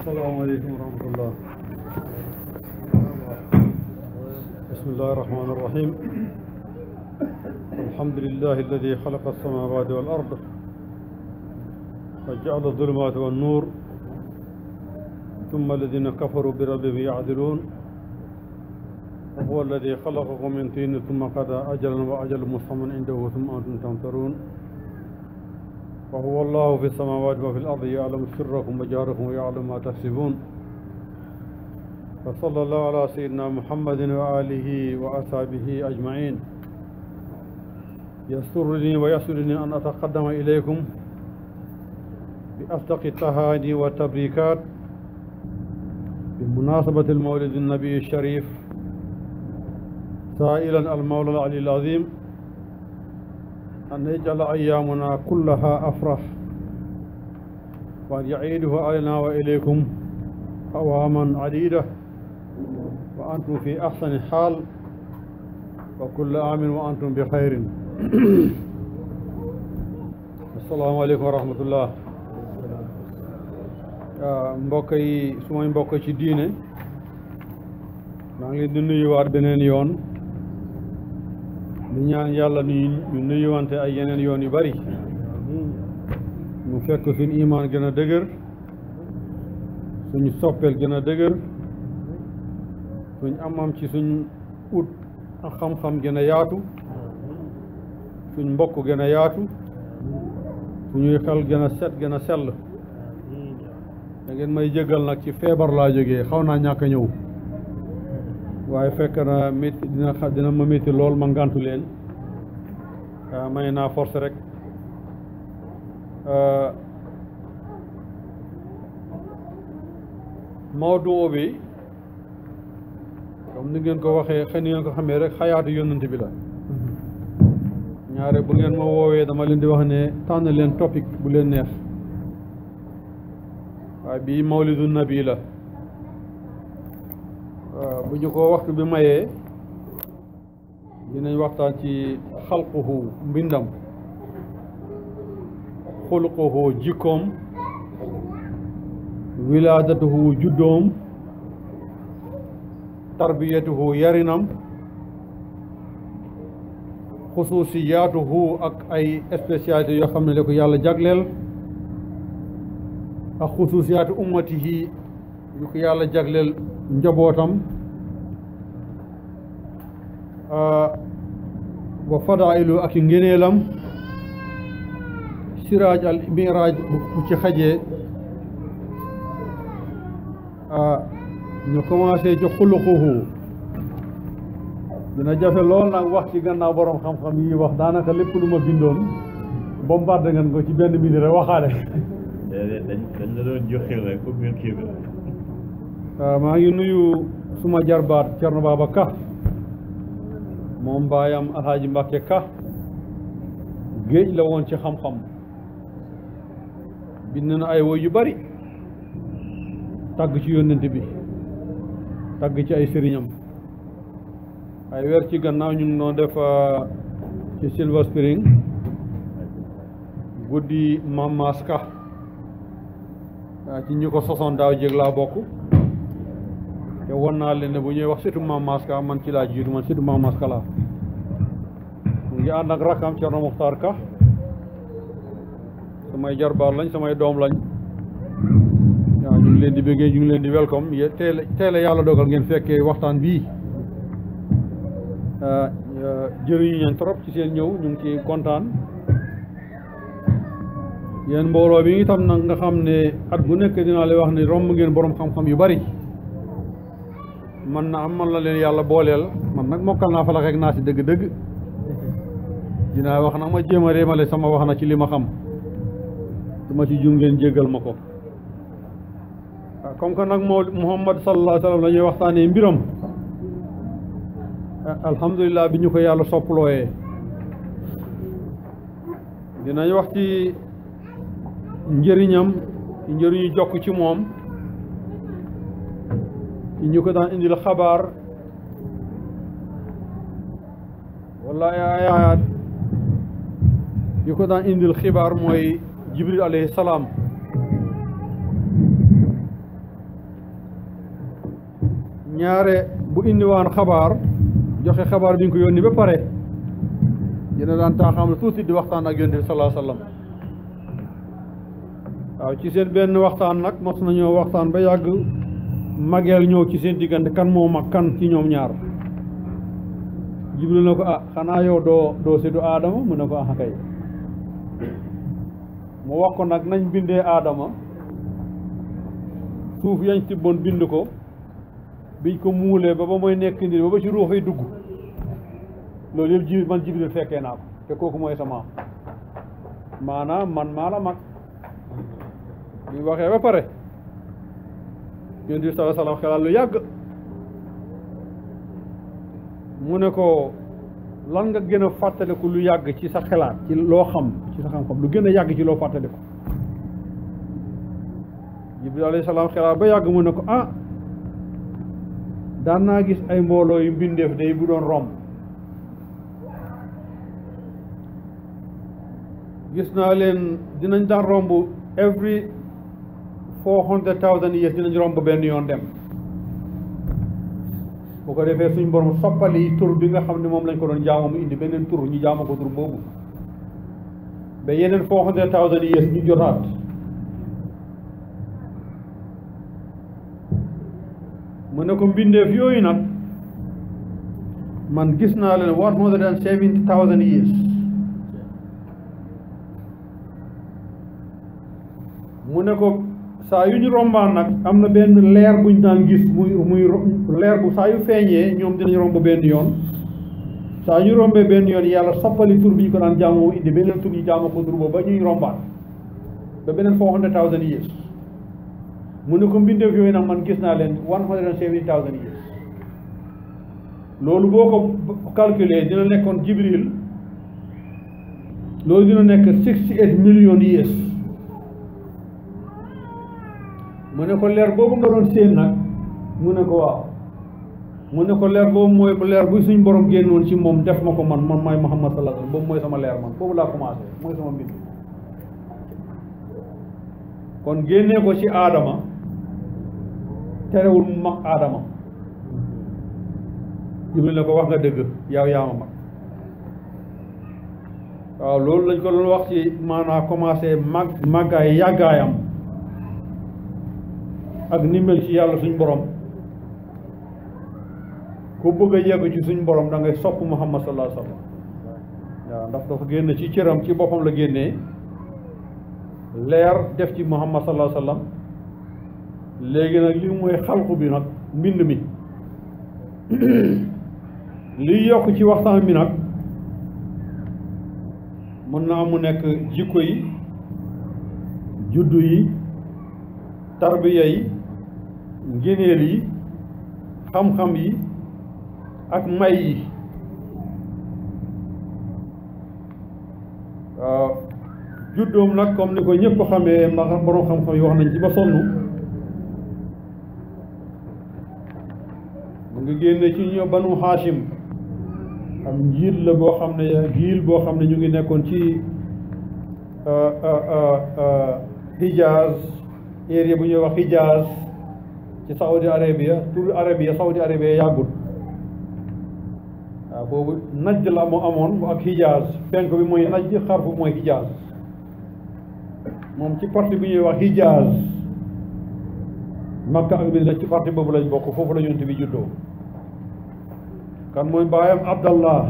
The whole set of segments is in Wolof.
السلام عليكم ورحمة الله بسم الله الرحمن الرحيم الحمد لله الذي خلق السماوات والأرض وجعل الظلمات والنور ثم الذين كفروا بربهم يعدلون وهو الذي خلقكم من طين ثم قضى أجلا وأجل مسمى عنده ثم أنتم تمترون وهو الله في السماوات وفي الأرض يعلم سركم وجهركم ويعلم ما تكسبون وصلى الله على سيدنا محمد وآله وأصحابه أجمعين يسرني ويسرني أن أتقدم إليكم بأصدق التهاني والتبريكات بمناسبة المولد النبي الشريف سائلا المولى العلي العظيم أن يجعل أيامنا كلها أفرح وأن يعيده علينا وإليكم أواما عديدة وأنتم في أحسن حال وكل عام وأنتم بخير السلام عليكم ورحمة الله mbokk yi sumay mbokk ci diine maa ngi leen di nuyuwaat beneen yoon di ñaan yàlla nu ñu nuyuwante ay yeneen yoon yu bari mu fekk suñu imaan gën a dëgër suñu soppeel gën a dëgër suñ amam ci suñ ut ak xam-xam gën a yaatu suñ mbokk gën a yaatu suñuy xel gën a set gën a sell da ngeen may jéggal nag ci feebar laa jógee xaw naa ñàkk a ñëw waaye fekk na métti dina xa dina ma métti lool ma ngàntu leen may naa force rek mawduu bi comme ni ngeen ko waxee xëy ni ngeen ko xamee rek xayaatu yónnante bi la ñaare bu ngeen ma woowee dama leen di wax ne tànn leen topic bu leen neex waaye bii mawlidu nabi la bu ñu ko waxtu bi mayee dinañ waxtaan ci xalquhu mbindam xuluquhu jikkoom wilaadatuhu juddoom tarbiyatuhu yarinam xusuusiyaatuhu ak ay spécialité yoo xam ne la ko yàlla jagleel ak xusuusiyaatu ummatihi yu ko yàlla jagleel njabootam wa fadailu ak i ngéneelam siraaj al miraaj bu ci xajee ñu commencé ci xuluquhu dina jafe lool nag wax ci gannaaw borom xam-xam yi wax daanaka lépp lu ma bindoon bombardé ngeen ko ci benn minute rek waxaale dañ dañ la doon joxe rek pour ngeen kii waaw maa ngi nuyu suma jarbaat Cerno Baaba Ka moom baayam Alhaaji Mbàkke Ka géej la woon ci xam-xam bind na ay woy yu bari tàgg ci yónnent bi tàgg ci ay sëriñam ay weer ci gannaaw ñu ngi doon def ci Silver Spring guddi Mamaas Ka ci ñi ko sosoon daaw jéeg laa bokk te won naa leen ne bu ñuy wax surtout Maam Maska man ci laa jiitu man surtout Maam Maska laa mu ngi ànd ak rakam Cerno Muxtaar Ka samay jarbaar lañ samay doom lañ waaw ñu ngi leen di bëggee ñu ngi leen di welcome yé teel teel yàlla dogal ngeen fekkee waxtaan bii jëriñu ñeen trop ci seen ñëw ñu ngi ci kontaan yéen mbooloo bi itam nag nga xam ne at bu nekk dinaa lay wax ne romb ngeen borom xam-xam yu bari man na am man la leen yàlla booleel man nag mokkal naa falax ak naa si dëgg-dëgg dinaa wax nag ma jéem a réemale sama wax na ci li ma xam su ma ci jum ngeen jéggal ma ko waaw comme que nag moo Muhammad sallallahu alayhi wa sallam la ñuy waxtaanee mbiram alhamdulilah bi ñu ko yàlla soppalooyee dinañ wax ci njëriñam njëriñu jokk ci moom ñu ko daan indil xabaar wala ay ayaat yu ko daan indil xibaar mooy jibril alayhi salaam ñaare bu indiwaan xabaar joxe xabaar bi ñu ko yónni ba pare dina daan taaxam tuuti di waxtaan ak yonent bi sallallahu alayhi wa sallam waaw ci seen benn waxtaan nag mos nañoo waxtaan ba yàgg mageel ñëw ci seen diggante kan moo mag kan ci ñoom ñaar jibril na ko ah xanaa yow doo doo séddu aadama mu ne ko ah kay mu wax ko nag nañ bindee aadama suuf yañ tibboon bind ko biñ ko muulee ba ba mooy nekk nit ba ba ci ruux yi dugg loolu yëpp ji man jibril fekkee naa ko te kooku mooy sama maanaam man maa la mag bi waxee ba pare yonent bi sallallahu alayhi wa sallam xelaat lu yàgg mu ne ko lan nga gën a fàttaliku lu yàgg ci sa xelaat ci loo xam ci sa xam-xam lu gën a yàgg ci loo fàttaliku jibril alayhi salaam xelaat ba yàgg mu ne ko ah daan naa gis ay mbooloo yu mbindeef day bu doon romb gis naa leen dinañ daan romb every four hundred thousand years dinañ romb benn yoon dem bu ko defee suñ borom soppali tur bi nga xam ne moom lañ ko doon jaamu mu indi beneen tur ñu jaamu ko tur boobu ba yeneen four hundred thousand years ñu jotaat mu ne ko mbindeef yooyu nag man gis naa leen one hundred and seventy thousand years mu ne ko saa yu ñu rombaan nag am na benn leer buñ daan gis muy muy leer bu saa yu feeñee ñoom dinañ romb benn yoon saa ñu rombee benn yoon yàlla soppali tur bi ñu ko daan jaamoo indi beneen tur ñu jaamoo ko tur boobu ba ñuy rombaat ba beneen four hundred thousand years mu ne ko mbindeef yooyu nag man gis naa leen one hundred and seventy thousand years loolu boo ko calculer dina nekkoon jibril loolu dina nekk sixty eight million years mu ne ko leer boobu nga doon séen nag mu ne ko waaw mu ne ko leer boobu mooy leer bu suñ borom génnoon ci moom def ma ko man man maay Muhammad sallallahu alayhi wasallam boobu mooy sama leer man boobu laa commencé mooy sama mbind kon génnee ko ci aadama terewul mu mag aadama Jibril ne ko wax nga dëgg yow yaa ma mag waaw loolu lañ ko doon wax ci maanaa commencé mag màggaay yàggaayam ak ni mel ci yàlla suñ borom ku bëgg a yegg ci suñ borom da ngay sopp Muhammad sallallahu alayhi wa sallam waaw ndax dafa génn ci cëram ci boppam la génnee leer def ci Muhammad sallallahu alayhi wa sallam léegi nag li mooy xalqu bi nag mbind mi liy yokk ci waxtaan bi nag mën naa mu nekk jikko yi juddu yi tarbiya yi ngéneel yi xam-xam yi ak may yi waaw juddoom nag comme ni ko ñëpp xamee ma borom xam-xam yi wax nañ ci ba sonn mu ngi génne ci ñoo banu Hashim am njiit la boo xam ne giil boo xam ne ñu ngi nekkoon ci Hijaz area bu ñuy wax Hijaz ci Saudi Arabia tur Arabia Saudi Arabia yàggul waaw boobu najj la moo amoon ak Hijaz penk bi mooy najj xarfu mooy Hijaz moom ci parti bu ñuy wax Hijaz Makka ak Medina ci parti boobu lañ bokk foofu la yonent bi juddoo kan mooy baayam Abdallah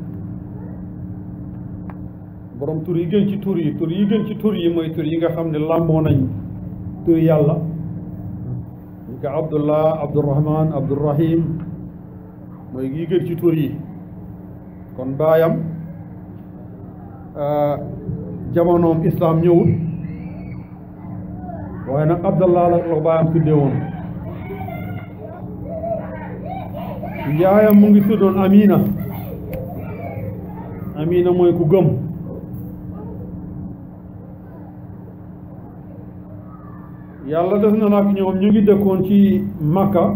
borom tur yi gën ci tur yi tur yi gën ci tur yi mooy tur yi nga xam ne làmboo nañ tur yàlla ñu ko Abdullah Abdurrahman Abdurrahim mooy yi gën ci tur yi kon baayam jamonoom islam ñëwul waaye nag Abdallah la la baayam tuddee woon yaayam mu ngi tuddoon Amina Amina mooy ku gëm yàlla def na nag ñoom ñu ngi dëkkoon ci Makka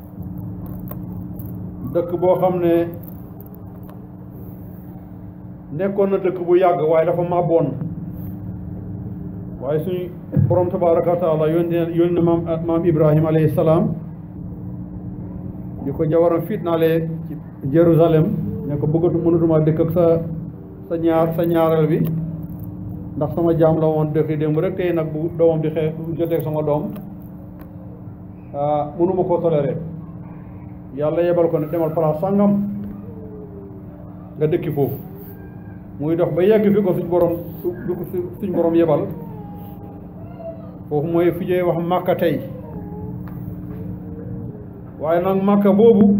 dëkk boo xam ne nekkoon na dëkk bu yàgg waaye dafa màbboon waaye suñu borom tabaraka wa taala yónni yónni maam maam Ibrahima alayhi salaam di ko jawaram fitnaale ci Jérusalem ne ko bëggatu mënatuma dëkk ak sa sa ñaar sa ñaareel bi ndax sama jaam la woon dëkk démb rek tey nag bu doomam di xee joteeg sama doom ah mënuma koo toléré yàlla yebal ko ne demal place sàngam nga dëkki foofu muy dox ba yegg fi ko suñ borom suñ borom yebal foofu mooy fi ñuy wax màkka tey waaye nag màkka boobu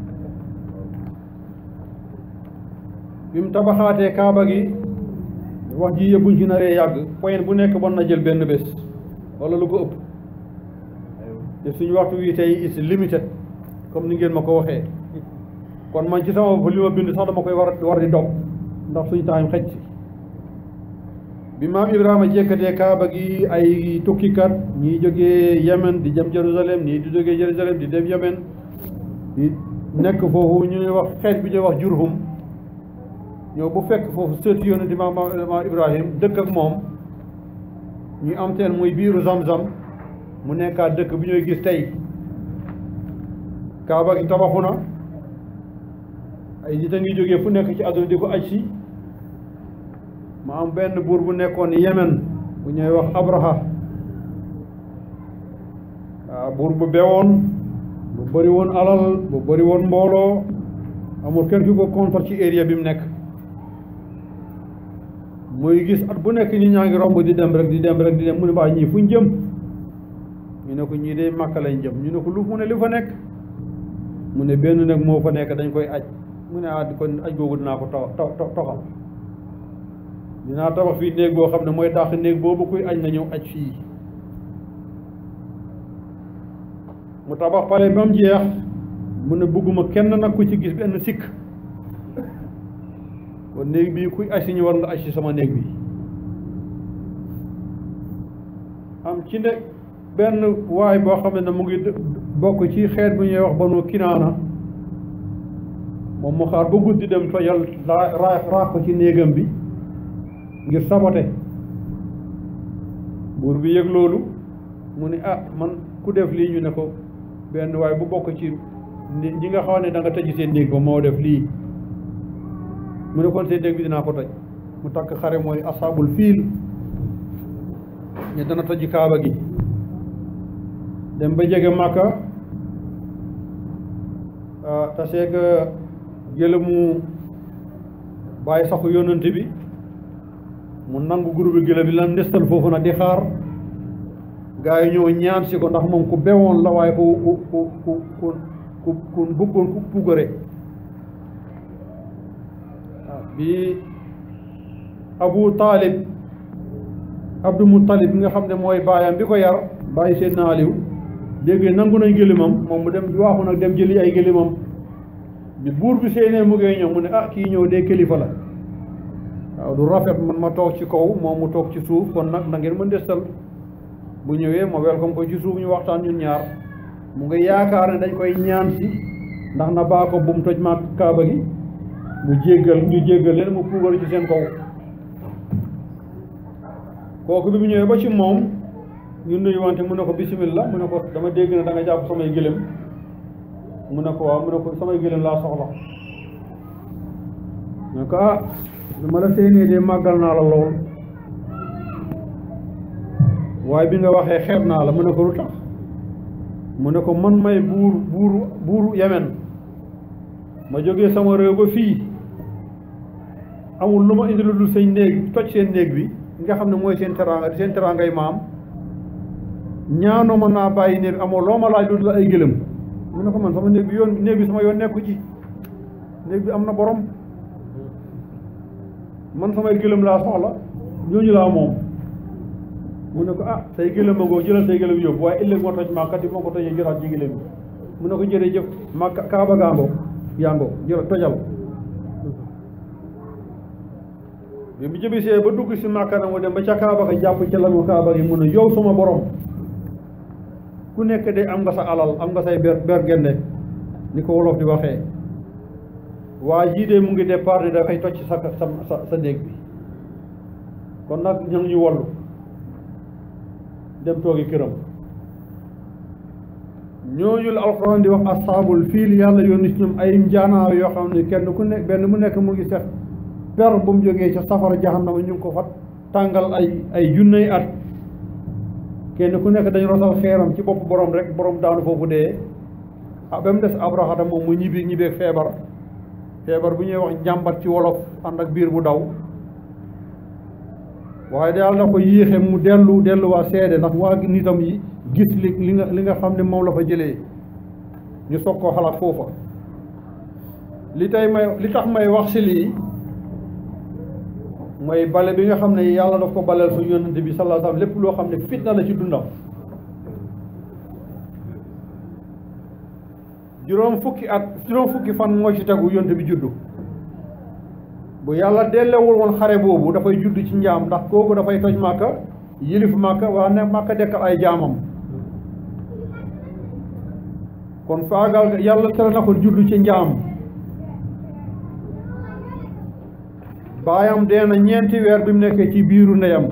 bi mu tabaxaatee kaaba gi wax ji yëpp buñ ci naree yàgg point bu nekk mën na jël benn bés wala lu ko ëpp te suñu waxtu wi tey is limited comme ni ngeen ma ko waxee kon man ci sama bopp li ma bind sax dama koy war war di dog ndax suñu time xëj si bi maam Ibrahima jekkatee kaaba gi ay tukkikat ñii jógee Yemen di jëm Jérusalem ñii di jógee Jérusalem di dem Yemen di nekk foofu ñu ñuy wax xeet bi ñuy wax Jurhum ñëw bu fekk foofu sëti yonent di maam maam Ibrahim dëkk ak moom ñu am teen muy biiru Zamzam mu nekkaat dëkk bi ñuy gis tey kaaba gi tabaxu na ay nit a ngi jógee fu nekk ci àdduna di ko aj si ma am benn buur bu nekkoon Yemen bu ñuy wax Abraha waaw buur bu bewoon bu bëri woon alal bu bëri woon mbooloo amul kenn ki ko contre ci area bi mu nekk muy gis at bu nekk ñi ñaa ngi romb di dem rek di dem rek di dem mu ne baa ñii fuñ jëm ñu ne ko ñii de Màkka lañ jëm ñu ne ko lu mu ne li fa nekk mu ne benn nag moo fa nekk dañ koy aj mu ne ah kon aj googu dinaa ko to to toxal dinaa tabax fii néeg boo xam ne mooy dàq néeg boobu kuy aj na ñëw aj fii mu tabax pale ba mu jeex mu ne bëgguma kenn nag ku ci gis benn sikk kon néeg bii kuy aj si ñu war nga aj si sama néeg bi am ci ne benn waay boo xam ne mu ngi bokk ci xeet bu ñuy wax banu kinaana moom mu xaar ba guddi dem tojal raa raax ko ci néegam bi ngir sabote buur bi yëg loolu mu ne ah man ku def lii ñu ne ko benn waaye bu bokk ci ñi nga xam ne da nga tëj seen néeg ba moo def lii mu ne kon seen néeg bi dinaa ko toj mu takk xare mooy asaabul fiil ñu dana toj kaaba gi dem ba jege màkka taseeg gëlëmu bàyyi saxu yonent bi mu nangu groupe bi gëlëm bi lan ndestal foofu nag di xaar gaa yi ñëw ñaan si ko ndax moom ku bewoon la waaye ku ku ku ku ku ku ku bëggoon ku pugare waaw bi Abu Talib Abdou Muttalib bi nga xam ne mooy baayam bi ko yar bàyyi seen naaliw léegi nangu nañ gëlimam moom mu dem waaxu nag dem jëli ay gëlimam bi buur bi seenee mu ngay ñëw mu ne ah kii ñëw dee kilifa la waaw du rafet man ma toog ci kaw moom mu toog ci suuf kon nag na ngeen ma ndestal bu ñëwee ma welcome ko ci suuf ñu waxtaan ñun ñaar mu ngi yaakaar ne dañ koy ñaan si ndax na baa ko bu mu toj ma kaaba gi mu jéggal ñu jéggal leen mu puugal ci seen kaw kooku bi mu ñëwee ba ci moom ñu nuyu wante mu ne ko bismillah mu ne ko dama dégg ne da nga jàpp samay gëlëm mu ne ko waaw mu ne ko samay gëlëm laa soxla mu ne ko ah ma la séenee de màggal naa la lool waaye bi nga waxee xeeb naa la mu ne ko lu tax mu ne ko man may buur buuru buuru Yemen ma jógee sama réew ba fii amul lu ma indi lu dul seen néeg toj seen néeg bi nga xam ne mooy seen teraanga seen teraangay maam ñaanoo ma naa bàyyi néeg bi amoo loo ma laaj lu dul ay gëlëm mu ne ko man sama néeg bi yoon néeg bi sama yoon nekku ci néeg bi am na borom man samay gëlëm laa soxla ñooñu laa moom mu ne ko ah say gëlëm a ngoo jëlal say gëlëm yóbbu waaye ëllëg moo toj màkka ti moo ko tojee jëlaat ci gëlëm bi mu ne ko jërëjëf màkka kaaba gaangoo yaangoo jël tojal bi mu jëbisee ba dugg si màkka na mu dem ba ca kaaba ga jàpp ca lamu kaaba gi mu ne yow sama borom ku nekk de am nga sa alal am nga say ber bergende ni ko wolof di waxee waa jii de mu ngi départ ni dafay toj sa sa sa sa néeg bi kon nag ña ngi ñu wallu dem toogi këram ñooñu la alxuraan di wax asaabul fiil yàlla yónni ci ñoom ay njaanaaw yoo xam ne kenn ku nekk benn mu nekk mu ngi sex per bu mu jógee ca safara jahannama ñu ngi ko fa tàngal ay ay junney at kenn ku nekk dañ rotal xeeram ci bopp borom rek borom daanu foofu dee ah ba mu des abrahata moom mu ñibbi ñibbeeg feebar feebar bu ñuy wax njàmbat ci wolof ànd ak biir bu daw waaye daal na ko yéexe mu dellu dellu waa seede ndax waa nitam yi gis li li nga li nga xam ne moom la fa jëlee ñu soog koo xalaat foofa li tey may li tax may wax si lii mooy bale bi nga xam ne yàlla daf ko baleel suñu yonente bi sallallahu alayhi wasallam lépp loo xam ne fitna la ci dundam juróom fukki at juróom fukki fan moo ci tegu yonente bi juddu bu yàlla dellewul woon xare boobu dafay judd ci njaam ndax kooku dafay toj màkka yilif màkka waa ne màkka dekkal ay jaamam kon faagal yàlla tere na ko judd ci njaam baayam dee na ñeenti weer bi mu nekkee ci biiru ndeyam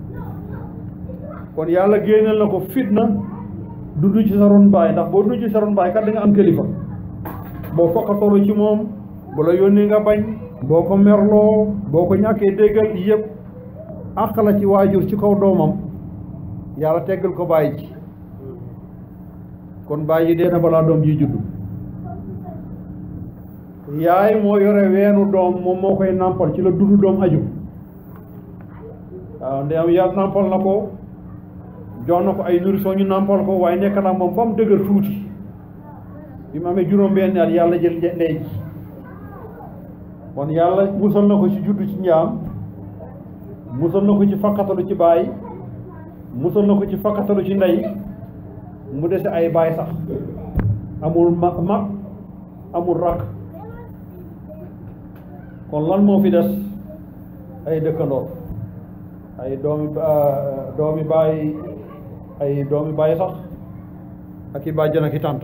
kon yàlla génneel na ko fitna dudd ci sa ron baay ndax boo dudd ci sa ron baay kat da nga am kilifa boo fokkatoolu ci moom bu la yónni nga bañ boo ko merloo boo ko ñàkkee déggal yëpp àq la ci waajur ci kaw doomam yàlla teggal ko bàyyi ci kon bàyyi dee na balaa doom ji juddu yaay moo yore weenu doom moom moo koy nàmpal ci la dundu doom aju waaw ndeyam yàlla nàmpal na ko jox na ko ay nourrisson ñu nàmpal ko waaye nekk na moom ba mu dëgër tuuti bi mu amee juróom benn at yàlla jël ndey ji kon yàlla musal na ko ci juddu ci njaam musal na ko ci fakkatalu ci baay musal na ko ci fakkatalu ci ndey mu dese ay baay sax amul mag mag amul rakk kon lan moo fi des ay dëkkandoor ay doomi doomi baay ay doomi baay sax ak i bàjjan ak i tànt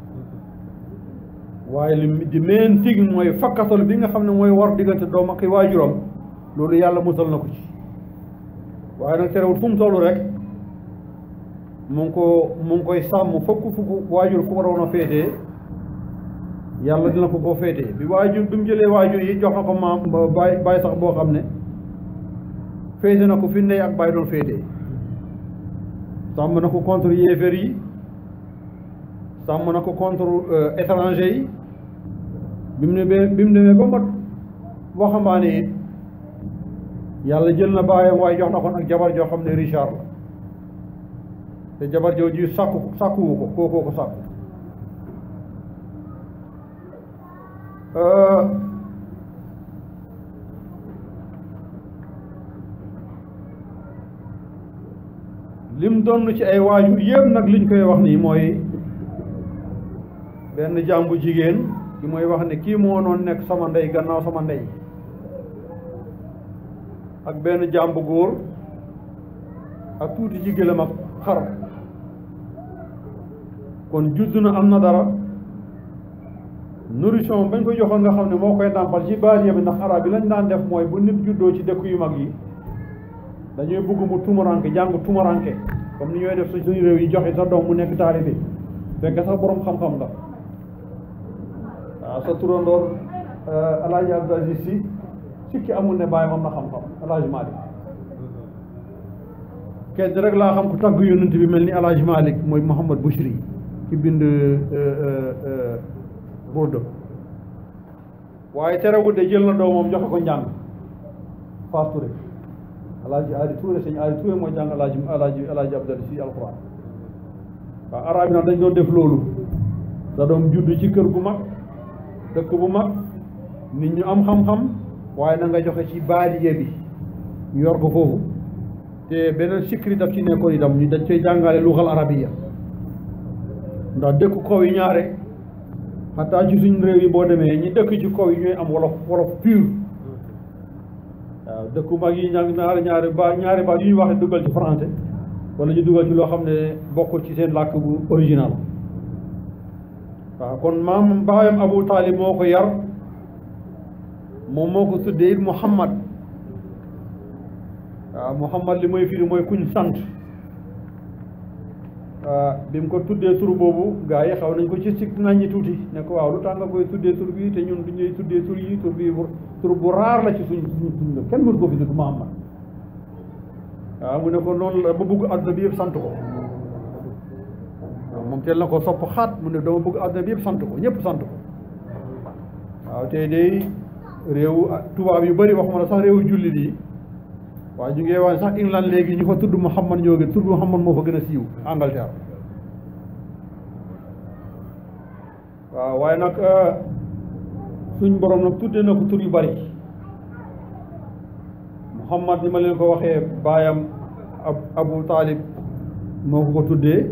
waaye li di meen tig mooy fakkatal bi nga xam ne mooy war diggante doom ak i waajuram loolu yàlla musal na ko ci waaye nag terewul fu mu toll rek mu ngi ko mu ngi koy sàmm fokk fukk waajur fu waroon a féetee yàlla dina ko koo féetee bi waajur bi mu jëlee waajur yi jox na ko maam baay baay sax boo xam ne féete na ko fi ndey ak baay doon féetee sàmm na ko contre yéeféer yi sàmm na ko contre étranger yi bi mu ne bi mu demee ba mat waxambaane it yàlla jël na baayam waaye jox na ko nag jabar joo xam ne Richard la te jabar joo ji sàkku sàkkuwu ko kookoo ko sàkku lim doon ci ay waajur yëpp nag liñ koy wax nii mooy benn jàmbu jigéen ki mooy wax ne kii moo noon nekk sama ndey gannaaw sama ndey ak benn jàmbu góor ak tuuti ci gëlëm ak xar kon judd na am na dara nourrisson bañ koy joxoon nga xam ne moo koy nàmpal ci baaliya bi ndax arab yi lañ daan def mooy bu nit juddoo ci dëkk yu mag yi dañuy bëgg mu tumaranke jàng tumaranke comme ni ñooy def su suñu réew yi joxe sa doom mu nekk taalibe fekk sax boroom xam-xam nga waaw sa turandoor alaaji Abdou Aziz si sikki amul ne bàyyi am na xam-xam alaaji Malick kenn rek laa xam ku tagg yonent bi mel ni alaaji Malick mooy Mouhamad Bouchri ki bind Burda waaye terewul de jël na doomam joxe ko njàng Fass Touré alaaji Ali Touré sëñ Ali Touré mooy jàng alaaji alaaji alaaji Abdou Aziz si alquran waaw arab yi nag dañ doon def loolu da doom judd ci kër gu mag dëkk bu mag nit ñu am xam-xam waaye na nga joxe ci baadiye bi ñu yor ko foofu te beneen sikri daf ci nekkoon itam ñu dañ koy jàngale luxal arabiya ndax dëkk kaw yi ñaare xataa ci suñ réew yi boo demee ñi dëkk ci kaw yi ñooy am wolof wolof pur waaw dëkku mag yi ña ñaari ñaari ba ñaari ba yu ñuy waxe dugal ci français wala ñu dugal ci loo xam ne bokkul ci seen làkk bu original waaw kon maam baayam Abu Taalib moo ko yar moom moo ko tuddee it Muhammad waaw Muhammad li mooy firi mooy kuñ sant bi mu ko tuddee tur boobu gaa yi xaw nañ ko ci sikk nañ ñi tuuti ne ko waaw lu tax nga koy tuddee tur bi te ñun du ñuy tuddee tur yi tur bi tur bu raar la ci suñ suñ suñ kenn mënu ko fi tudd Muhammad waaw mu ne ko noonu la ba bëgg àdduna bi yëpp sant ko waaw moom teel na ko sopp xaat mu ne dama bëgg àdduna bi yëpp sant ko ñëpp sant ko waaw tey day réewu tubaab yu bëri waxuma la sax réewu jullit yi waaye ñu ngi wax sax England léegi ñu fa tudd Muhammad ñoo gën tudd Muhammad moo fa gën a siiw Angleterre waaw waaye nag suñ borom nag tuddee na ko tur yu bëri Muhammad ni ma leen ko waxee baayam ab Abu Talib moo ko ko tuddee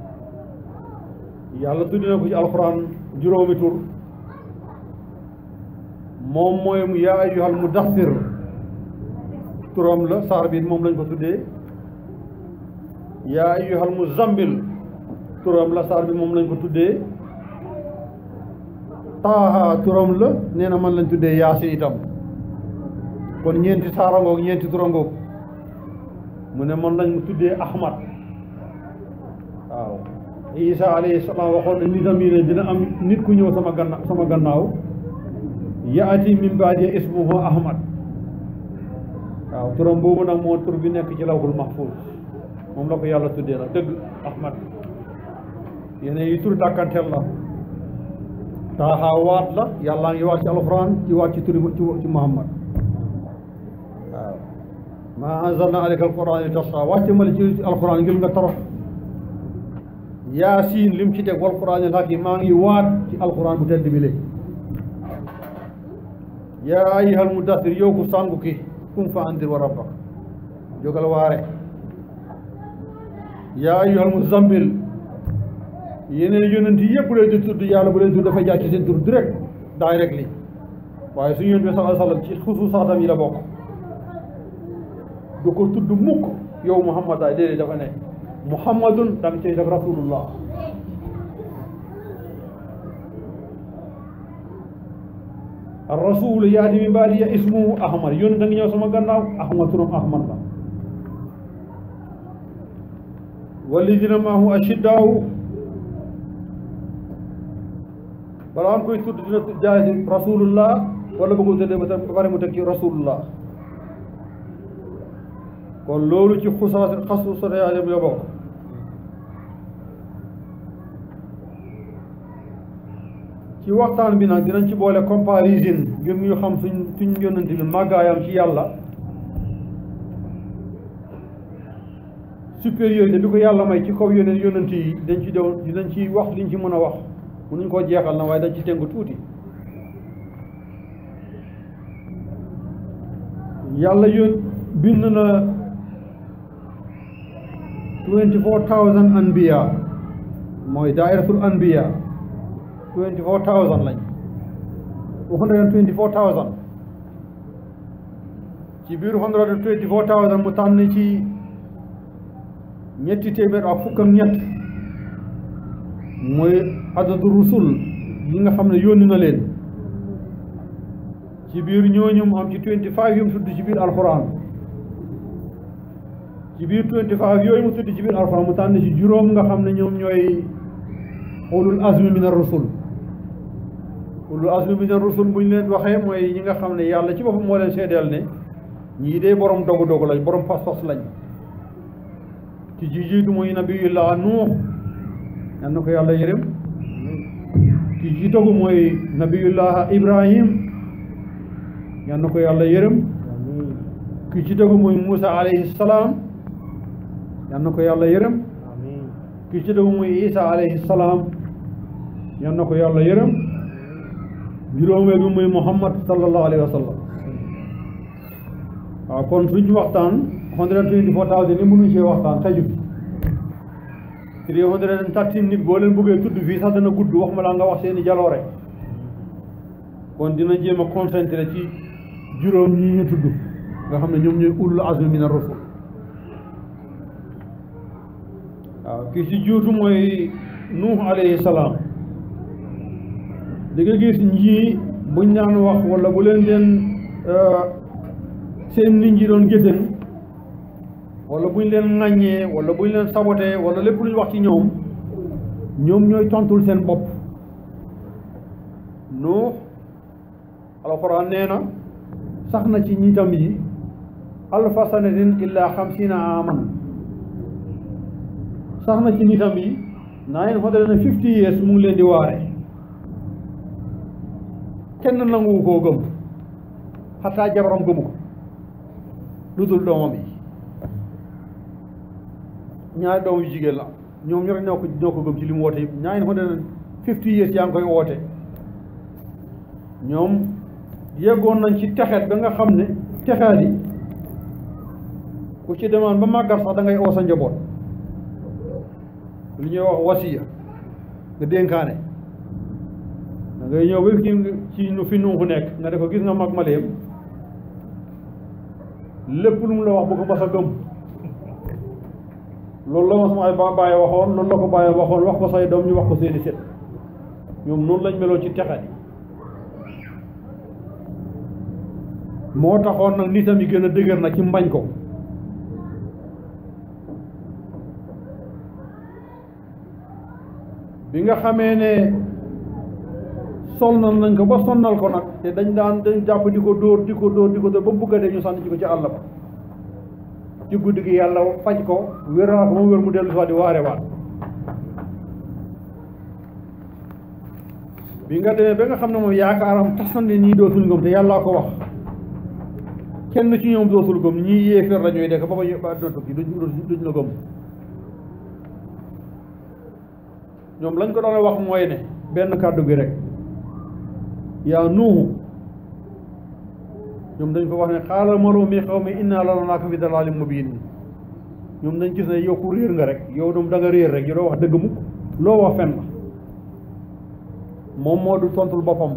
yàlla tuddee na ko ci alxuraan juróomi tur moom mooy mu yaa ayyuhal mudaththir turam la saar bi moom lañ ko tuddee yaa ayyuhal muzammil turam la saar bi moom lañ ko tuddee taaha turam la nee na man lañ tuddee yaasin itam kon ñeenti saarangoog ñeenti turangoog mu ne man lañ tuddee ahmad waaw isa alayhi salaam waxoon na nitam yi ne dina am nit ku ñëw sama gannaaw sama gannaaw yaati min baadi ismuhu ahmad waaw turam boobu nag moo tur bi nekk ci lawhul mahfuz moom la ko yàlla tuddee nag dëgg ahmad yeneen yi tur dàkkanteel la taaxaa waat la yàllaa ngi waat ci alquran ci waat ci turi ci muhammad waaw maa anzalna alayka alquran li tasqa wàcce ma la ci alquran ngir nga torox yaasiin lim ci teg wal quran al hakim maa ngi waat ci alquran bu tedd bi léegi yaa ayyuhal mudaththir yow ku sàngu ki kum fa andir wa rabbak jógal waare yaa ayyuhal muzammil yeneen yonent yëpp bu leen di tudd yàlla bu leen tudd dafay jaar ci seen tur direct directly waaye suñu yonent bi sallallahu alayhi wa sallam ci xusuusaatam yi la bokk du ko tudd mukk yow muhammad ay déedéet dafa ne muhammadun da nga cay def rasulullah rasul yaati min baadi ya ismuhu ahmad yónni da nga ñëw sama gannaaw ahmad turam ahmad la walladina maahu ashiddaahu balaa am koy tudd dina jaay rasulullah wala bëggul tëddee ba ba pare mu teg ci rasulullah kon loolu ci xusaat xasu soteyaade bi la bokk ci waxtaan bi nag dinañ ci boole comparison ngir ñu xam suñ suñ yonent bi màggaayam ci yàlla supériorité bi ko yàlla may ci kaw yonent yonent yi dañ ci doon dinañ ci wax liñ ci mën a wax mënuñ koo jeexal na waaye dañ ci tënk tuuti yàlla yoon bind na twenty four thousand anbiya mooy dairatul anbiya twenty four thousand lañ one hundred and twenty four thousand ci biir one hundred and twenty four thousand mu tànn ci ñetti téeméer ak fukk ak ñett mooy adadu rusul yi nga xam ne yónni na leen ci biir ñooñu mu am ci twenty five yu mu tudd ci biir alquran ci biir twenty five yooyu mu tudd ci biir alquran mu tànn ci juróom nga xam ne ñoom ñooy ulul azmi min ar-rusul ulul azmi min ar-rusul bu ñu leen waxee mooy ñi nga xam ne yàlla ci boppam moo leen seedeel ne ñii dee borom dogu dogu lañ borom pas-pas lañ ci ji jiitu mooy nabiyullah nuux yal na ko yàlla yërëm ci ji togu mooy nabiyullah ibrahim yal na ko yàlla yërëm ki ci tegu mooy Muusa alayhi salaam yal na ko yàlla yërëm ki ci tegu mooy Isa alayhi salaam yal na ko yàlla yërëm juróomeel bi mooy Muhammad sallallahu alayhi wa sallam waaw kon suñu waxtaan hundred and twenty four thousand ni mënuñ cee waxtaan xëju fi three hundred and thirteen nit boo leen bëggee tudd fii sax dana gudd wax ma laa nga wax seeni jaloore kon dina jéem a concentré ci juróom ñi ñu tudd nga xam ne ñoom ñooy ulul azmi min ar-rusul waaw ki ci juutu mooy nuux alayhi salaam di nga gis ñii buñ naan wax wala bu leen leen seen nit ñi doon géttan wala bu ñu leen ŋàññee wala bu ñu leen sabotee wala lépp lu ñu wax ci ñoom ñoom ñooy tontul seen bopp Nuux alxuraan nee na sax na ci ñitam yi alfa sanatin illa xamsina aman sax na ci nitam yi nine hundred and fifty years mu ngi leen di waare kenn nanguwu koo gëm xataa jabaram gëmu ko lu dul doomam yi ñaari doom yu jigéen la ñoom ñoo ñoo ko ñoo ko gëm ci li mu woote yëpp nine hundred and fifty years yaa ngi koy woote ñoom yeggoon nañ ci texeet ba nga xam ne texeet yi ku ci demaan ba màggat sax da ngay oo sa njaboot li ñuy wax wasiya nga dénkaane da ngay ñëw ba ci ci nu fi nuuxu nekk nga ne ko gis nga mag ma leem lépp lu mu la wax bu ko mas a gëm loolu la ma sama ay ba bàyyi waxoon loolu la ko bàyyi waxoon wax ko say doom ñu wax ko seeni set ñoom noonu lañ meloon ci texat yi moo taxoon nag nitam yi gën a dëgër na ci mbañ ko bi nga xamee ne sonnal nañ ko ba sonnal ko nag te dañ daan dañ jàpp di ko dóor di ko dóor di ko dóor ba bugga dee ñu sànni ci ko ci àll ba ci guddi gi yàlla faj ko wéraa ko moom wér mu dellu si waat di waare waat bi nga demee ba nga xam ne moom yaakaaram tas na ne ñii dootul gëm te yàllaa ko wax kenn ci ñoom dootul gëm ñii yéeféer la ñuy dekk ba ba ba adduna tukki duñ duñ la gëm ñoom lañ ko doon wax mooy ne benn kàddu gi rek yaa nuuhu ñoom dañ ko wax ne xaala maro mi xaw mi inna la naaka fi dalaalin mubiin ñoom dañ gis ne yow ku réer nga rek yow doom da nga réer rek yow doo wax dëgg mukk loo wax fen la moom moo du tontul boppam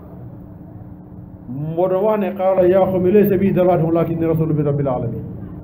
moo doon wax ne xaala yaa xaw mi laysa bi dalaalin walakinni rasulu min rabbil alamin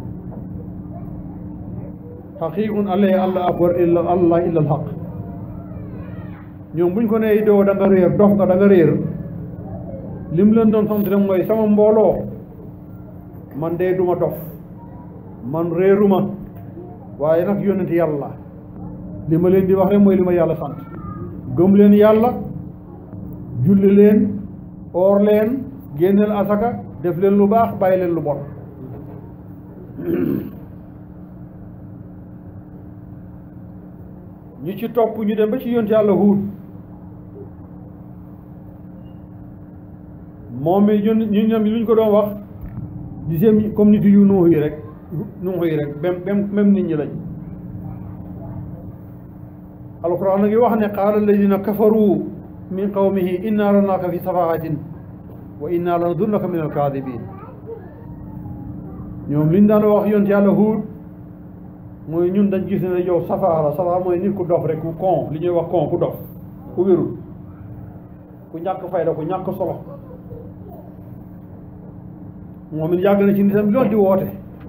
xaqiqun alayhi allah akbar illa allah illa al haq ñoom buñ ko nee doo da nga réer dox nga da nga réer lim leen doon sant rek mooy sama mbooloo man de duma dof man réeruma waaye nag yónnent yàlla li ma leen di wax rek mooy li ma yàlla sant gëm leen yàlla julli leen oor leen génneel asaka def leen lu baax bàyyi leen lu bon ñi ci topp ñu dem ba ci yónnent yàlla Huud moom mi ñun ñu ñoom lu ñu ko doon wax di seen comme nit yu nuux yi rek nuux yi rek même même même nit ñi lañ alquran a ngi wax ne qaala alladina kafaru min qawmihi inna lanaaka fi safahatin wa inna lanadunnaka min alkaadibin ñoom li ñu daan wax yonent yàlla Huud mooy ñun dañ gis ne yow safaa la safaa mooy nit ku dof rek ku kon li ñuy wax kon ku dof ku wérul ku ñàkk fayda ku ñàkk solo moom it yàgg na ci nitam loolu di woote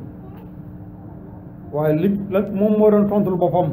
waaye li la moom moo doon tontul boppam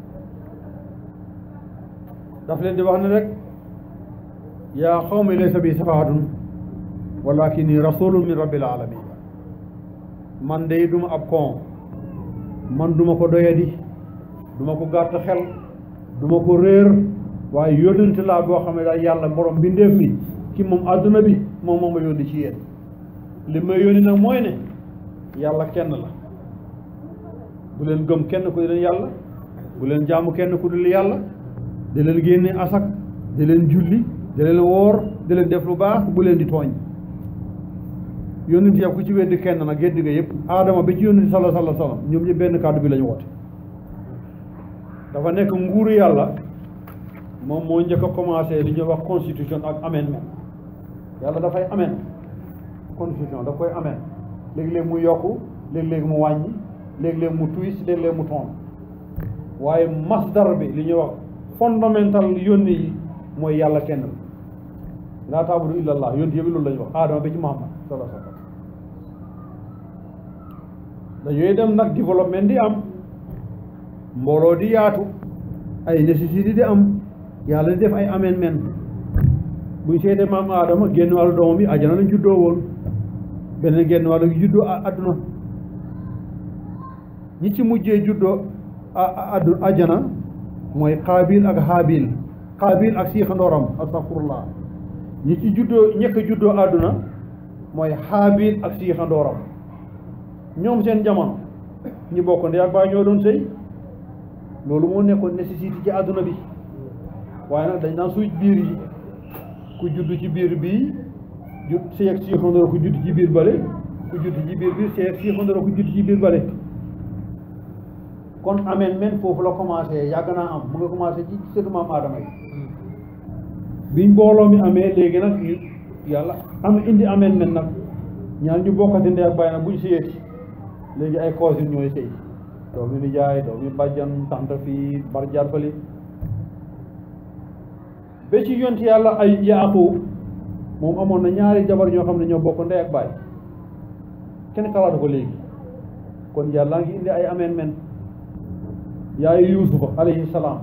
daf leen di wax ne rek yaa qawmi laysa bi safahatun walakinni rasulun min rabbil alamin man de duma ab kon man duma ko doyadi duma ko gàtt xel duma ko réer waaye yónnante laa boo xam ne daal yàlla borom bindeef mi ci moom àdduna bi moom moom ma yónni ci yéen li may yónni nag mooy ne yàlla kenn la bu leen gëm kenn ku dul yàlla bu leen jaamu kenn ku dul yàlla di leen génne asak di leen julli di leen woor di leen def lu baax bu leen di tooñ yónnent yàpp ku ci weddi kenn nag geddi nga yëpp aadama ba ci yónnent sala sala sallam ñoom ñëpp benn kàddu bi la ñu woote dafa nekk nguuru yàlla moom moo njëkk a commencé li ñuy wax constitution ak amendement yàlla dafay amend constitution daf koy amend léeg-léeg mu yokku léeg-léeg mu wàññi léeg-léeg mu twist léeg-léeg mu toon waaye masdar bi li ñuy wax fondamental yónni yi mooy yàlla kenn la laa taabudu illa allah yónni yëpp loolu la ñu wax aadama ba ci muhammad sallallahu alayhi wa sallam dañuy dem nag développement di am mbooloo di yaatu ay nécessité di am yàlla di def ay amendement buñ seetee maam aadama génn wàllu doomam yi ajana lañ juddoo woon beneen génn wàllu gi juddoo àdduna ñi ci mujjee juddoo addu ajjana mooy xaabil ak haabil xaabil ak siixandooram astafurullah ñi ci juddoo ñëkk a juddoo àdduna mooy xaabil ak siixandooram ñoom seen jamono ñi bokk ndey ak baay ñoo doon sëy loolu moo nekkoon nécessité ci àdduna bi waaye nag dañ daan suuj biir yi ku judd ci biir bii jut sëy ak siixandoor ku judd ci biir bale ku judd ci biir biir sëy ak siixandoor ku judd ci biir bale kon ameen men foofu la commencé yàgg naa am mu nga commencé ci sëtu maam aadama yi biñ mbooloo mi amee léegi nag ñu yàlla am indi ameen men nag ñaar ñu bokkati ndey ak baay nag buñ sëyeeti léegi ay cousine ñooy sëy doomi nijaay doomi bàjjan tante fii barjaat fali ba ci yonti yàlla ay yaaqub moom amoon na ñaari jabar ñoo xam ne ñoo bokk ndey ak baay kenn xalaatu ko léegi kon yàlla ngi indi ay ameen men yaayu yuusufa alayhi salaam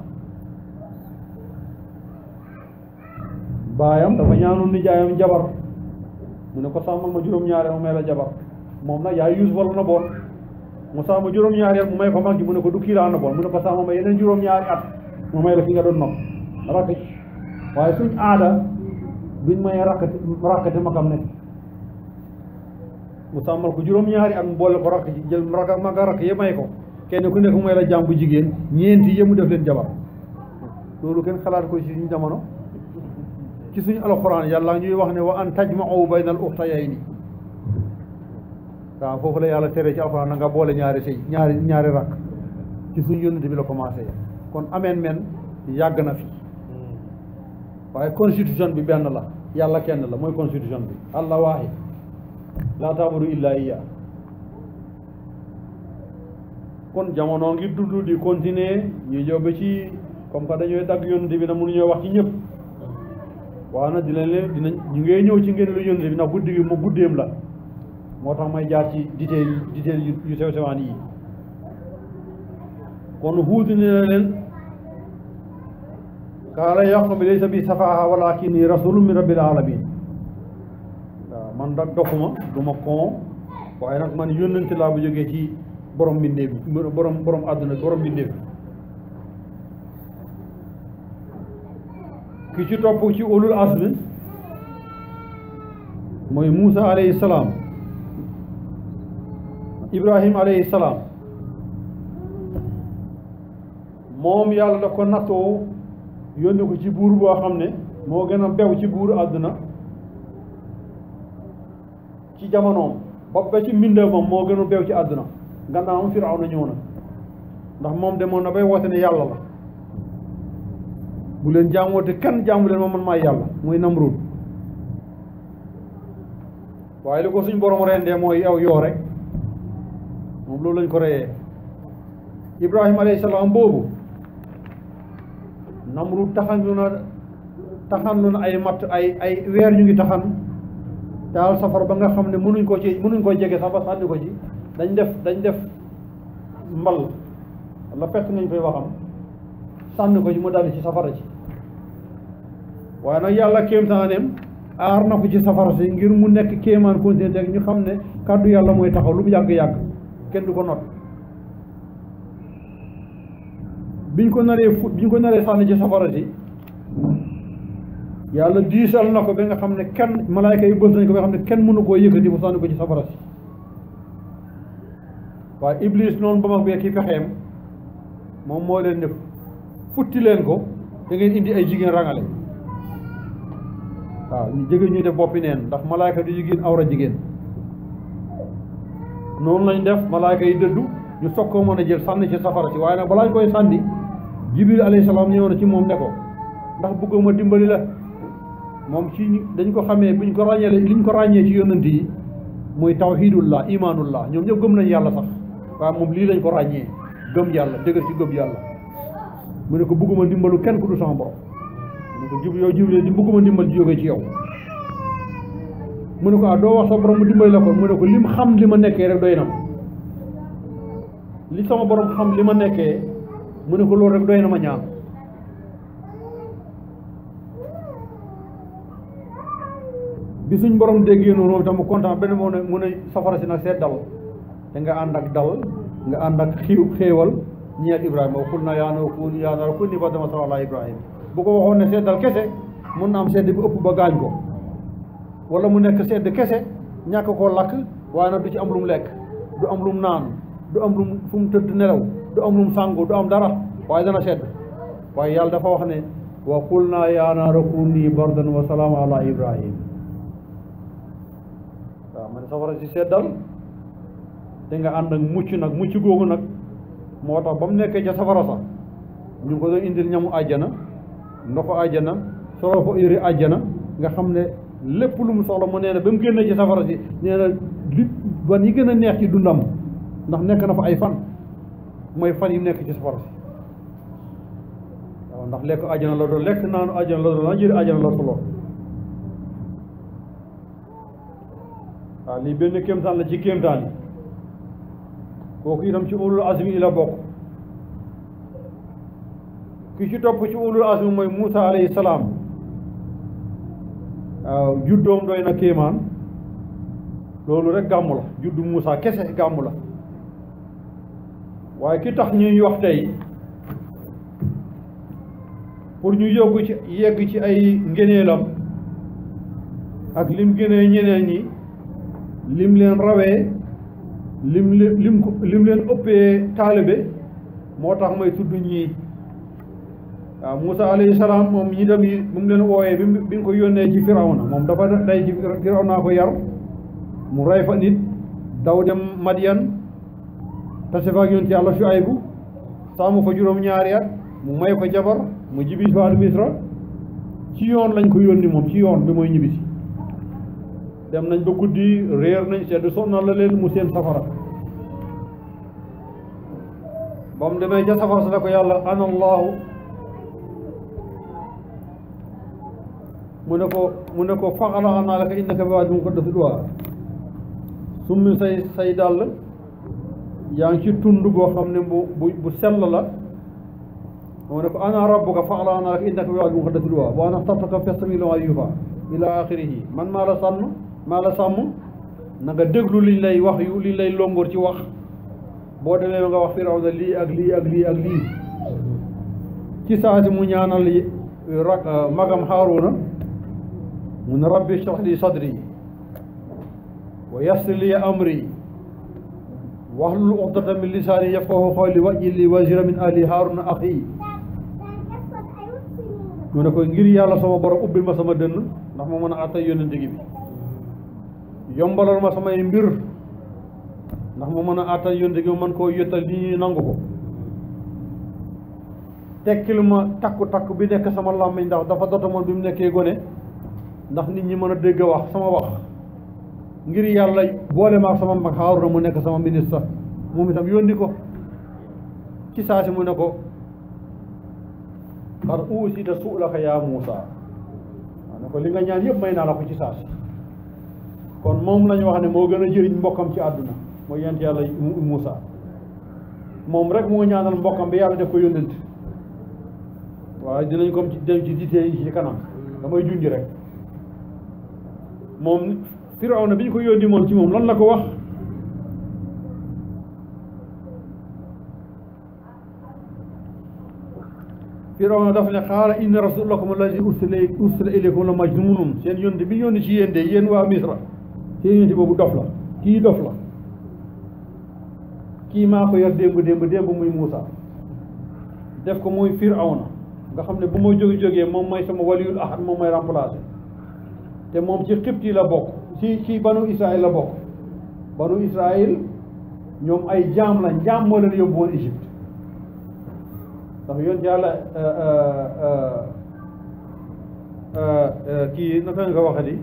baayam dafa ñaanoon nijaayam jabar mu ne ko sàmmal ma juróom-ñaareel mu may la jabar moom nag yaayu yuusufa la na boon mu sàmm juróom-ñaareel mu may ko mag ji mu ne ko du kii laa na boon mu ne ko sàmm ma yeneen juróom-ñaari at mu may la fi nga doon nopp rakk waaye suñ aada duñ may rakkati rakkati magam ne mu sàmmal ko juróom-ñaari at mu boole ko rakk ji jël rakk maga rakk yëpp may ko kenn ku nekk mu may la jàmm bu jigéen ñeenti yëpp mu def leen jabar loolu kenn xalaat ko ci suñu jamono ci suñu alxuraan yàlla ñuy wax ne wa an tajma'u bayna al ukhtayayni waaw foofu la yàlla tere ci alxuraan na nga boole ñaari sëy ñaari ñaari rakk ci suñu yónnent bi la commencé kon ameen men yàgg na fi waaye constitution bi benn la yàlla kenn la mooy constitution bi allah waahid laa taabudu illa iya kon jamono ngi dund di continuer ñu ñëw ba ci comme que dañooy dagg yónnent bi nag mënuñoo wax ci ñëpp waaw nag dinañ leen dinañ ñu ngee ñëw ci ngeen lu yónnent bi ndax guddi gi mu guddeem la moo tax may jaar ci détail détail yu sew sewaan yi kon huuti ne na leen qaala yaqub laysa bi safaha walakinni rasulun min rabbil alamin waaw man dag dofuma du ma kon waaye nag man yónnante laa bu jógee ci borom mbindeef bi borom borom àdduna borom mbindeef bi ki ci topp ci ulul azmi mooy Muusa alayhi salaam Ibrahim alayhi salaam moom yàlla da ko nattoo yónni ko ci buur boo xam ne moo gën a bew ci buur àdduna ci jamonoom ba ba ci mbindeefam moo gën a bew ci àdduna gannaawam Firawna ñëw na ndax moom demoon na bay woote ne yàlla la bu leen jaamoote kenn jaamu leen ma man maay yàlla muy Namrud waaye li ko suñ borom rendee mooy yow yoo rek moom loolu lañ ko reyee Ibrahima alayhi salaam boobu Namrud taxanlu na taxanlu na ay matt ay ay weer ñu ngi taxan taal safar ba nga xam ne mënuñ ko ci mënuñ ko jege sax ba sànni ko ci dañ def dañ def mbal la pett nañ koy waxam sànni ko ci mu daldi ci safara ci waaye nag yàlla kéemtaaneem aar na ko ci safara si ngir mu nekk kéemaan continué ak ñu xam ne kàddu yàlla mooy taxaw lu mu yàgg-yàgg kenn du ko not biñ ko naree fu biñ ko naree sànni ci safara si yàlla diisal na ko ba nga xam ne kenn malaayka yi bës nañ ko ba nga xam ne kenn mënu koo yëkkati mu sànni ko ci safara si waaye iblis noonu ba mag bee ki pexeem moom moo leen ne futti leen ko da ngeen indi ay jigéen rangale waaw ñu jege ñuy def boppi neen ndax malaayka du jigéen awra jigéen noonu lañ def malaayka yi dëddu ñu soog koo mën a jël sànni ci safara si waaye nag balaa ñu koy sànni jibril alayhi salaam ñëw na ci moom ne ko ndax bëggoo ma dimbali la moom ci dañ ko xamee buñ ko ràññee liñ ko ràññee ci yonent yi muy tawhidullah imanullah ñoom ñëpp gëm nañ yàlla sax waaye moom lii lañ ko ràññee gëm yàlla dëgër ci gëm yàlla mu ne ko bëgguma dimbalu kenn ku du sama borom mu ne ko jib yow jibril di bëgguma dimbal ji jógee ci yow mu ne ko ah doo wax sa borom mu dimbali la ko mu ne ko lim xam li ma nekkee rek doy na ma li sama borom xam li ma nekkee mu ne ko loolu rek doy na ma ñaan bi suñ borom déggee noonu moom itam mu kontaan benn moo ne mu ne safara si nag seet dal da nga ànd ak dal nga ànd ak xiiw xéewal ñeel ibrahima wa qul naa yaa naaru kuuni yaa naaru kuuni bardan wa salaaman alaa ibrahima bu ko waxoon ne seddal kese mun na am sedd bi ëpp ba gaañ ko wala mu nekk sedd kese ñàkk koo lakk waaye nag du ci am lu mu lekk du am lu mu naan du am lu mu fu mu tëdd nelaw du am lu mu sàngu du am dara waaye dana sedd waaye yàlla dafa wax ne wa qul naa yaa naaru kuuni bardan wa salaaman alaa ibrahim waaw man safara si seddal te nga ànd ak mucc nag mucc googu nag moo tax ba mu nekkee ca safara sax ñu ngi ko doon indil ñamu àjjana ndoxu àjjana solo fa yëri àjjana nga xam ne lépp lu mu soxla mu nee na ba mu génnee ci safara si nee na li ban yi gën a neex ci dundam ndax nekk na fa ay fan mooy fan yi nekk ci safara si waaw ndax lekk àjjana la doon lekk naanu àjjana la doon na jëri àjjana la solo waaw lii benn kéemtaan la ci kéemtaan yi kooku itam ci ulul azmi yi la bokk ki ci topp ci ulul azmi mooy Moussa alayhi salaam waaw juddoom doy na kéemaan loolu rek gàmmu la juddu Moussa kese gàmmu la waaye ki tax ñuy wax tey pour ñu yóbbu ci yegg ci ay ngëneelam ak lim gënee ñeneen ñi lim leen rawee lim leen lim ko lim leen ëppee taalibe moo tax may tudd ñii waaw Moussa alayhi salaam moom ñi dem yi bu mu leen wooyee bi bi nga ko yónnee ci Firawna moom dafa day ci Firawna ko yar mu rey fa nit daw dem Madiyan tase fa ak yonent Yàlla Shuaybu sàmm fa juróom-ñaari at mu may ko jabar mu jibisi fa Misra ci yoon lañ ko yónni moom ci yoon bi mooy ñibbisi dem nañ ba guddi réer nañ sedd sonnal la leen mu seen safara ba mu demee ca safara sa ne ko yàlla ana allahu mu ne ko mu ne ko faxala naa la ko innaka bi waadi mu ko def duwaa summi say say dàll yaa ngi ci tund boo xam ne bu bu bu sell la mu ne ko ana rabbuka faxala naa la ko innaka bi waadi mu ko def duwaa wa ana xtartuka fastami' limaa yuuhaa ila axirihi man maa la sànn maa la sàmm na nga déglu liñ lay wax yu liñ lay longoor ci wax boo demee nga wax Firawna lii ak lii ak lii ak lii ci saa si mu ñaanal rak magam Haaruna mu ne rabbi shrah li sadri wa yassir li amri wahlul uqdatan min lisaani yafqahu qawli waj'al li wazira min ahli Haaruna axi mu ne ko ngir yàlla sama borom ubbil ma sama dënn ndax ma mën a àttay yónnent gi bi yombalal ma samay mbir ndax ma mën a àttay yónnent gi ma mën koo yottal li ñuy nangu ko tekkil ma takku takku bi nekk sama làmmiñ ndax dafa dotamoon bi mu nekkee gone ndax nit ñi mën a dégg wax sama wax ngir yàlla boole ma ak sama mag Haaruna mu nekk sama ministre moom itam yónni ko ci saa si mu ne ko xar uusita su'laka yaa Muusa waaw ne ko li nga ñaan yëpp may naa la ko ci saa si kon moom lañu wax ne moo gën a jëriñ mbokkam ci àdduna mooy yent yàlla Muusa moom rek moo ñaanal mbokkam bi yàlla def ko yónnent waaye dinañ ko ci dem ci ditee yi ci kanam damay junj rek moom Firawna bi ñu ko yónni moom ci moom lan la ko wax Firawna daf ne xaala inna rasulakum allazi ursila ursila ilaykum la majnunun seen yónni bi yónni ci yéen de yéen waa Misra seen yónni boobu dof la kii dof la kii maa ko yor démb démb démb muy Muusa def ko muy Firawna nga xam ne bu ma jóge jógee moom mooy sama waliyul ahad moom mooy remplacé te moom ci xibti la bokk ci ci banu Israël la bokk banu Israël ñoom ay jaam la jaam moo leen yóbbu woon Égypte ndax yoon yàlla kii naka nga ko waxati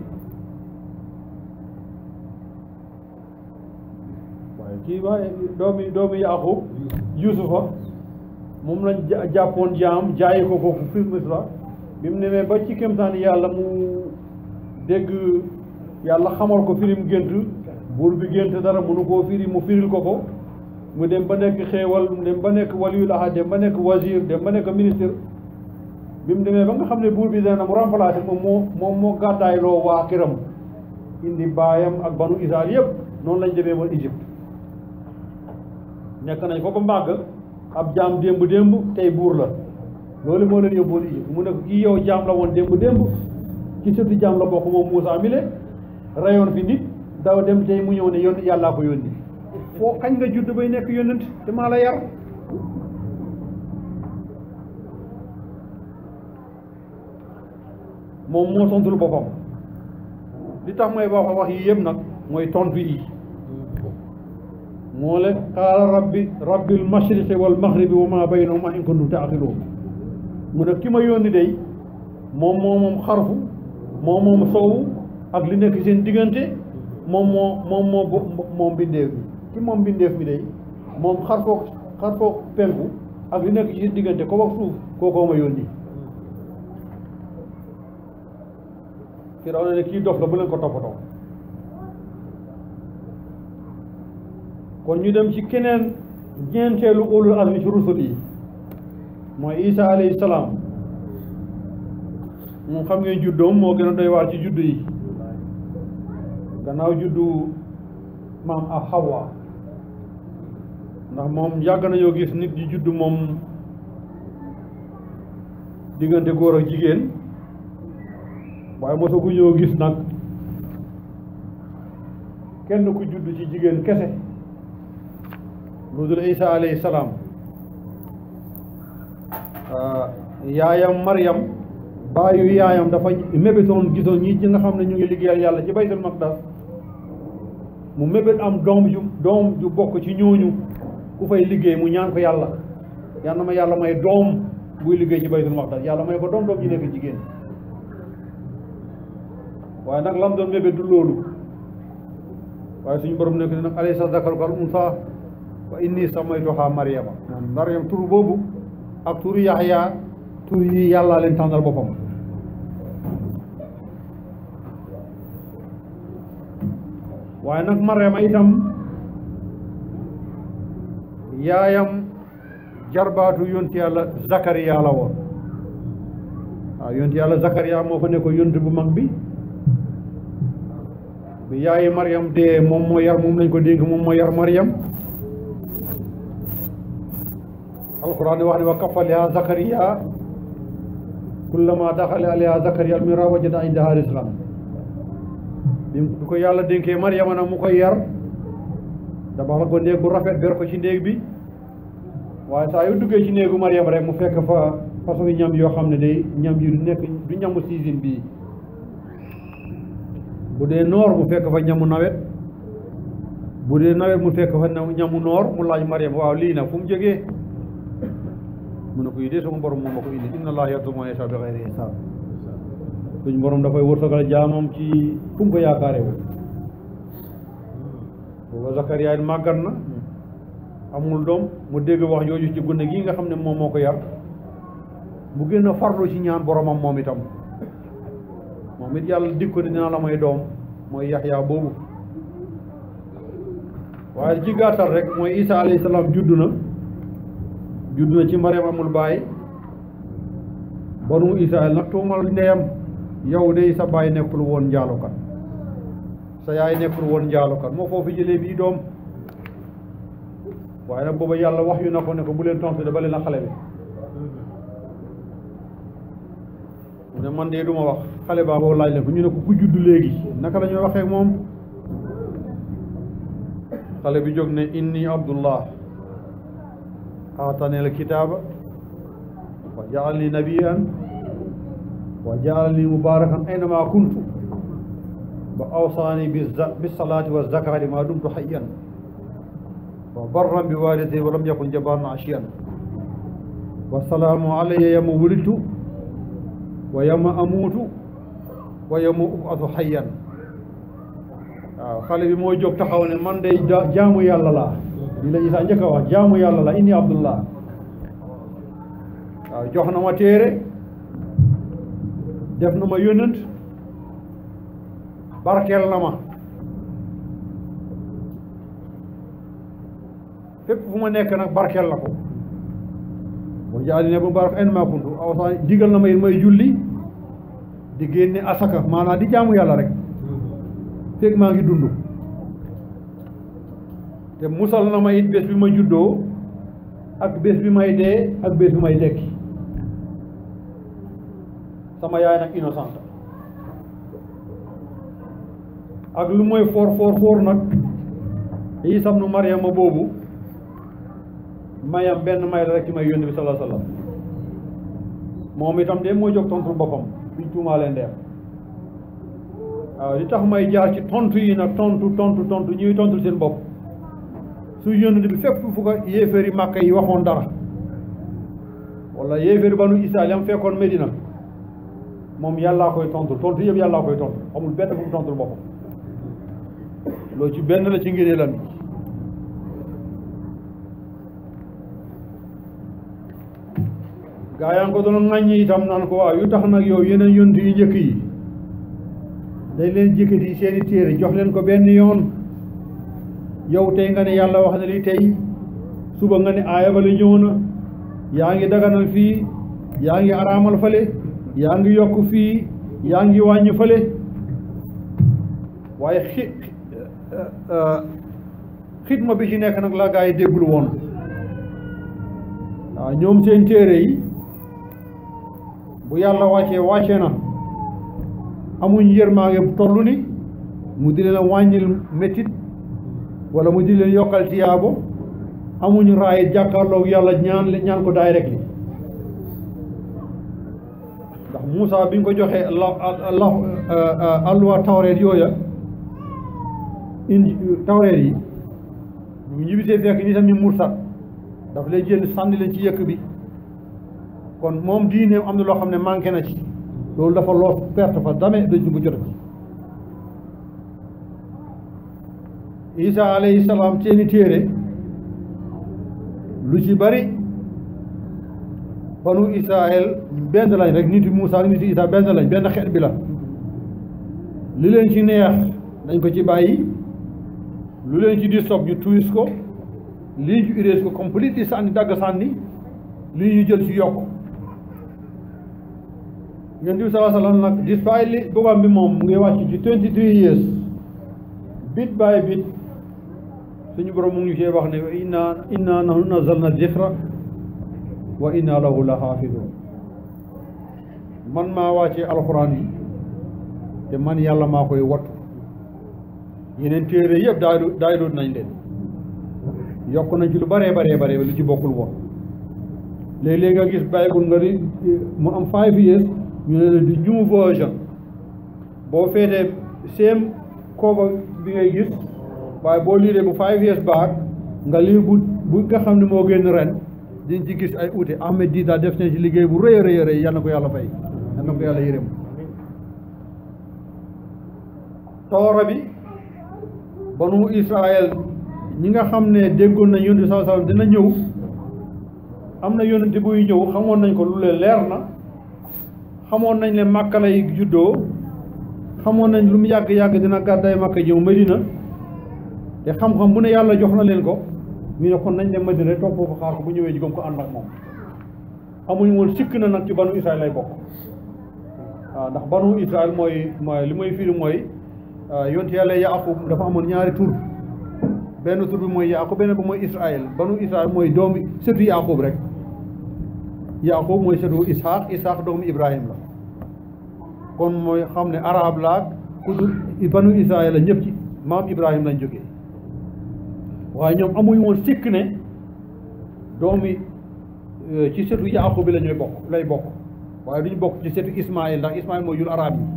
waaye kii waaye doomi doomi Yaaqub Yuusufa moom lañ jàppoon jaam jaayi ko foofu fi Misra bi mu nemee ba ci kéemtaan yàlla mu dégg yàlla xamal ko firim gént buur bi gént dara mënu koo firi mu firil ko ko mu dem ba nekk xéewal mu dem ba nekk waliyul ahad dem ba nekk wazir dem ba nekk ministre bi mu demee ba nga xam ne buur bi dana mu remplacé moom moo moom moo gàddaay loo waa këram indi baayam ak banu Israël yëpp noonu lañ demee woon Égypte nekk nañ ko ba màgg ab jaam démb démb tey buur la loolu moo leen yóbboon Égypte mu ne ko kii yow jaam la woon démb démb ci sëtu jaam la bokk moom Moussa mi le rayoon fi nit daw dem tey mu ñëw ne yónni yàllaa ko yónni foo kañ nga judd bay nekk yónnent te maa la yar moom moo tontul boppam li tax mooy wax wax yi yëpp nag mooy tontu yi moo le qaala rabbi rabbil mashriqi wal maghribi wa ma baynahuma in kuntum taaqiluun mu ne ki ma yónni day moom moo moom xarfu moom moom soowu ak li nekk seen diggante moom moo moom moo bo- moom bindeef bi ki moom bindeef mi day moom xarfoog xarfoog penku ak li nekk ci seen diggante ko wax suuf kookoo ma yónni Firawna ne kii dof la bu leen ko toppatoo kon ñu dem ci keneen ñeenteelu ulul azmi ci rusul yi mooy Isa alayhi salaam moom xam ngeen juddoom moo gën a doy waar ci juddu yi gannaaw juddu maam ak Hawa ndax moom yàgg nañoo gis nit di juddu moom diggante góor ak jigéen waaye mosagu ñoo gis nag kenn ku judd ci jigéen kese lu dul Isa alayhi salaam yaayam Maryam baayu yaayam dafa mébétoon gisoon ñi ci nga xam ne ñu ngi liggéeyal yàlla ci baytul maqdas mu mébét am doom ju doom ju bokk ci ñooñu ku fay liggéey mu ñaan ko yàlla yal na ma yàlla may doom buy liggéey ci baytul maqdas yàlla may ko doom doom ji nekk jigéen waaye nag lam doon mébét du loolu waaye suñu borom nekk nag alaysa zakaru kal unsa wa inni samaytuha Maryama Maryam tur boobu ak turu Yaxya tur yi yàllaa leen tànnal boppam waaye nag Maryama itam yaayam jarbaatu yonti yàlla Zakariya la woon waaw yonti yàlla Zakariya moo fa nekkoon yonti bu mag bi bi yaayi Maryam dee moom moo yar moom lañ ko dénk moom moo yar Maryam alquran di wax ne wa kafaliha Zakariya kullama daxale alayha Zakariya almira wajada indaha rizqan bi ko yàlla dénkee Maryama nag mu koy yar dabaxal ko néeg bu rafet ber ko ci néeg bi waaye saa yu duggee ci néegu Maryam rek mu fekk fa façon ñam yoo xam ne day ñam yi du nekk du ñamu season bii bu dee noor mu fekk fa ñamu nawet bu dee nawet mu fekk fa ñamu noor mu laaj Maryam waaw lii nag fu mu jógee mu ne ko yi dee sama borom moom ma ko indi inna allaha yarzuqu man yashaa bi ghayri hisaab suñ borom dafay wërsëgal jaamam ci fu mu ko yaakaare wu booba Zakariya màggat na amul doom mu dégg wax jooju ci gune gi nga xam ne moom moo ko yar mu gën a farlu ci ñaan boromam moom itam moom it yàlla dig ko ne dina la may doom mooy Yaxya boobu waaye ci gàttal rek mooy Isa alayhi salaam juddu na juddu na ci Maryam amul baay banu Israël nag tuumal ndeyam yow de sa baay nekkul woon njaalukat sa yaay nekkul woon njaalukat moo foofu jëlee bii doom waaye nag booba yàlla wax yu na ko ne ko bu leen tontu de ba leen a xale bi mu ne man de duma wax xale baa boobu laaj leen ko ñu ne ko ku juddu léegi naka la ñuy waxee ak moom xale bi jóg ne inni abdullah aatani al kitaaba wa jaalani nabiyan wa jaalani mubarakan aynama kuntu wa awsaani bisalaati wa zakati ma dumtu hayyan wa barran bi walidati wa lam yakun jabaran asiyan wa salaamu alayya yawma wulidtu wa yawma amuutu wa yawma ub'athu hayyan waaw xale bi moo jóg taxaw ne man day jaamu yàlla laa li la Isaa njëkk a wax jaamu yàlla la inni abdullah waaw jox na ma téere def na ma yónnent barkeel na ma fépp fu ma nekk nag barkeel na ko wa jaali ne bu barak ayn maa kuntu aw sa digal na ma it may julli di génne asaka maanaam di jaamu yàlla rek fekk maa ngi dund te musal na ma it bés bi ma juddoo ak bés bi may dee ak bés bi may dekki sama yaay nag innocente ak lu mooy foor foor foor nag Iisa ibnu Maryama boobu mayam benn may la rek ci may yónni bi sallallahu alayhi wa sallam moom itam de moo jóg tontu boppam biñ tuumaalee ndeer waaw li tax may jaar ci tontu yi nag tontu tontu tontu ñuy tontu seen bopp su yónni bi fépp fu ko yéeféeri màkka yi waxoon dara wala yéeféeri banu Israel yam fekkoon Medina moom yàllaa koy tontu tontu yëpp yàllaa koy tontu amul benn fu mu tontul boppam loolu ci benn la ci ngëneelam gaa yaa ngi ko doon ŋàññi itam naan ko waaw yu tax nag yow yeneen yonent yu njëkk yi dañ leen jëkkati seeni téere jox leen ko benn yoon yow tey nga ne yàlla wax na li tey suba nga ne aaya ba la ñëw na yaa ngi daganal fii yaa ngi araamal fale yaa ngi yokk fii yaa ngi wàññi fale waaye xi xitma bi ci nekk nag la gaa yi déggul woon waaw ñoom seen téere yi bu yàlla wàccee wàcce na amuñ yërmaange bu toll ni mu di leen wàññil métit wala mu di leen yokkal tiyaabo amuñ raay jàkkaarloog yàlla ñaan ñaan ko daay rek li ndax Moussa bi ñu ko joxee la la alluwa tawreet yooya indi tawreet yi bu ñibbisee fekk ni tamit mursat daf lay jël sànni leen ci yëkk bi kon moom diineem am na loo xam ne manqué na ci loolu dafa loos perte fa dame dañ bu jot ci isa alayhi salaam seeni téere lu ci bari banu israel benn lañ rek nit Muusa ak nit isa benn lañ benn xeet bi la li leen ci neex dañ ko ci bàyyi lu leen ci di sob ñu tuwis ko lii ñu urees ko complete di sànni dagg sànni lii ñu jël ci yokk yonent bi sallallahu alayhi wa sallam nag despite li bogam bi moom mu ngi wàcc ci twenty three years bit by bit suñu borom mu ngi see wax ne inna inna nahnu nazzalna dhikra wa inna lahu la xaafidun man maa wàccee alxuraan yi te man yàlla maa koy wattu yeneen téere yëpp daay daay doon nañ leen yokk nañ ci lu baree baree baree lu ci bokkul woon léeg-léeg nga gis bàyyikul nga di mu am five years ñu ne la di new version boo feetee same cover bi ngay gis waaye boo liiree bu five years back nga lii bu bu nga xam ne moo génn ren diñ ci gis ay uute Ahmed Dida def na ci liggéey bu rëy a rëy rëy yal na ko yàlla fay yal na ko yàlla yërëm toora bi banu Israël ñi nga xam ne déggoon nañ yonent sallallahu alayhi wasallam dina ñëw am na yonent buy ñëw xamoon nañ ko lu leen leer na xamoon nañ ne Màkka lay juddoo xamoon nañ lu mu yàgg-yàgg dina gàddaay Màkka jëw Medina te xam-xam bu ne yàlla jox na leen ko ñu ne kon nañ dem Medina toog foofu xaar ko bu ñëwee jigom ko ànd ak moom amuñ woon sikk na nag ci banu Israël lay bokk waaw ndax banu Israël mooy mooy li mooy firi mooy yonent yàlla Yaaqub dafa amoon ñaari tur benn tur bi mooy Yaaqub benn bi mooy Israël banu Israël mooy doomi sëtu Yaaqub rek Yaaqub mooy sëtu Ishaq Ishaq doomu Ibrahim la kon mooy xam ne arab laak ku dul banu Israël la ñëpp ci maam Ibrahim lañ jógee waaye ñoom amuñu woon sikk ne doomi ci sëtu Yaaqub bi la ñuy bokk lay bokk waaye duñu bokk ci sëtu Ismaël ndax Ismaël mooy jur arab yi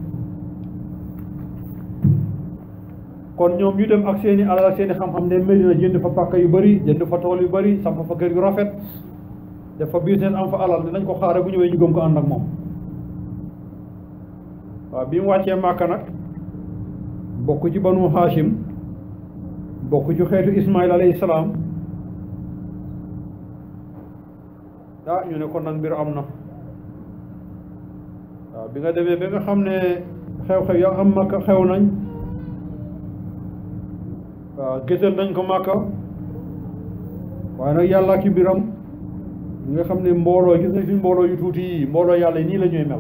kon ñoom ñu dem ak seeni alal ak seeni xam-xam ne Medina jënd fa pàkk yu bëri jënd fa tool yu bëri samp fa kër yu rafet def fa business am fa alal dinañ ko xaare bu ñëwee ñu gëm ko ànd ak moom waaw bi mu wàccee Màkka nag bokk ci banu Hashim bokk ci xeetu Ismaïl alayhi salaam ah ñu ne kon nag mbir am na waaw bi nga demee ba nga xam ne xew-xew ya am Màkka xew nañ waaw gisal nañ ko Màkka waaye nag yàlla ki mbiram nga xam ne mbooloo gis nañ suñ mbooloo yu tuuti yi mbooloo yàlla yi nii la ñuy mel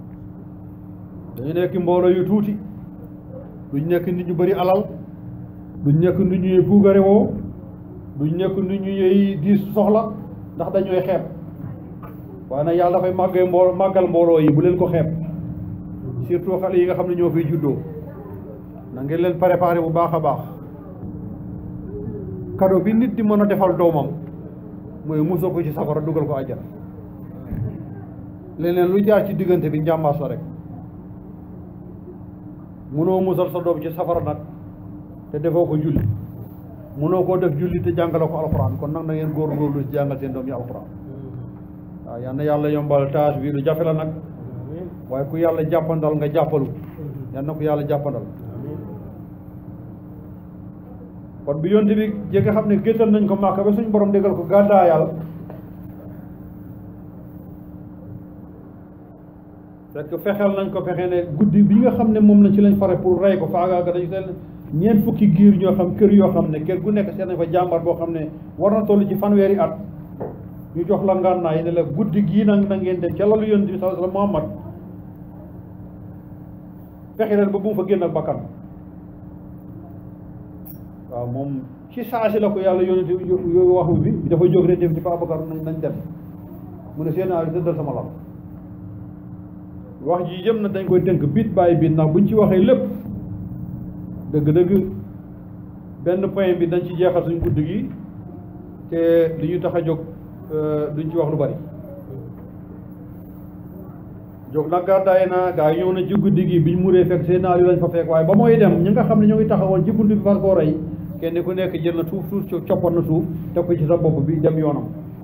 dañu nekk mbooloo yu tuuti duñ nekk nit ñu bëri alal duñ nekk nu ñuy puugare woo duñ nekk nu ñuy diis soxla ndax dañooy xeeb waaye nag yàlla dafay màggee mbooloo màggal mbooloo yi bu leen ko xeeb surtout xale yi nga xam ne ñoo fiy juddoo na ngeen leen préparé bu baax a baax cadeau bi nit di mën a defal doomam mooy musal ko ci safara dugal ko àjjana leneen lu jaar ci diggante bi njàmbaas la rek munoo musal sa doom ci safara nag te defoo ko julli munoo koo def julli te jàngale ko alxuraan kon nag na ngeen góorgóorlu ci jàngal seen doom yi alxuraan waaw yal na yàlla yombal tâche bi lu jafe la nag waaye ku yàlla jàppandal nga jàppalu yal na ko yàlla jàppandal kon bi yonte bi ji nga xam ne géttal nañ ko màkk ba suñ borom déggal ko gàddaayal fekk fexeel nañ ko fexe ne guddi bi nga xam ne moom lañ ci lañ fare pour rey ko faagaaga dañu seen ñeent fukki giir ñoo xam kër yoo xam ne kër gu nekk seen nañ fa jàmbar boo xam ne war na toll ci fanweeri at ñu jox la ngànnaay ne la guddi gii nag na ngeen dem ca lalu yonent bi sallallahu alayhi wa sallam Muhammad fexe leen ba bu mu fa génn ak bakkan waaw moom ci saasi la ko yàlla yonent yo waxu bi dafa jóg rek dem ci fa Abubakar nañ nañ dem mu ne seen ali tëddal sama lal wax ji yëm na dañ koy tënk bit bàyyi bit ndax buñ ci waxee lépp dëgg-dëgg benn point bi dañ ci jeexal suñ guddi gi te li ñu tax a jóg duñ ci wax lu bari jóg nag gàddaay na gaa yi ñëw na ci guddi gi biñ muree fekk seen naal yi lañ fa fekk waaye ba mooy dem ñi nga xam ne ñoo ngi taxawoon ci bunt bi far koo rey kenn ku nekk jël na suuf suuf coppat na suuf teg ko ci sa bopp bi dem yoonam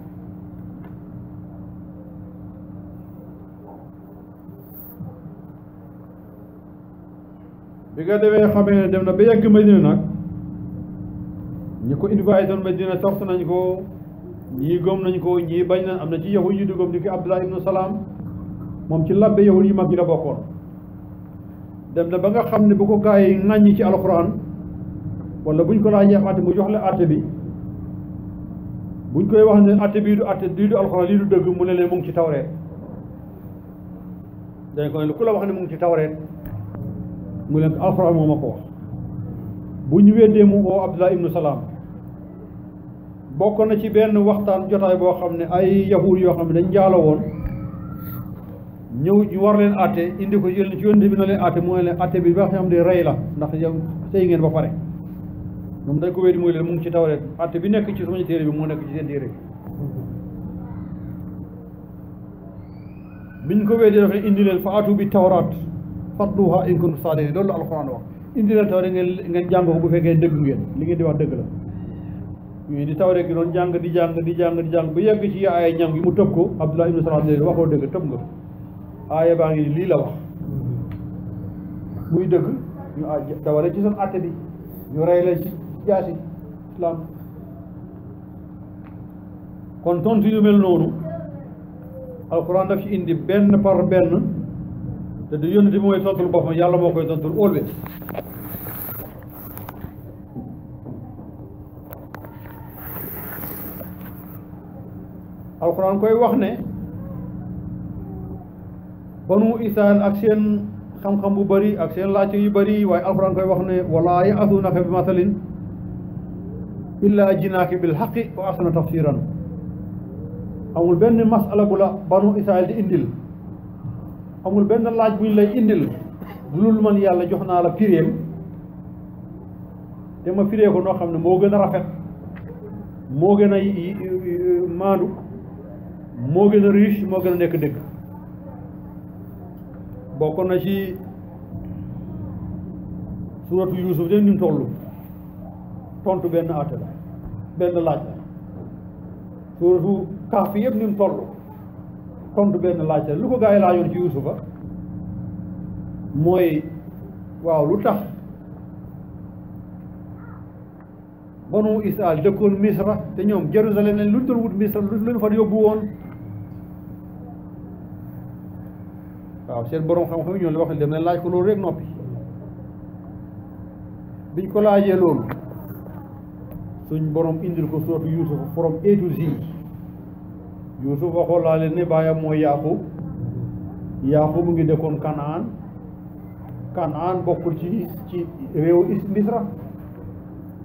bi nga demee xamee ne dem na ba yegg Medina nag ñi ko invité doon Medina tox nañ ko ñii gëm nañ ko ñii bañ na am na ci yahud yu di gëm ni ki Abdullah ibnu Salaam moom ci labbe yahud yu mag yi la bokkoon dem na ba nga xam ne bu ko gaa yi ŋàññi ci alxuraan wala buñ ko laajee àtte mu jox la àtte bi buñ koy wax ne àtte bii du àtte lii du alxuraan lii du dëgg mu ne leen mu ngi ci tawreet dañ ko ne ku la wax ne mu ngi ci tawreet mu leen alxuraan moo ma ko wax bu ñu weddee mu oo Abdullah ibnu Salaam bokk na ci benn waxtaan jotaay boo xam ne ay yahuud yoo xam ne dañ jaalo woon ñëw ñu war leen àtte indi ko ci yonent bi na leen àtte mu ne leen àtte bi ba xam ne rey la ndax yow sëy ngeen ba pare moom dañ ko weddi mooy leen mu ngi ci tawreet àtte bi nekk ci suñu téere bi moo nekk ci seen téere bi biñ ko weddi dafa indi leen fa atu bi tawraat fatluha in kuntum saadiqin loolu la alxuraan wax indi leen tawreet ngeen ngeen jàng ko bu fekkee dëgg ngeen li ngeen di wax dëgg la ñu di tawreet gi doon jàng di jàng di jàng di jàng ba yegg ci aaya ñam gi mu tëb ko Abdullah ibnu Salaam ne waxoo dëgg tëb nga aaya baa ngi lii la wax muy dëgg ñu a dawale ci seen àtte bi ñu rey leen ci jaasi islam kon tontu yu mel noonu alxuraan daf ci indi benn par benn te du yónni mooy tontul boppam yàlla moo koy tontul always alxuraan koy wax ne banu israel ak seen xam-xam bu bëri ak seen laajte yu bëri waaye alxuraan koy wax ne wala ya'tunaka bi masalin illa jinaaki bil haqqi wa ahsana tafsiran amul benn masala bu la banu israel di indil amul benn laaj buñ lay indil bu dul man yàlla jox naa la firéem te ma firee ko noo xam ne moo gën a rafet moo gën a maandu moo gën a riche moo gën a nekk dëgg bokk na ci suratu Yuusuf de ni mu toll tontu benn àtte la benn laaj la suratu Kahf yëpp ni mu toll tontu benn laaj la lu ko gaa yi laajoon ci Yuusufa mooy waaw lu tax banu Israel dëkkoon Misra te ñoom Jérusalem leen lu ñu doon wut Misra lu leen fa yóbbu woon waaw seen borom xam-xam yi ñoo la wax dem leen laaj ko loolu rek noppi biñ ko laajee loolu suñ borom indil ko suratu Yuusuf from A to Z Yuusuf waxoo laa leen ne baayam mooy Yaaqub Yaaqub mu ngi dëkkoon Kanaan Kanaan bokkul ci ci réewu Misra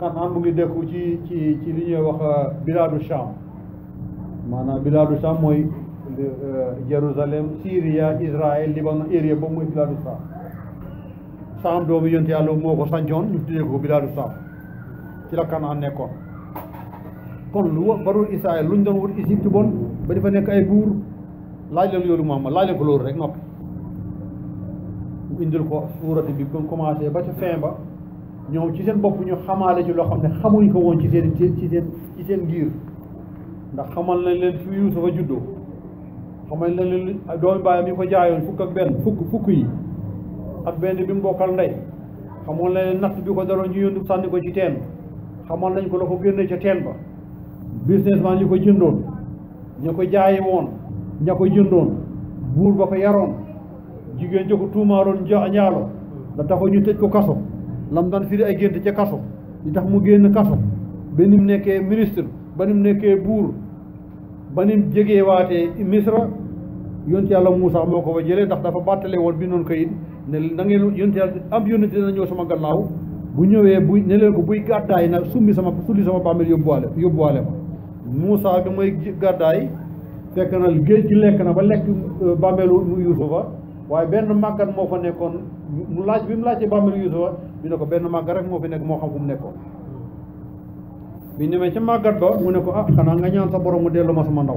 Kanaan mu ngi dëkku ci ci ci li ñuy wax biladu Sham maanaam biladu Sham mooy Jérusalem Syria Israël Liban area boobu mooy biladu Sham Sham doomu yonte yàlla moo ko sancoon ñu tuddee ko biladu Sham ci la Kanaan nekkoon kon lu wa barul Israël lu ñu doon wut Égypte bon ba dafa nekk ay buur laaj leen yoolu Muhammad laaj leen ko loolu rek noppi mu indil ko suurati bi ba commencé ba ca fin ba ñoom ci seen bopp ñu xamaale ci loo xam ne xamuñ ko woon ci seen ci seen ci seen giir ndax xamal nañ leen fi Yuusufa juddoo xamal nañ leen doomi baayam yi ko jaayoon fukk ak benn fukk fukk yi ak benn bi mu bokkal ndey xamoon nañ leen natt bi ko daroon ñu yónni sànni ko ci teen xamal nañ ko la ko génne ca teen ba businessman yi ko jëndoon ña ko jaayi woon ña ko jëndoon buur ba ko yaroon jigéen ja ko tuumaaroon ja ñaalo da taxoon ñu tëj ko kaso lam daan firi ay gént ca kaso li tax mu génn kaso ba ni mu nekkee ministre ba ni mu nekkee buur ba ni mu jegee waatee misra yonent yàlla Muusa moo ko fa jëlee ndax dafa bàttale woon bi noonu kayit ne na ngeen yonent yàlla am yonent dina ñëw sama gannaaw bu ñëwee buy ne leen ko buy gàddaay nag summi sama sulli sama bàmmeel yóbbuwaale yóbbuwaale ma Muusa bi mooy gàddaay fekk na géej gi lekk na ba lekk bàmmeelu Yuusufa waaye benn màggat moo fa nekkoon mu laaj bi mu laajtee bàmmeelu Yuusufa ñu ne ko benn màggat rek moo fi nekk moo xam fu mu nekkoon bi ñemee ca màggat ba mu ne ko ah xanaa nga ñaan sa borom mu delloo ma sama ndaw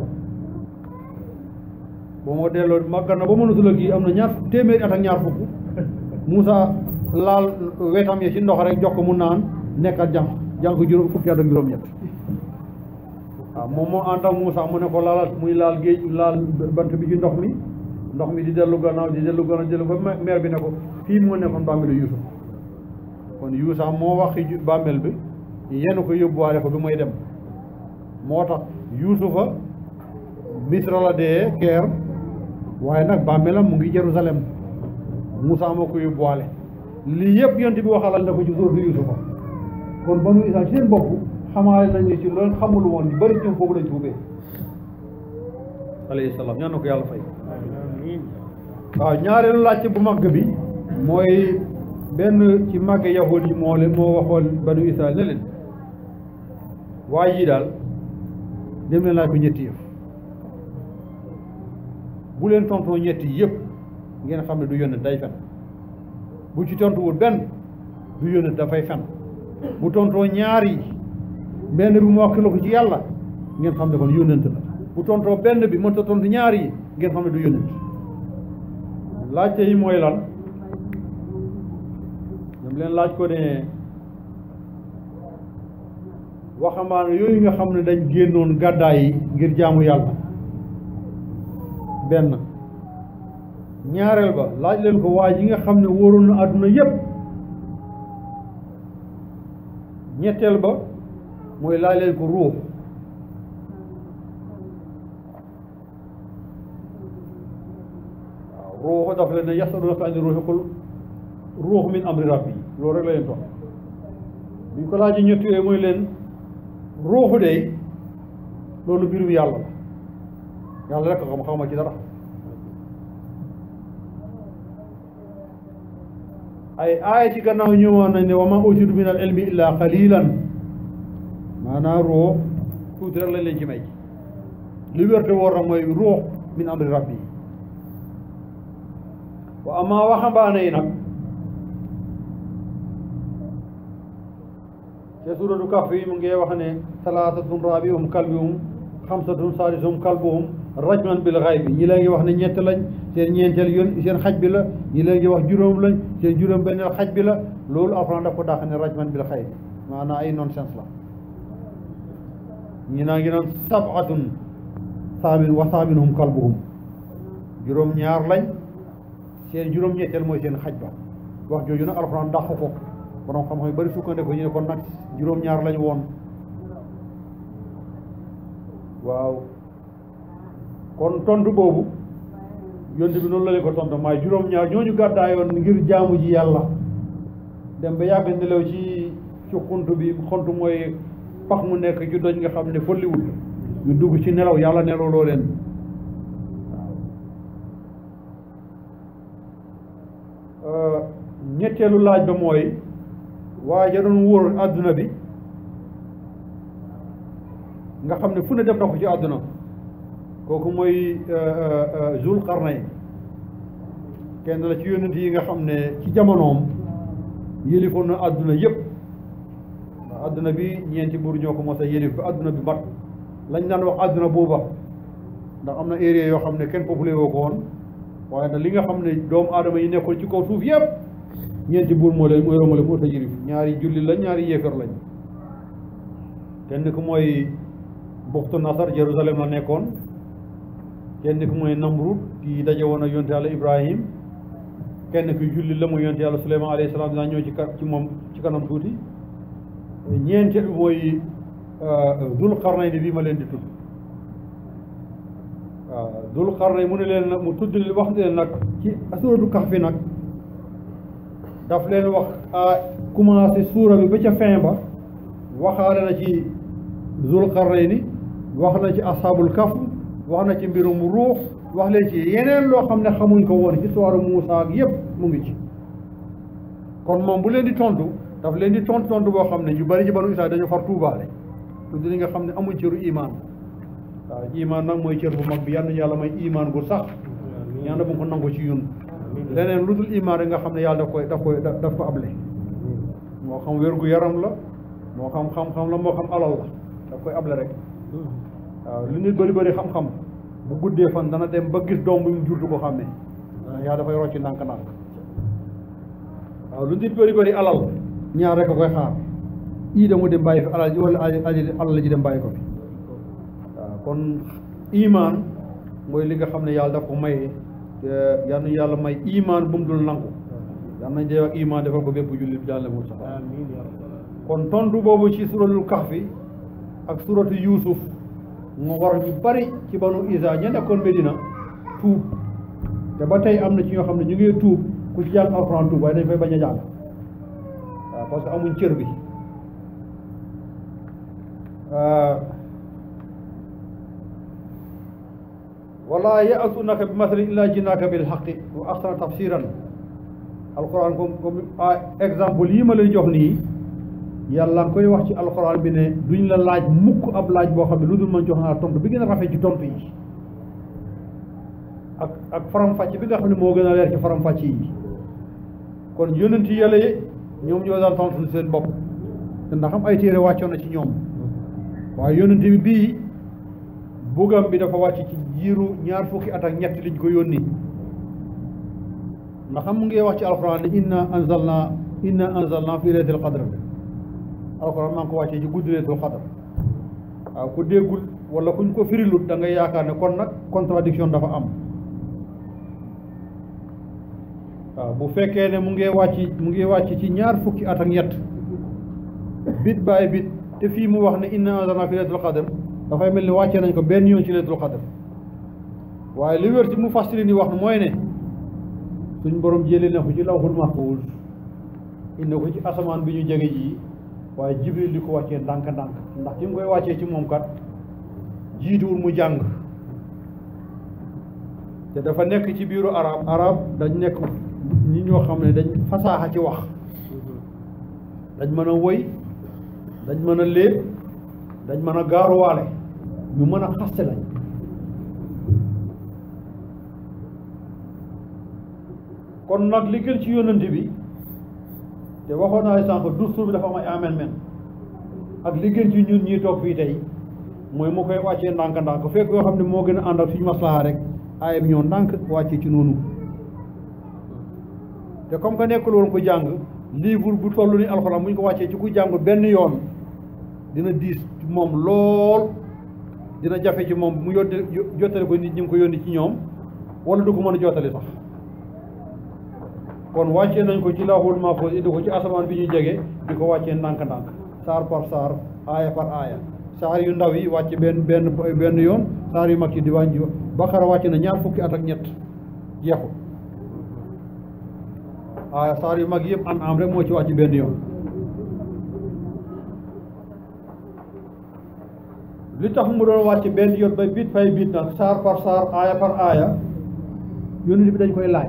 boo ma delloo màggat na ba mënatul a gi am na ñaar téeméeri at ak ñaar fukk Moussa laal wetam yi ci ndox rek jox ko mu naan nekkat jànq jànq juróom fukki at ak juróom-ñett waaw moom moo ànd ak Moussa mu ne ko laal muy laal géej laal bant bi ci ndox mi ndox mi di dellu gannaaw di dellu gannaaw di dellu ba meer bi ne ko fii moo nekkoon bàmmeelu Yuusuf kon Yuusa moo waxi bàmmeel bi yenn ko yóbbuwaale ko bi muy dem moo tax Yuusufa Misra la dee Keer waaye nag bàmmeelam mu ngi Jérusalem Moussa moo ko yóbbuwaale lii yëpp yonent bi waxalal na ko ci suuratu Yuusufa kon banu Israel ci seen bopp xamaale nañ ni ci loolu xamul woon ñu bëri ñoom foofu lañ tuubee alayhi salaam ñaan na ko yàlla fay waaw ñaareelu laajte bu màgg bi mooy benn ci màgg yahud yi moo leen moo waxoon banu Israel ne leen waaye yii daal dem leen laaj ko ñetti yëf bu leen tontoo ñetti yëpp ngeen xam ne du yónnent day fen bu ci tontuwul benn du yónnent dafay fen bu tontoo ñaar yi benn bi mu wakkiloo ko ci yàlla ngeen xam ne kon yónnent la bu tontoo benn bi mënta tontu ñaar yi ngeen xam ne du yónnent laajte yi mooy lan ñoom leen laaj ko ne waxambaane yooyu nga xam ne dañ génnoon gàddaay yi ngir jaamu yàlla benn ñaareel ba laaj leen ko waa ji nga xam ne wóoroon na àdduna yépp ñetteel ba mooy laaj leen ko ruux waaw ruuxu dafa leen ne yasalunaka ani ruuxi qul ruux min amri rabbi loolu rek la leen tox bi ñu ko laajee ñett yooyu mooy leen ruuxu de loolu mbirum yàlla la yàlla rek xam xawma ci dara ay aaya ci gannaaw ñëwoon nañ ne wa ma utitu min al ilmi illa qalilan maanaam ruux tuuti rek lañ leen ci may li wérte woor na mooy ruux min amri rabbi wa ama waxambaane yi nag te suuratu Kahf yi mu ngi wax ne salaatatun raabi'uhum kalbuhum xamsatun saadisuhum kalbuhum rajman bil ghaybi ñi la ngi wax ne ñett lañ seen ñeenteel yoon seen xaj bi la ñi la ngi wax juróom lañ seen juróom benneel xaj bi la loolu Alxuraan daf ko dàq ne rajman bil ghaybi maanaam ay nonsense la ñi naa ngi naan sab'atun saamin wa saaminuhum kalbuhum juróom ñaar lañ seen juróom ñetteel mooy seen xaj ba wax jooju nag Alxuraan dàq ko borom xam-xam yu bari sukkandiku ñu ne kon nag juróom-ñaar lañ woon waaw kon tontu boobu yonte bi noonu la leen ko tontu maay juróom-ñaar ñooñu gàddaayoon ngir jaamu ji yàlla dem ba yàgg nelaw ci ci xunt bi xunt mooy pax mu nekk ci doj nga xam ne folliwul ñu dugg ci nelaw yàlla nelaw loo leen waaw ñetteelu laaj ba mooy waaye ja doon wóor àdduna bi nga xam ne fu ne def na ko ci àdduna kooku mooy Zul Qarnayn kenn la ci yonent yi nga xam ne ci jamonoom yëlifoon na àdduna yëpp ndax àdduna bi ñeenti buur ñoo ko mos a yëlif ba àdduna bi mat lañ daan wax àdduna booba ndax am na area yoo xam ne kenn populé woo ko woon waaye nag li nga xam ne doomu aadama yi nekkoon ci kaw suuf yëpp ñeenti buur moo leen mooy romale moo ta yëlif ñaari julli lañ ñaari yéefar lañ kenn ku mooy buxtu nasar Jérusalem la nekkoon kenn ku mooy Namrud kii daje woon ak yonte yàlla Ibrahim kenn ki julli la mu yonte yàlla Suleymaan alayhi salaam dinaa ñëw ci ka ci moom ci kanam tuuti ñeenteel bi mooy Dul Qarnayni bii ma leen di tudd waaw Dul Qarnayni mu ne leen nag mu tudd wax leen nag ci suuratu Kahfi nag daf leen wax a commencé suura bi ba ca fin ba waxaale na ci Dul Qarnayni wax na ci ashaabul kahf wax na ci mbirum ruux wax leen ci yeneen loo xam ne xamuñ ko woon ci histoire Muusaa ak yëpp mu ngi ci kon moom bu leen di tontu daf leen di tontu tontu boo xam ne ñu bari ci banu Israayil dañu far tuubaale lu di nga xam ne amuñ cëru imaan waaw imaan nag mooy cër bu mag bi yal na yàlla may imaan gu sax yàlla bu ko nangu ci ñun leneen lu dul imaan rek nga xam ne yàlla daf koy daf koy daf ko able moo xam wér gu yaram la moo xam xam-xam la moo xam alal la daf koy able rek waaw lu nit bëri bëri xam-xam bu guddee fan dana dem ba gis doom bu mu jur du ko xàmmee yaa dafay rocci ndànk-ndànk waaw lu nit bëri bëri alal ñaar rek a koy xaar ii da mu dem bàyyi fi alal ji wala alal ji dem bàyyi ko fi waaw kon imaan mooy li nga xam ne yàlla daf ko may yal na yàlla may imaan bu mu dul nangu yal nañ dee ak imaan defal ko bépp jullit bi jàlle mu sax kon tontu boobu ci suratul kahfi ak suratu yuusuf mu war ñu bari ci banu isa ña nekkoon Medina tuub te ba tey am na ci ñoo xam ne ñu ngi tuub ku ci jàng alxuraan tuub waaye dañ fay bañ a jàng waaw parce que amuñ cër bi wala ya'tunaka bi masalin illa jinnaaka bil haqqi wa ahsana tafsiran alxuraan comme comme exemple yi ma lay jox nii yàlla nga koy wax ci alxuraan bi ne duñ la laaj mukk ab laaj boo xam ne lu dul man jox naa tontu bi gën a rafet ci tontu yi ak ak faram-fàcc bi nga xam ne moo gën a leer ci faram-fàcc yi kon yonent yàlla yi ñoom ñoo daan tontu seen bopp te ndax am ay téere wàccoon na ci ñoom waaye yonent bi bii bugam bi dafa wàcc ci jiiru ñaar fukki at ak ñett liñ ko yónni ndax xam mu ngi wax ci alxuraan ne inna anzalna inna anzalna fi laylatil qadr alxuraan maa ngi ko wàccee ci guddi laylatul qadr waaw ku déggul wala kuñ ko firilut da ngay yaakaar ne kon nag contradiction dafa am waaw bu fekkee ne mu ngi wàcc mu ngi wàcc ci ñaar fukki at ak ñett bit baay bit te fii mu wax ne inna anzalna fi laylatul qadr dafay mel ni wàccee nañ ko benn yoon ci laylatul qadr waaye li wér ci mu fastiri ni wax mooy ne suñ borom jëlee na ko ci lawhul mahfuus indi ko ci asamaan bi ñu jege ji waaye jibril di ko wàccee ndànk-ndànk ndax ki mu koy wàccee ci moom kat jiituwul mu jàng te dafa nekk ci biiru arab arab dañ nekk ñi ñoo xam ne dañ fasaaxa ci wax dañ mën a woy dañ mën a léeb dañ mën a gaaruwaale ñu mën a xaste lañ kon nag li gën ci yónnante bi te waxoon naa sànq dustur bi dafa am ay amendement ak li gën ci ñun ñii toog fii tey mooy mu koy wàccee ndànk-ndànk fekk yoo xam ne moo gën a ànd ak suñu maslaha rek aaya bi ñoo ndànk wàccee ci noonu te comme que nekkul woon ko jàng livre bu toll ni alxuraan bu ñu ko wàccee ci ku jàng benn yoon dina diis ci moom lool dina jafe ci moom mu yótte jottale ko nit ñi ngi ko yónni ci ñoom wala du ko mën a jottali sax kon wàccee nañ ko ci lawhul mahfuus indi ko ci asamaan bi ñu jege di ko wàccee ndànk-ndànk saar par saar aaya par aaya saar yu ndaw yi wàcc benn benn benn yoon saar yu mag yi di wàññi Baqara wàcc na ñaar fukki at ak ñett jeexul aaya saar yu mag yëpp an am rek moo ci wàcc benn yoon li tax mu doon wàcc benn yoon ba bit fay bit nag saar par saar aaya par aaya yonent bi dañ koy laaj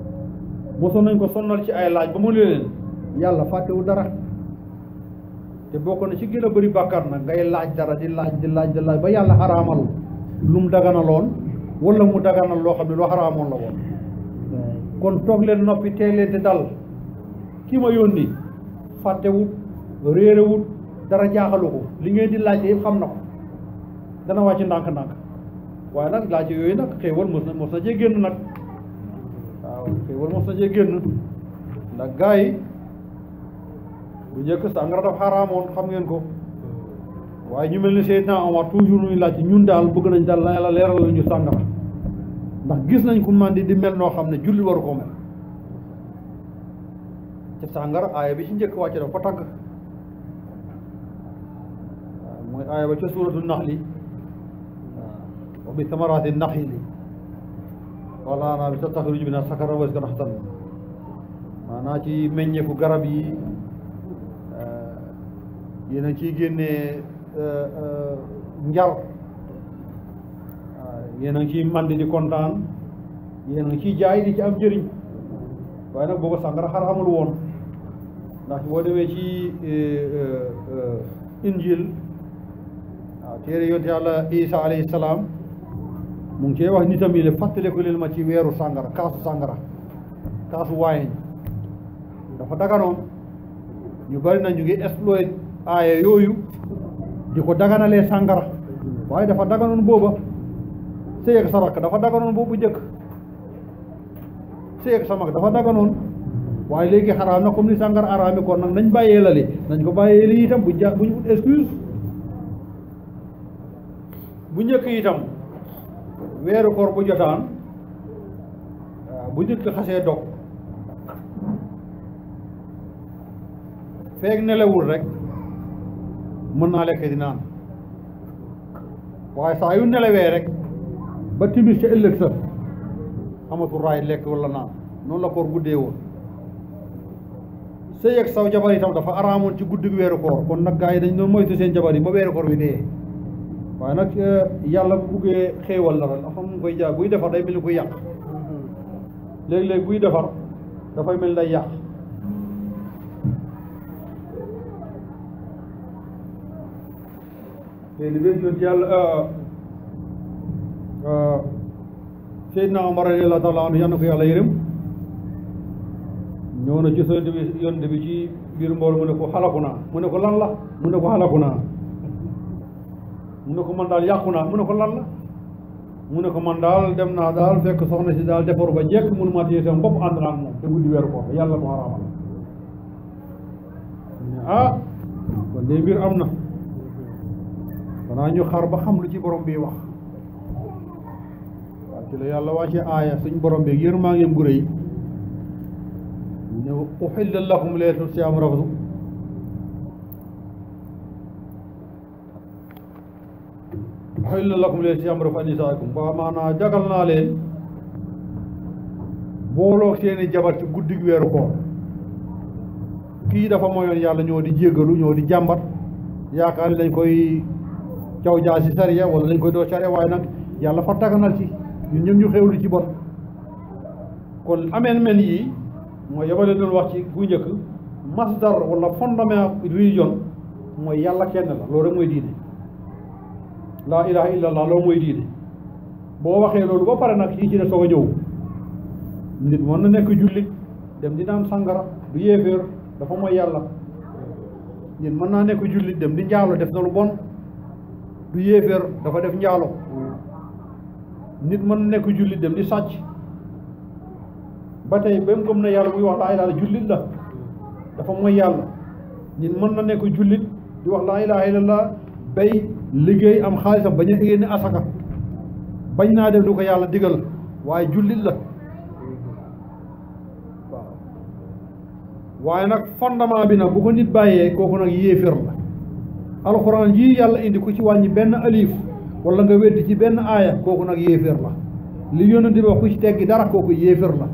mosoon nañ ko sonnal ci ay laaj ba mu ne leen yàlla fàttewu dara te bokk na ci gën a bëri bàkkaar nag ngay laaj dara di laaj di laaj di laaj ba yàlla xaraamal lu mu daganaloon wala mu daganal loo xam ne lu xaraamoon la woon kon toog leen noppi tey leen te dal ki ma yónni fàttewut réerewut dara jaaxalu ko li ngeen di laajte yëpp xam na ko dana wàcc ndànk-ndànk waaye nag laajte yooyu nag xéewal mos na mos na cee génn nag waaw xéewal mos na cee génn ndax gars yi bu njëkk sàngara daf xaraamoon xam ngeen ko waaye ñu mel ni Seydina Omar toujours ñuy laajte ñun daal bëgg nañ daal la yàlla leeral la ñu sàngara ndax gis nañ ku man di di mel noo xam ne julli waru koo mel ci sàngara aaya bi ci njëkk wàcce dafa ko tàgg waaw mooy aaya ba ca suuratu naxli waaw wa bi samaraati naxli wala naa bi sa taxruju bi na sakara was ka naxtan maanaa ci meññeeku garab yi yéen a ciy génnee njar yéen a ngi ciy mandi di kontaan yéen a ngi ciy jaay di ci am njëriñ waaye nag booba sàngara xaraamul woon ndax boo demee ci injil waaw téere yonte yàlla isa alayhi salaam mu ngi cee wax nitam yi le fàttaliku leen ma ci weeru sàngara kaasu sàngara kaasu waayeñ dafa daganoon ñu bari na ñu ngi exploit aaya yooyu di ko daganalee sàngara waaye dafa daganoon booba sëy ak sa rakk dafa daganoon boobu njëkk sëy ak sa mag dafa daganoon waaye léegi xaraam na comme ni sàngara araami kon nag nañ bàyyee la li nañ ko bàyyee li itam bu ja bu ñu ut excuse bu njëkk itam weeru koor bu jotaan waaw bu nit ki xasee dog feeg nelawul rek mën naa lekk di naan waaye saa yu nelawee rek ba timis ca ëllëg sa amatul raay lekk wala naan noonu la koor guddee woon sëy ak saw jabar itam dafa araamoon ci guddi weeru koor kon nag gaa yi dañ doon moytu seen jabar yi ba weeru koor bi dee waaye nag yàlla bu buggee xéewal la rek dafa mu koy jaar buy defar day mel ni koy yàq léeg-léeg buy defar dafay mel ni day yàq te li bég yoon ci yàlla Seydina Omar radiyallahu taala anhu yal na ko yàlla yërëm ñëw na ci yonent bi yonent bi ci biir mboolu mu ne ko xalaku naa mu ne ko lan la mu ne ko xalaku naa mu ne ko man daal yàqu naa mu ne ko lan la mu ne ko man daal dem naa daal fekk soxna si daal defaru ba jekk mënu ma téye sama bopp ànd naa ak moom te guddi weeru ko yàlla ko xaraamal ah kon de mbir am na xanaa ñu xar ba xam lu ci borom bi wax waaw ci la yàlla wàcce aaya suñ borom bi yërmaa ngeen gu rëy ne uxilla lakum leetu siyaam rafsu uxilla lakum leetu siyaam rafsu an nisaakum ba maanaa jagal naa leen booloo seeni jabar ci guddig weeru koor kii dafa moyoon yàlla ñoo di jéggalu ñoo di jàmbat yaakaar ni dañ koy caw jaa si sariya wala dañ koy doo sariya waaye nag yàlla fa taganal ci ñun ñëpp ñu xewlu ci bon kon ameen men yi mooy yabale doon wax ci bu njëkk masdar wala fondement religion mooy yàlla kenn la loolu rek mooy diine laa ilaha illa allah loolu mooy diine boo waxee loolu ba pare nag yi ci ne soog a ñëw nit mën na nekk jullit dem di naan sangara du yéeféer dafa mooy yàlla nit mën naa nekk jullit dem di njaalo def na lu bon du yéeféer dafa def njaalo nit mën na nekk jullit dem di sàcc ba tey ba mu gëm na yàlla muy wax laa ilaha jullit la dafa mooy yàlla nit mën na nekk jullit di wax laa ilaha illallah bay liggéey am xaalisam bañ a génne asaka bañ naa def lu ko yàlla digal waaye jullit la waaw waaye nag fondement bi nag bu ko nit bàyyee kooku nag yéefér la alxuraan yii yàlla indi ku ci wàññi benn alif wala nga weddi ci benn aaya kooku nag yéefér la li yonent bi wax ku ci teggi dara kooku yéefér la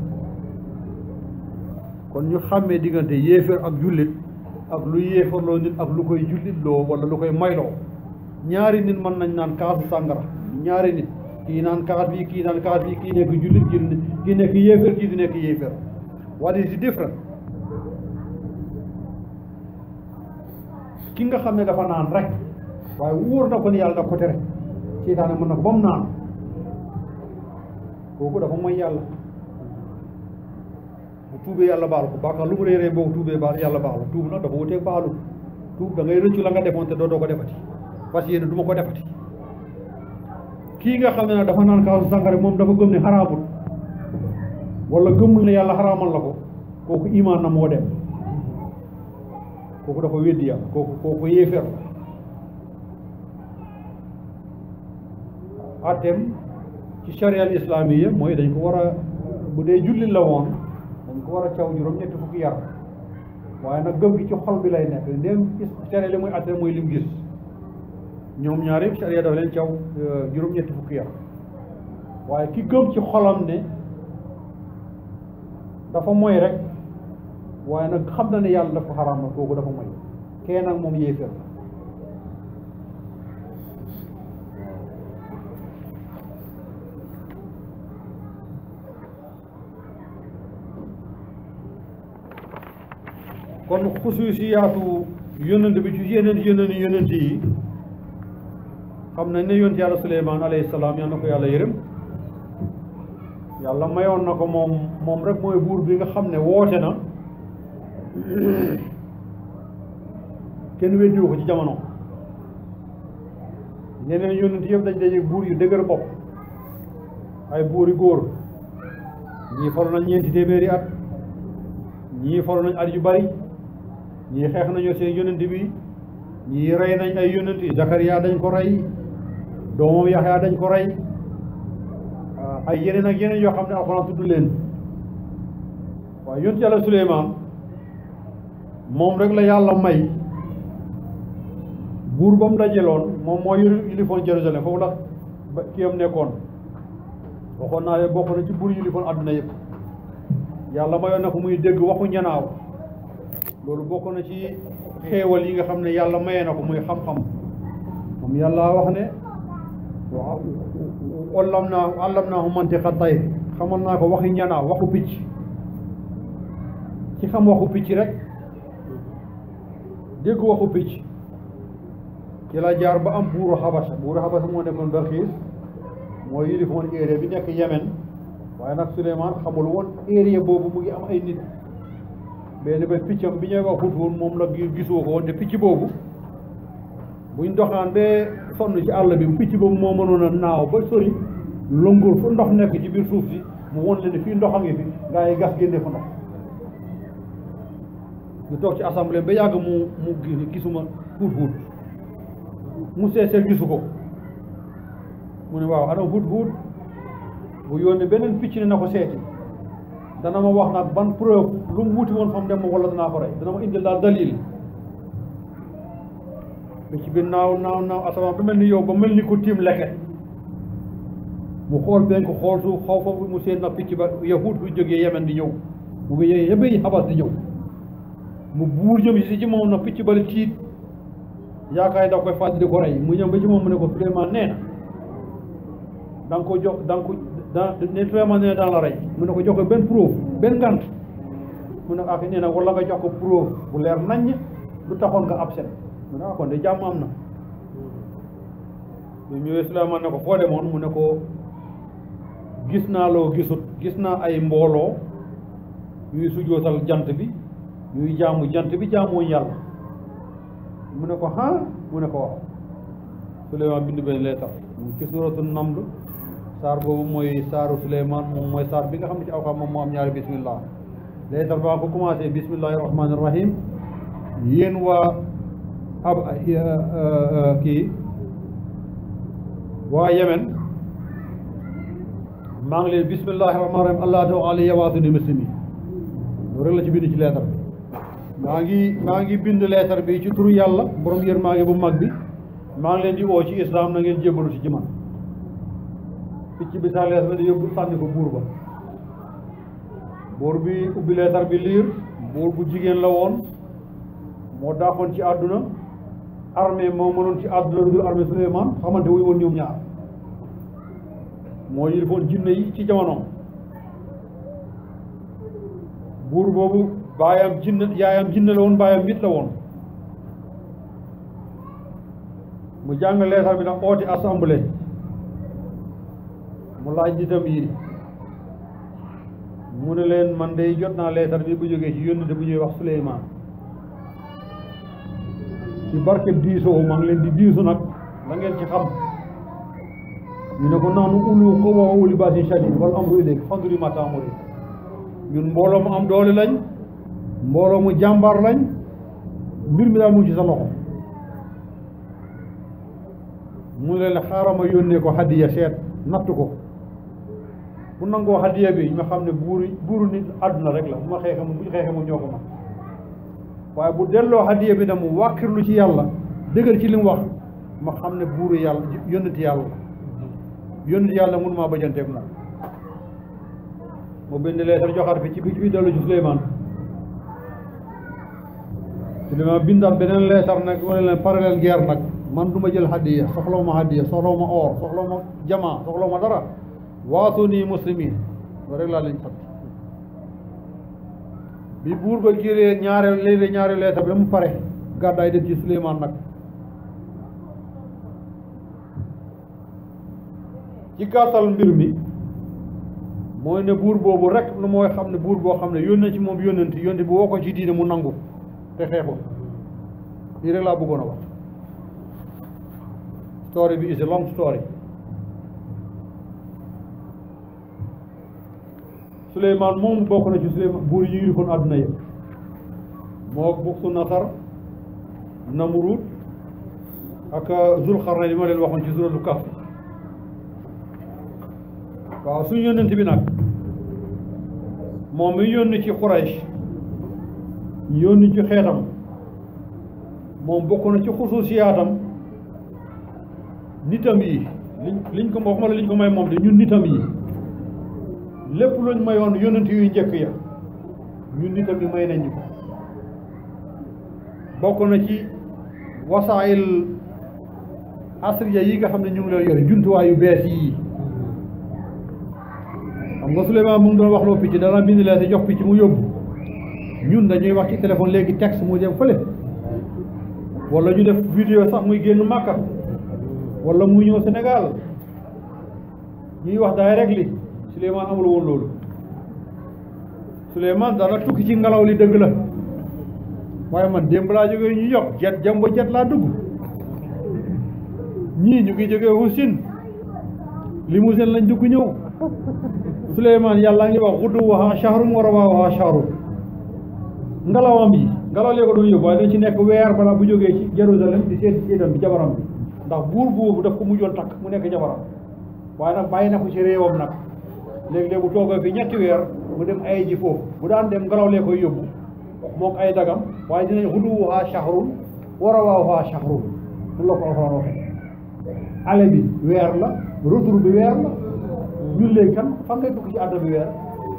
kon ñu xàmmee diggante yéefér ak jullit ak lu yéeférloo nit ak lu koy jullitloo wala lu koy mayloo ñaari nit mën nañ naan kaasu sàngara ñaari nit kii naan kaas bi kii naan kaas bi kii nekk jullit kii kii nekk yéefér kii di nekk yéefér what is the difference ki nga xam ne dafa naan rek waaye wóor na ko ni yàlla daf ko tere seytaane mën na ko ba mu naan kooku dafa mooy yàlla bu tuubee yàlla baal ko bàkkaar lu mu réeree boo tuubee baal yàlla baal ko tuub nag dafa wuteeg baalu tuub da ngay rëccu la nga defoon te doo doo ko defati parce que yéen du ma ko defati kii nga xam ne nag dafa naan kaasu sàngara moom dafa gëm ne xaraamul wala gëmul ne yàlla xaraamal la ko kooku imaan na moo dem kooku dafa weddi yàlla kooku kooku yéefeer la attem ci charia al islamiya mooy dañ ko war a bu dee jullit la woon dañ ko war a caw juróom ñetti fukki yar waaye nag gëm gi ci xol bi lay nekk ndéem charia li muy atte mooy lim gis ñoom ñaar yëpp charia dafa leen caw juróom ñetti fukki yar waaye ki gëm ci xolam ne dafa moy rek waaye nag xam na ne yàlla dafa xaraam na kooku dafa moy kee nag moom yéeféer la kon xusuusiyaatu yonent bi ci yeneen yeneen yonent yi xam nañ ne yonent yàlla suleymaan alayhi salaam yal na ko yàlla yërëm yàlla mayoon na ko moom moom rek mooy buur bi nga xam ne woote na kenn weddiwu ko ci jamono yeneen yonent yëpp dañ daje buur yu dëgër bopp ay buur yu góor ñii falu nañ ñeenti téeméeri at ñii falu nañ at yu bari ñii xeex nañoo seen yonent bi ñii rey nañ ay yonent yi Zakariya dañ ko rey doomam Yaxya dañ ko rey ay yeneen ak yeneen yoo xam ne alxuraan tudd leen waaye yonent yàlla Suleymaan moom rek la yàlla may buur ba mu dajeloon moom moo yilifoon Jérusalem foofu la ba kii am nekkoon waxoon naa leen bokk na ci buur yilifoon àdduna yëpp yàlla mayoon na ko muy dégg waxu ñanaaw loolu bokk na ci xéewal yi nga xam ne yàlla mayee na ko muy xam-xam moom yàlla wax ne waaw ollam naa àllam naa mantiqa tayr xamal naa ko waxi ñanaaw waxu picc ci xam waxu picc rek dégg waxu picc ci la jaar ba am buuru xabasa buuru xabasa moo nekkoon Balxiis mooy yilifoon area bi nekk Yemen waaye nag Suleymaan xamul woon area boobu mu ngi am ay nit benn ba piccam bi ñuy wax Hudhud moom la gisoo ko woon te picc boobu buñ doxaan ba sonn ci àll bi picc boobu moo mënoon a naaw ba sori longul fu ndox nekk ci biir suuf si mu won leen ne fii ndox a ngi fi gaa yi gas génne fa ndox ñu toog ci assemblée ba yàgg mu mu gisuma Hudhud mu seesee gisu ko mu ne waaw ana Hudhud bu yónnee beneen picc ne na ko seeti dana ma wax nag ban preuve lu mu wuti woon fa mu dem ma wala danaa ko rey dana ma indil daal dalil picc bi naaw naaw naaw asamaan ba mel ni yow ba mel ni ko tiim leket mu xool benn ko xool suuf xaw foofu mu seen nag picc ba yahud bu jógee yemen di ñëw mu ngi yee yëpp yi xabas di ñëw mu buur jëm si ci moom nag picc bari tiit yaakaar da koy fàttali di ko rey mu ñëw ba ci moom mu ne ko Suleymaan nee na da nga ko jox da nga ko da ne Suleymaan nee na daan la rey mu ne ko jox ko benn preuve benn ngant mu ne ak nee na wala nga jox ko preuve bu leer naññ lu taxoon nga absent mu ne ah kon de jàmm am na bu ñëwee Suleymaan ne ko foo demoon mu ne ko gis naa loo gisut gis naa ay mbooloo yuy sujootal jant bi yuy jaamu jant bi jaamuwuñ yàlla mu ne ko ah mu ne ko waaw Suleymaan bind benn leetar mu ci suuratu Naml saar boobu mooy saaru Suleymaan moom mooy saar bi nga xam ne ci alxuraan moom moo am ñaari bismillah leetar baa ko commencé bismillahi rahmaani rahim yéen waa ab kii waa Yemen maa ngi leen bismillahi rahmaani rahim allah taw alayya waatuni muslimi loolu rek la ci bind ci leetar bi maa ngi maa ngi bind leetar bi ci turu yàlla borom yërmaande bu mag bi maa ngi leen di woo ci islam na ngeen jébbalu ci man picc bi sa leetar bi di yóbbu sànni ko buur ba buur bi ubbi leetar bi liir buur bu jigéen la woon moo daaxoon ci àdduna armée moo mënoon ci àdduna lu dul armée Suleymaan xamante wuy woon ñoom ñaar moo yilifoon jinne yi ci jamonoom buur boobu baayam jinne yaayam jinne la woon baayam nit la woon mu jàng leetar bi nag ooti assemblée mu laaj nitam yi mu ne leen man day jot naa leetar bi bu jógee ci yónnente bu ñuy wax Suleymaan ci barkeb diisoo maa ngi leen di diisu nag la ngeen ci xam ñu ne ko naanu ulu quwwa wa uli baasin shadiid wal amru ilayk fanduri maa ta'muri ñun mbooloo mu am doole lañ mbooloo mu jàmbaar lañ mbir mi daal mu ngi ci sa loxo mu ne leen xaaral ma yónnee ko hadiya seet natt ko bu nangoo hadiya bi ñu xam ne buuru buuru nit àdduna rek la bu ma xeexe mu bu ñu xeexe mu ñoo ko ma waaye bu delloo hadiya bi nag mu wàkkirlu ci yàlla dëgër ci li mu wax ma xam ne buuru yàlla yónnati yàlla yónnati yàlla mënu maa bajanteeg moom mu bind leetar joxaat fi ci bi bi dellu ci Suleymaan Suleymaan bindaat beneen leetar nag wala leen parallèle guerre nag man du ma jël hadiya soxlaw ma hadiya soxlaw ma or soxlaw ma jamaa soxlaw ma dara waatu nii muslimin loolu rek laa leen sant bi buur ba giree ñaare léeg ñaare leetar bi da mu pare gàddaay dem ci Suleymaan nag ci gàttal mbir mi mooy ne buur boobu rek lu mooy xam ne buur boo xam ne yónnee ci moom yónnanti yónnti bu woo ko ci diine mu nangu te xeexu lii rek laa bëggoon a wax story bi is a long story Suleymaan moom bokk na ci Suleymaan buur yi ñu yilifoon àdduna yëpp moo Buxtu Nasar Namrud ak Zulxarnayn li ma leen waxoon ci suratul Kahf waaw suñu yónnent bi nag moom mi yónni ci Quraysh yónni ci xeetam moom bokk na ci xusuusiyaatam nitam yi liñ liñ ko waxuma la liñ ko may moom de ñun nitam yi lépp luñ mayoon yónnent yu njëkk ya ñun nitam yi may nañ ñu ko bokk na ci wasaayil asriya yi nga xam ne ñu ngi leen yore jumtuwaay yu bees yi xam nga Souleymane mu ngi doon wax loo picc dana bind leen te jox picc mu yóbbu ñun dañuy wax ci téléphone léegi texte mu dem fële wala ñu def vidéo sax muy génn Màkka wala muy ñëw Sénégal ñuy wax direct li Souleymane amul woon loolu Souleymane dana tukki ci ngelaw li dëgg la waaye man démb laa jógee ñu yokk jet jambo jet laa dugg ñii ñu ngi jógee Houssin limousine lañ dugg ñëw Souleymane yàlla ngi wax xuddu waxa shahrun wa rawaaha shahrun ngelawam yi ngelaw lee ko doon yóbbu waaye dañ ci nekk weer balaa bu jógee ci Jérusalem di seet séetam bi jabaram bi ndax buur boobu daf ko mujjoon takk mu nekk jabaram waaye nag bàyyi na ko ci réewam nag léegi-léegi bu toogee fi ñetti weer mu dem ay ji foofu bu daan dem ngelaw lee koy yóbbu mook ay dagam waaye dinañ xuddu waxa shahrun wa rawaaha shahrun mun la ko alxuraan waxee ale bi weer la retour bi weer la ñun léegi kan fan ngay dugg ci àdduna bi weer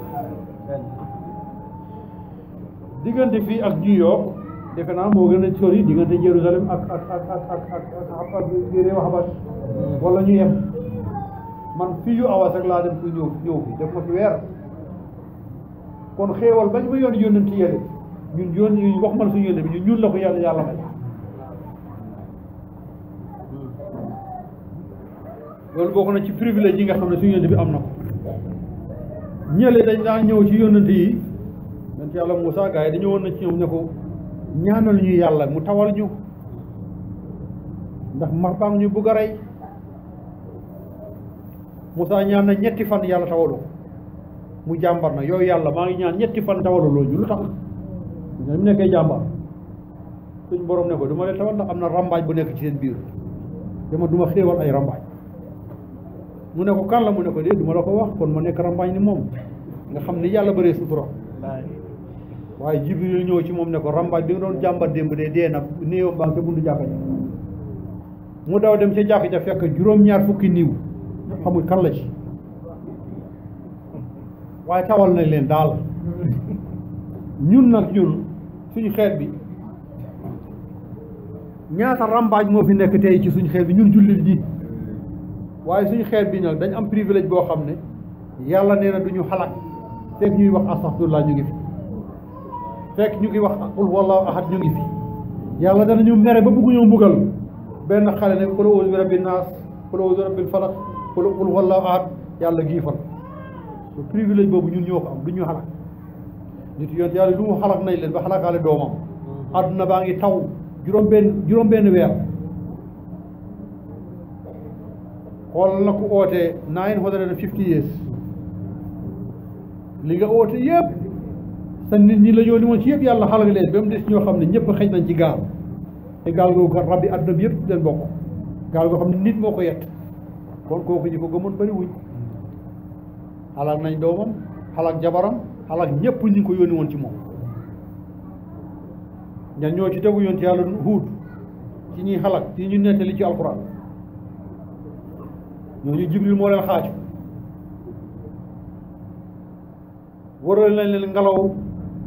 diggante fii ak New York defe naa moo gën a sori diggante Jérusalem ak ak ak ak ak ak ak ak réew Habash wala ñu yem man fii yu awas rek laa dem fu ñëw ñëw fi def ma fi weer kon xéewal bañ ma yoon yónnent yële ñun yoon ñu wax man suñu yónne bi ñun ñun la ko yàlla yàlla may loolu bokk na ci privilège yi nga xam ne suñu yónent bi am na ko ñële dañ daan ñëw ci yónnent yi yonent yàlla Moussa gars yi dañu woon na ci ñoom ne ko ñaanal ñu yàlla mu tawal ñu ndax mar baa ngi ñu bugg a rey Moussa ñaan na ñetti fan yàlla tawalu mu jàmbar na yow yàlla maa ngi ñaan ñetti fan tawalu loolu ñu lu tax mu nekkee jàmbar suñ borom ne ko du ma leen tawal ndax am na rambaaj bu nekk ci seen biir dama du ma xéewal ay rambaaj mu ne ko kan la mu ne ko dee du ma la ko wax kon ma nekk rambaaj ni moom nga xam ni yàlla bëree sutura waaye jibril ñëw ci moom ne ko rambaaj bi nga doon jàmbat démb de dee na néewam baa nga ca buntu jàkka ja mu daw dem ca jàkka ja fekk juróom-ñaar fukki niiw xamul kan la ci waaye tawal nañ leen daal ñun nag ñun suñu xeet bi ñaata rambaaj moo fi nekk tey ci suñu xeet bi ñun jullit ji waaye suñu xeet bi nag dañ am privilège boo xam ne yàlla nee na duñu xalaat fekk ñuy wax astaxfirullah ñu ngi fi fekk ñu ngi wax qul wallahu ahad ñu ngi fi yàlla danañu mere ba bëgg ñoo mbugal benn xale ne qul a'uuzu bi rabbi naas qul a'uuzu bi rabbil falaq qul qul huwallaahu ahad yàlla giifal lu privilège boobu ñun ñoo ko am du ñu xalak nit yonent yàlla lu mu xalak nañ leen ba xalakaale doomam àdduna baa ngi taw juróom benn juróom benn weer xool na ku oote nine hundred and fifty years li nga oote yëpp sa nit ñi la ñoo li moon ci yëpp yàlla xalak leen ba mu des ñoo xam ne ñëpp xëj nañ ci gaal te gaal googu kat rabbi àdduna bi yëpp leen bokk gaal goo xam ne nit moo ko yett kon kooku ñi ko gëmoon bëri wuñ xalak nañ doomam xalak jabaram xalak ñëpp ñi ngi ko yónni woon ci moom ñan ñoo ci tegu yoon ci yàlla huut ci ñuy xalak ci ñu nettali ci alquran ñooñu jibril moo leen xaaju waral nañ leen ngelaw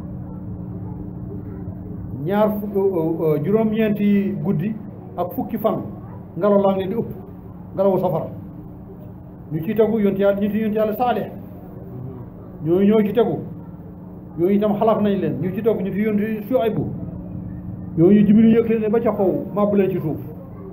ñaar fukk juróom-ñeenti guddi ak fukki fan ngelaw laa ngi leen di ëpp ngelawu safara ñu ci tegu yonti yàlla ñu ci yonti yàlla saalih ñooñu ñoo ci tegu yooyu itam xalaat nañ leen ñu ci tegu ñu ci yonti Suaybu yooyu jibril yëg leen ne ba ca kaw màbb leen ci suuf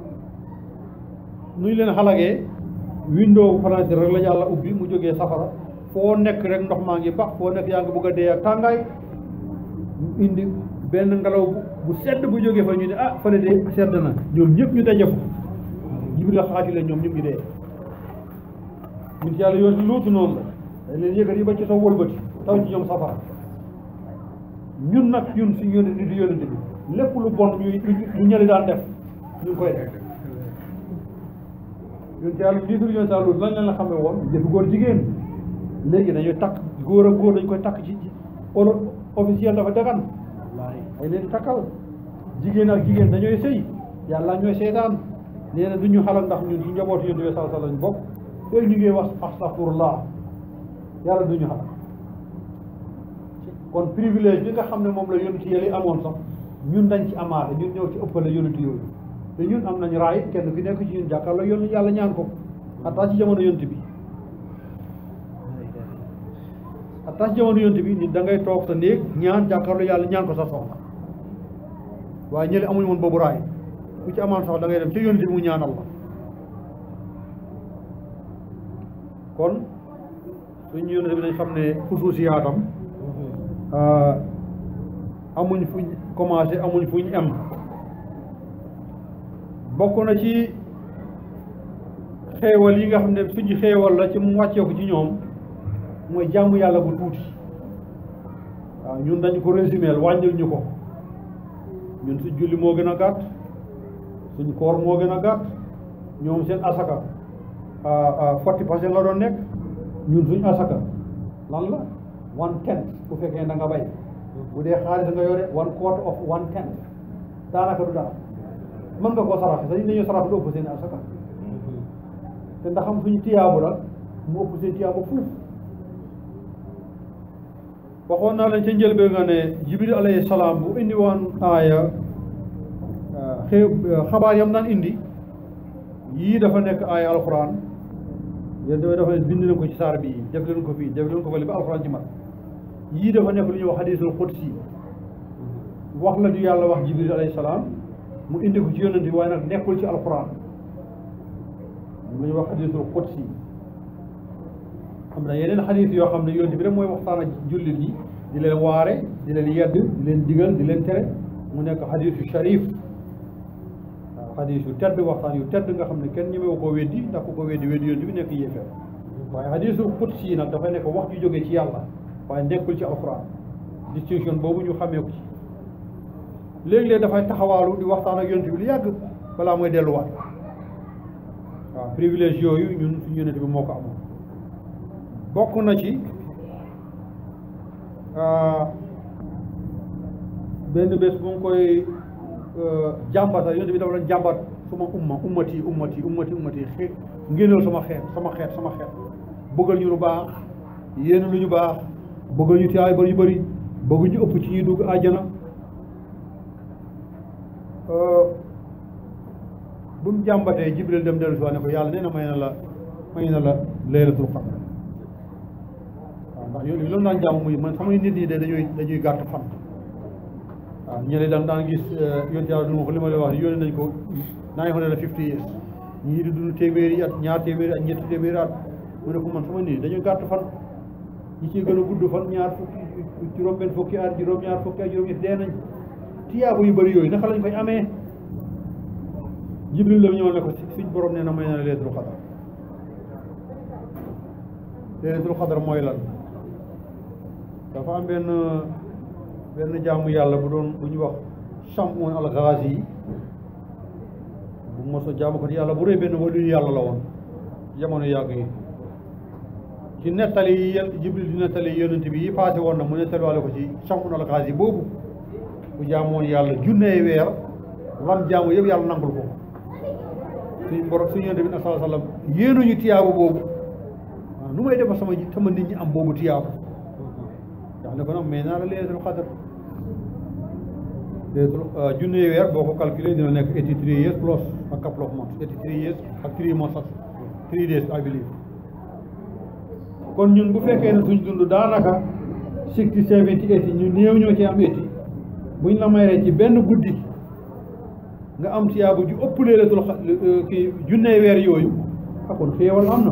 nuñ leen xalagee window fenêtre rek la yàlla ubbi mu jógee safara foo nekk rek ndox maa ngi bax foo nekk yaa ngi bëgg a dee ak tàngaay mu indi benn ngelaw bu bu sedd bu jógee fa ñu ne ah fële de sedd na ñoom ñëpp ñu daje fa jibril xaati leen ñoom ñëpp ñu dee ñun ci yàlla yoon si luutu noonu la dañ leen yëkkati ba ci sa wëlbati taw ci ñoom safara ñun nag ñun si yónni nit yónnante bi lépp lu bon ñu ñu ñëli daan def ñu ngi koy def ñun ci yàlla njiitul yoon sa luut lan leen la xamee woon jëfi góor jigéen léegi dañuy takk góor ak góor dañ koy takk ci ci olo officiel dafa dagan ay leen di takkal jigéen ak jigéen dañooy sëy yàlla ñooy seetaan nee na du ñu xalal ndax ñun ci njabootu yonent bi sallallahu alayhi wasallam bokk fooy ñu ngi wax astaghfirullah yàlla du ñu xalal kon privilège bi nga xam ne moom la yonent yële amoon sax ñun dañ ci amaate ñun ñëw ci ëppale yonent yooyu te ñun am nañ raay kenn fi nekk ci ñun jàkkaarloo yoon yàlla ñaan ko xataa ci jamono yonent bi xataa ci jamono yonent bi nit da ngay toog sa néeg ñaan jàkkaarloo yàlla ñaan ko sa soxla waaye ñële amuñu woon boobu raay ku ci amaan sax da ngay dem ci yonent bi mu ñaanal la kon suñu yonent bi nañ xam ne xusuusiyaatam amuñ fuñ commencé amuñ fuñ am bokk na ci xeewal yi nga xam ne suñu xeewal la ci mu wàcceeku ci ñoom mooy jaamu yàlla bu tuuti waaw ñun dañ ko résumé wàññil ñu ko ñun suñ julli moo gën a gàtt suñ koor moo gën a gàtt ñoom seen asaka forty percent la doon nekk ñun suñ asaka lan la one tenth bu fekkee da nga bay bu dee xaalis nga yore one quarter of one tenth daanaka du dara mën nga koo saraxe sax dañu sarax lu ëpp seen asaka te ndax xam suñu tiyaabu la mu ëpp seen tiyaabu fuuf waxoon naa leen ca njëlbeen nga ne jibril alayhi salaam bu indi woon aaya xew xabaar yam naan indi yii dafa nekk aaya alquran yéen dafay dafa bind leen ko ci saar bi def leen ko fii def leen ko fële ba alquran ci mat yii dafa nekk lu ñuy wax hadisul qudsi wax la du yàlla wax jibril alayhi salaam mu indi ko ci yonent bi waaye nag nekkul ci alquran lu ñuy wax hadisul qudsi am na yeneen xadis yoo xam ne yonent bi rek mooy waxtaan ak jullit yi di leen waare di leen yedd di leen digal di leen tere mu nekk xadis yu sharif waaw xadis yu tedd waxtaan yu tedd nga xam ne kenn ñemewu koo weddi ndax ku ko weddi weddi yonent bi nekk yéefeer waaye hadisul qudsi yi nag dafay nekk wax ju jógee ci yàlla waaye nekkul ci alquran distinction boobu ñu xamee ko ci léegi-léeg dafay taxawaalu di waxtaan ak yonent bi lu yàgg balaa mooy delluwaat waaw privilège yooyu ñun suñu yonent bi moo ko amoon bokk na ci benn bés bu ngi koy jàmbata yonent bi dafa leen jàmbat suma umma ummati ummati ummati ummati xe ngénnal sama xeet sama xeet sama xeet bëggal ñu lu baax yéen lu ñu baax bëggal ñu tiyaay bari yu bëri bëgg ñu ëpp ci ñuy dugg àjjana bu mu jàmbatee jibril dem dellu si waa ne ko yàlla nee na may na la may na la laylatul qadr waaw ndax yooyu loolu daan jàmm muy man samay nit ñi de dañuy dañuy gàtt fan waaw ñeneen daan daan gis yonent yàlla du ma ko li ma lay wax yónnee nañ ko nine hundred and fifty years ñii di dund téeméeri at ñaar téeméeri at ñetti téeméeri at mu ne ko man sama nii dañu gàtt fan ñi ciy gën a gudd fan ñaar fukki juróom benn fukki at juróom ñaar fukki at juróom ñetti dee nañ tiyaabu yu bëri yooyu naka lañ koy amee jibril la ñëw ne ko suñ borom nee na may na la leetul xadar leetul xadar mooy lan dafa am benn benn jaamu yàlla bu doon bu ñu wax Shamun al-Ghazi yi bu mos a jaamu ko yàlla bu rëy benn waliyu yàlla la woon jamono yàgg yi ci nettali yi yel jibril di nettali yonent bi yi passé woon na mu nettaliwaale ko ci Shamun al-Ghazi boobu bu jaamoon yàlla junney weer lam jaamu yëpp yàlla nangul ko suñ borom suñu yonent bi sallallahu alayhi wa sallam yéenuñu tiyaabu boobu waaw nu may defa sama sama nit ñi am boobu tiyaabu ndax ne ko nag mais naa la leetul xadar leetul junney weer boo ko calculé dina nekk eighty three years plus a couple of months eighty three years ak three months ak three days I believe kon ñun bu fekkee ne suñ dund daanaka sixty seventy eighty ñu néew ñoo ci am eighty buñ la mayee ci benn guddi nga am tiyaabu ju ëpp leelatul xa kii junney weer yooyu akon xéewal am na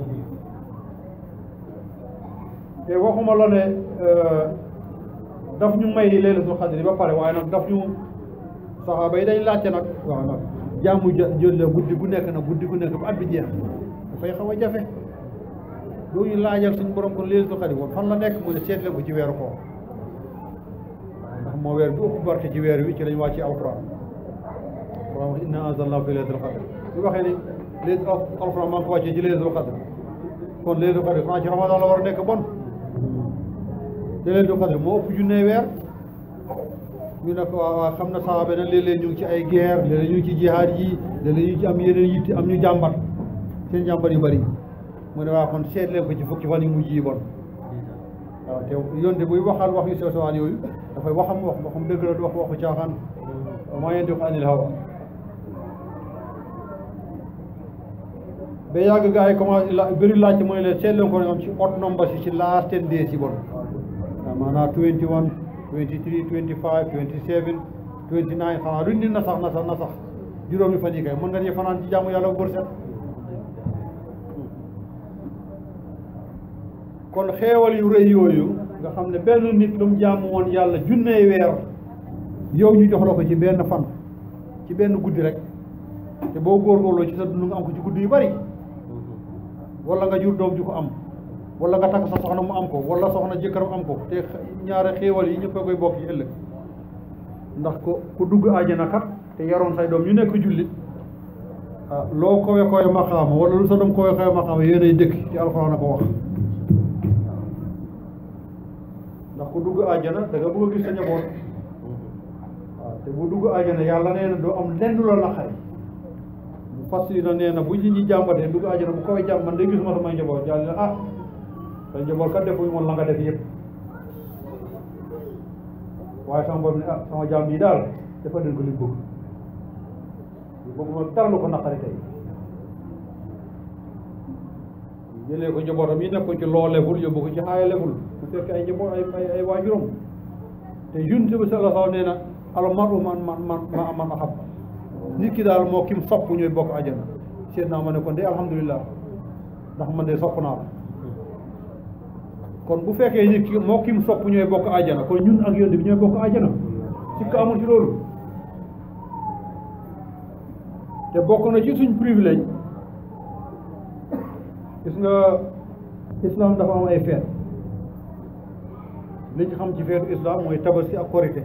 te waxuma la ne daf ñu may leelatul xadri ba pare waaye nag daf ñu saxaaba yi dañ laajte nag waaw nag jaamu jël la guddi gu nekk nag guddi gu nekk ba at bi jeex dafay xaw a jafe doo ñu laajal suñ borom kon leelatul xadri woon fan la nekk mu ne seetle ko ci weeru koor ndax moo weer bi ëpp barke ci weer wi ci lañ wàcce alquran alquran wax inna anzalnahu fi laylatul qadr bu waxee ni léegi alquran maa ngi ko wàccee ci laylatul qadr kon laylatul qadr xanaa ci ramadan la war a nekk bon te laylatul qadr moo ëpp junne weer ñu ne ko waaw xam na saxaaba ne léeg-léeg ñu ngi ci ay guerre léeg-léeg ñu ngi ci jihaad yi léeg-léeg ñu ngi ci am yeneen yitte am ñu jàmbat seen jàmbat yu bëri mu ne waa kon seet leen ko ci fukki fan yu mujj yi bon waaw te yonte buy waxal wax yu sew sewaan yooyu dafay waxam wax waxam dëgg la du wax waxu caaxaan maa yantiqu anil hawa ba yàgg gars yi commencé la bëri laajte mooy leen seet leen ko ñoom ci odd number si ci last ten days yi bon waaw maanaam twenty one twenty three twenty five twenty seven twenty nine xanaa duñ ni na sax na sax na sax juróomi fan yi kay mën nga ñu fanaan ci jaamu yàlla bu bër set kon xeewal yu rëy yooyu nga xam ne benn nit lu mu jaamu woon yàlla junney weer yow ñu jox la ko ci benn fan ci benn guddi rek te boo góorgóorloo ci sa dund nga am ko ci guddi yu bari wala nga jur doom ju ko am wala nga takk sa soxna mu am ko wala soxna jëkkëram am ko te ñaare xéewal yi ñëpp a koy bokk ci ëllëg ndax ko ku dugg àjjana kat te yaroon say doom ñu nekk jullit ah loo kowe kowe maqaama wala lu sa doom kowe kowe maqaama yéenay dëkk ci alxuraan a ko wax ndax ku dugg àjjana da nga bëgg a gis sa njaboot waaw te bu dugg àjjana yàlla nee na doo am lenn la naqari bu fas yi na nee na bu nit ñi jàmbatee dugg àjjana bu koy jàmm man day gis ma samay njaboot yàlla ne ah sa njaboot kat defuñu moon la nga def yëpp waaye sama bopp ne ah sama jaam bii daal dafa den ko li bëgg li bëgg ma dara lu ko naqari tey jëlee ko njabootam yi nekkoon ci loo leful yóbbu ko ci xaaya leful bu fekk ay njaboot ay ay ay waajuram te yunte bi sallallahu alayhi wa sallam nee na al maru man man man ma man ahab nit ki daal moo kim sopp ñooy bokk àjjana seet naa ma ne kon de alhamdulilah ndax man de sopp naa la kon bu fekkee nit ki moo kim sopp ñooy bokk àjjana kon ñun ak yonte bi ñooy bokk àjjana ci ka amul ci loolu te bokk na ci suñ privilège gis nga islam dafa am ay feet li ñu xam ci feetu islam mooy tabaski ak korite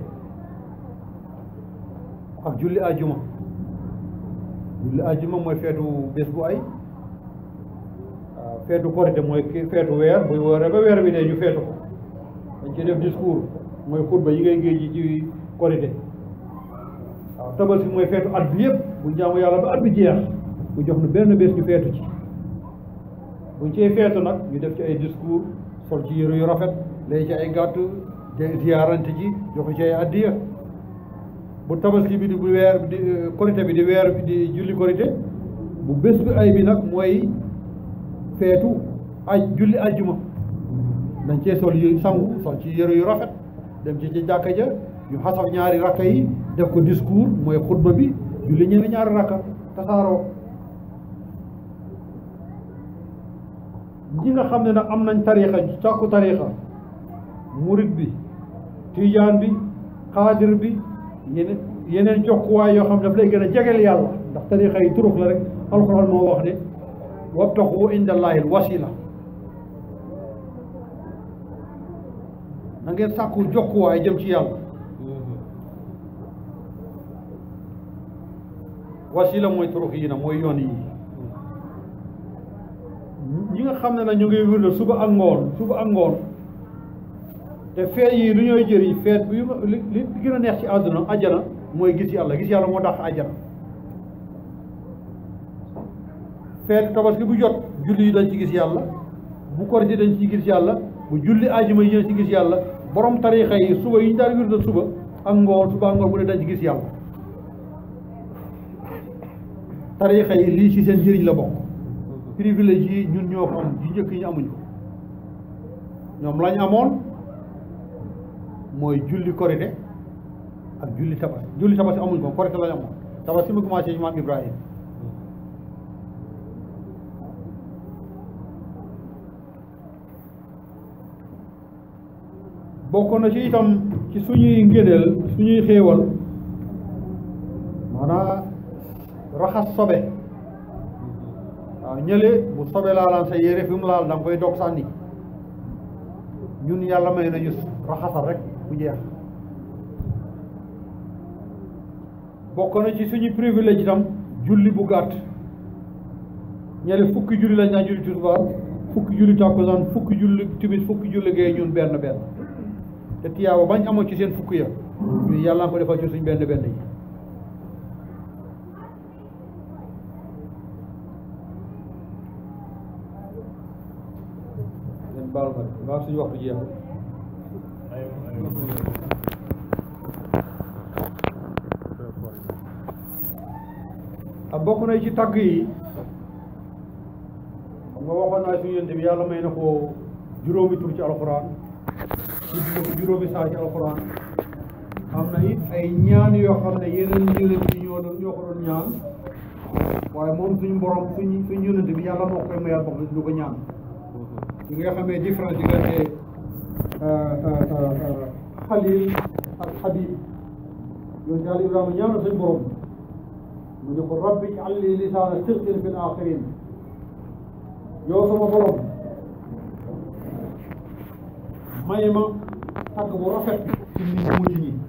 ak julli ajuma julli ajuma mooy feetu bés bu ay waaw feetu korite mooy ki feetu weer buy wooree ba weer bi dee ñu feetu ko dañ ci def discours mooy xutba yi ngay géej ji ci korite waaw tabaski mooy feetu at bi yëpp bu jaamu yàlla ba at bi jeex bu jox nu benn bés ñu feetu ci buñ cee feetu nag ñu def ci ay discours sol ci yëre yu rafet lay ci ay gàtt ziyaarante ji joxe ci ay addiya bu tabaski bi di bu weer di korité bi di weer bi di julli korité bu bés bi ay bi nag mooy feetu aj julli ajjuma dañ cee sol yu sangu sol ci yëre yu rafet dem ci ci jàkka ja ñu xasaf ñaari rakka yi def ko discours mooy xutba bi julli ñenn ñaari rakka tasaaroo ñi nga xam ne nag am nañ tariixa sàkku tariixa murit bi tijaan bi xaadir bi yeneen yeneen jokkuwaay yoo xam ne daf lay gën a jegeel yàlla ndax tariixa yi turux la rek alxuraan moo wax ne wabtaxu indallahi al wasila na ngeen sàkku jokkuwaay jëm ci yàlla wasila mooy turux yi na mooy yoon yi ñi nga xam ne nag ñu ngi wirde suba ak ngoon suba ak ngoon te feet yi lu ñooy jëriñ feet bi li li gën a neex ci àdduna ajjana mooy gis yàlla gis yàlla moo dàq ajjana feet tabaski bu jot julli yi dañ ci gis yàlla bu korite dañ ci gis yàlla bu julli ajuma yi dañ ci gis yàlla borom tarixa yi suba yi ñu daan wirde suba ak ngoon suba ak ngoon bu ne dañ ci gis yàlla tarixa yi lii ci seen njëriñ la bokk privilège yi ñun ñoo ko am yi njëkk yi ñu amuñ ko ñoom lañ amoon mooy julli korite ak julli tabaski julli tabaski amuñ ko korite lañ amoon tabaski mu commencé ci maam Ibrahima bokk na ci itam ci suñuy ngéneel suñuy xéewal maanaam raxas sobe waaw ñële bu sobe laalaan sa yére fi mu laal da nga koy dog sànni ñun yàlla may nañu raxasal rek bu jeex bokk na ci suñu privilège itam julli bu gàtt ñële fukki julli lañ daan julli tisbaar fukki julli tàkkusaan fukki julli timis fukki julli gee ñun benn benn te tiyaaba bañ amoon ci seen fukki ya ñun yàlla nga ko defal ci suñ benn benn yi ngeen baal ma maa suñu waxtu jeexul a bokk na ci tagg yi xam nga waxoon naa suñu yonent bi yàlla may na ko juróomi tur ci alxuraan tudd na ko juróomi saa ci alxuraan am na it ay ñaan yoo xam ne yeneen yonent yi ñoo doon ñoo ko doon ñaan waaye moom suñu borom suñu suñu yonent bi yàlla moo koy mayal bopp du ko ñaan li nga xamee différence diggante xalil ak xabib yoon daal Ibrahima ñaan na suñu borom mu ne ko rabbi ij'al li lisaana sidqin fil aaxirin yow sama borom may ma tagg bu rafet ci nit ñu mujj ñi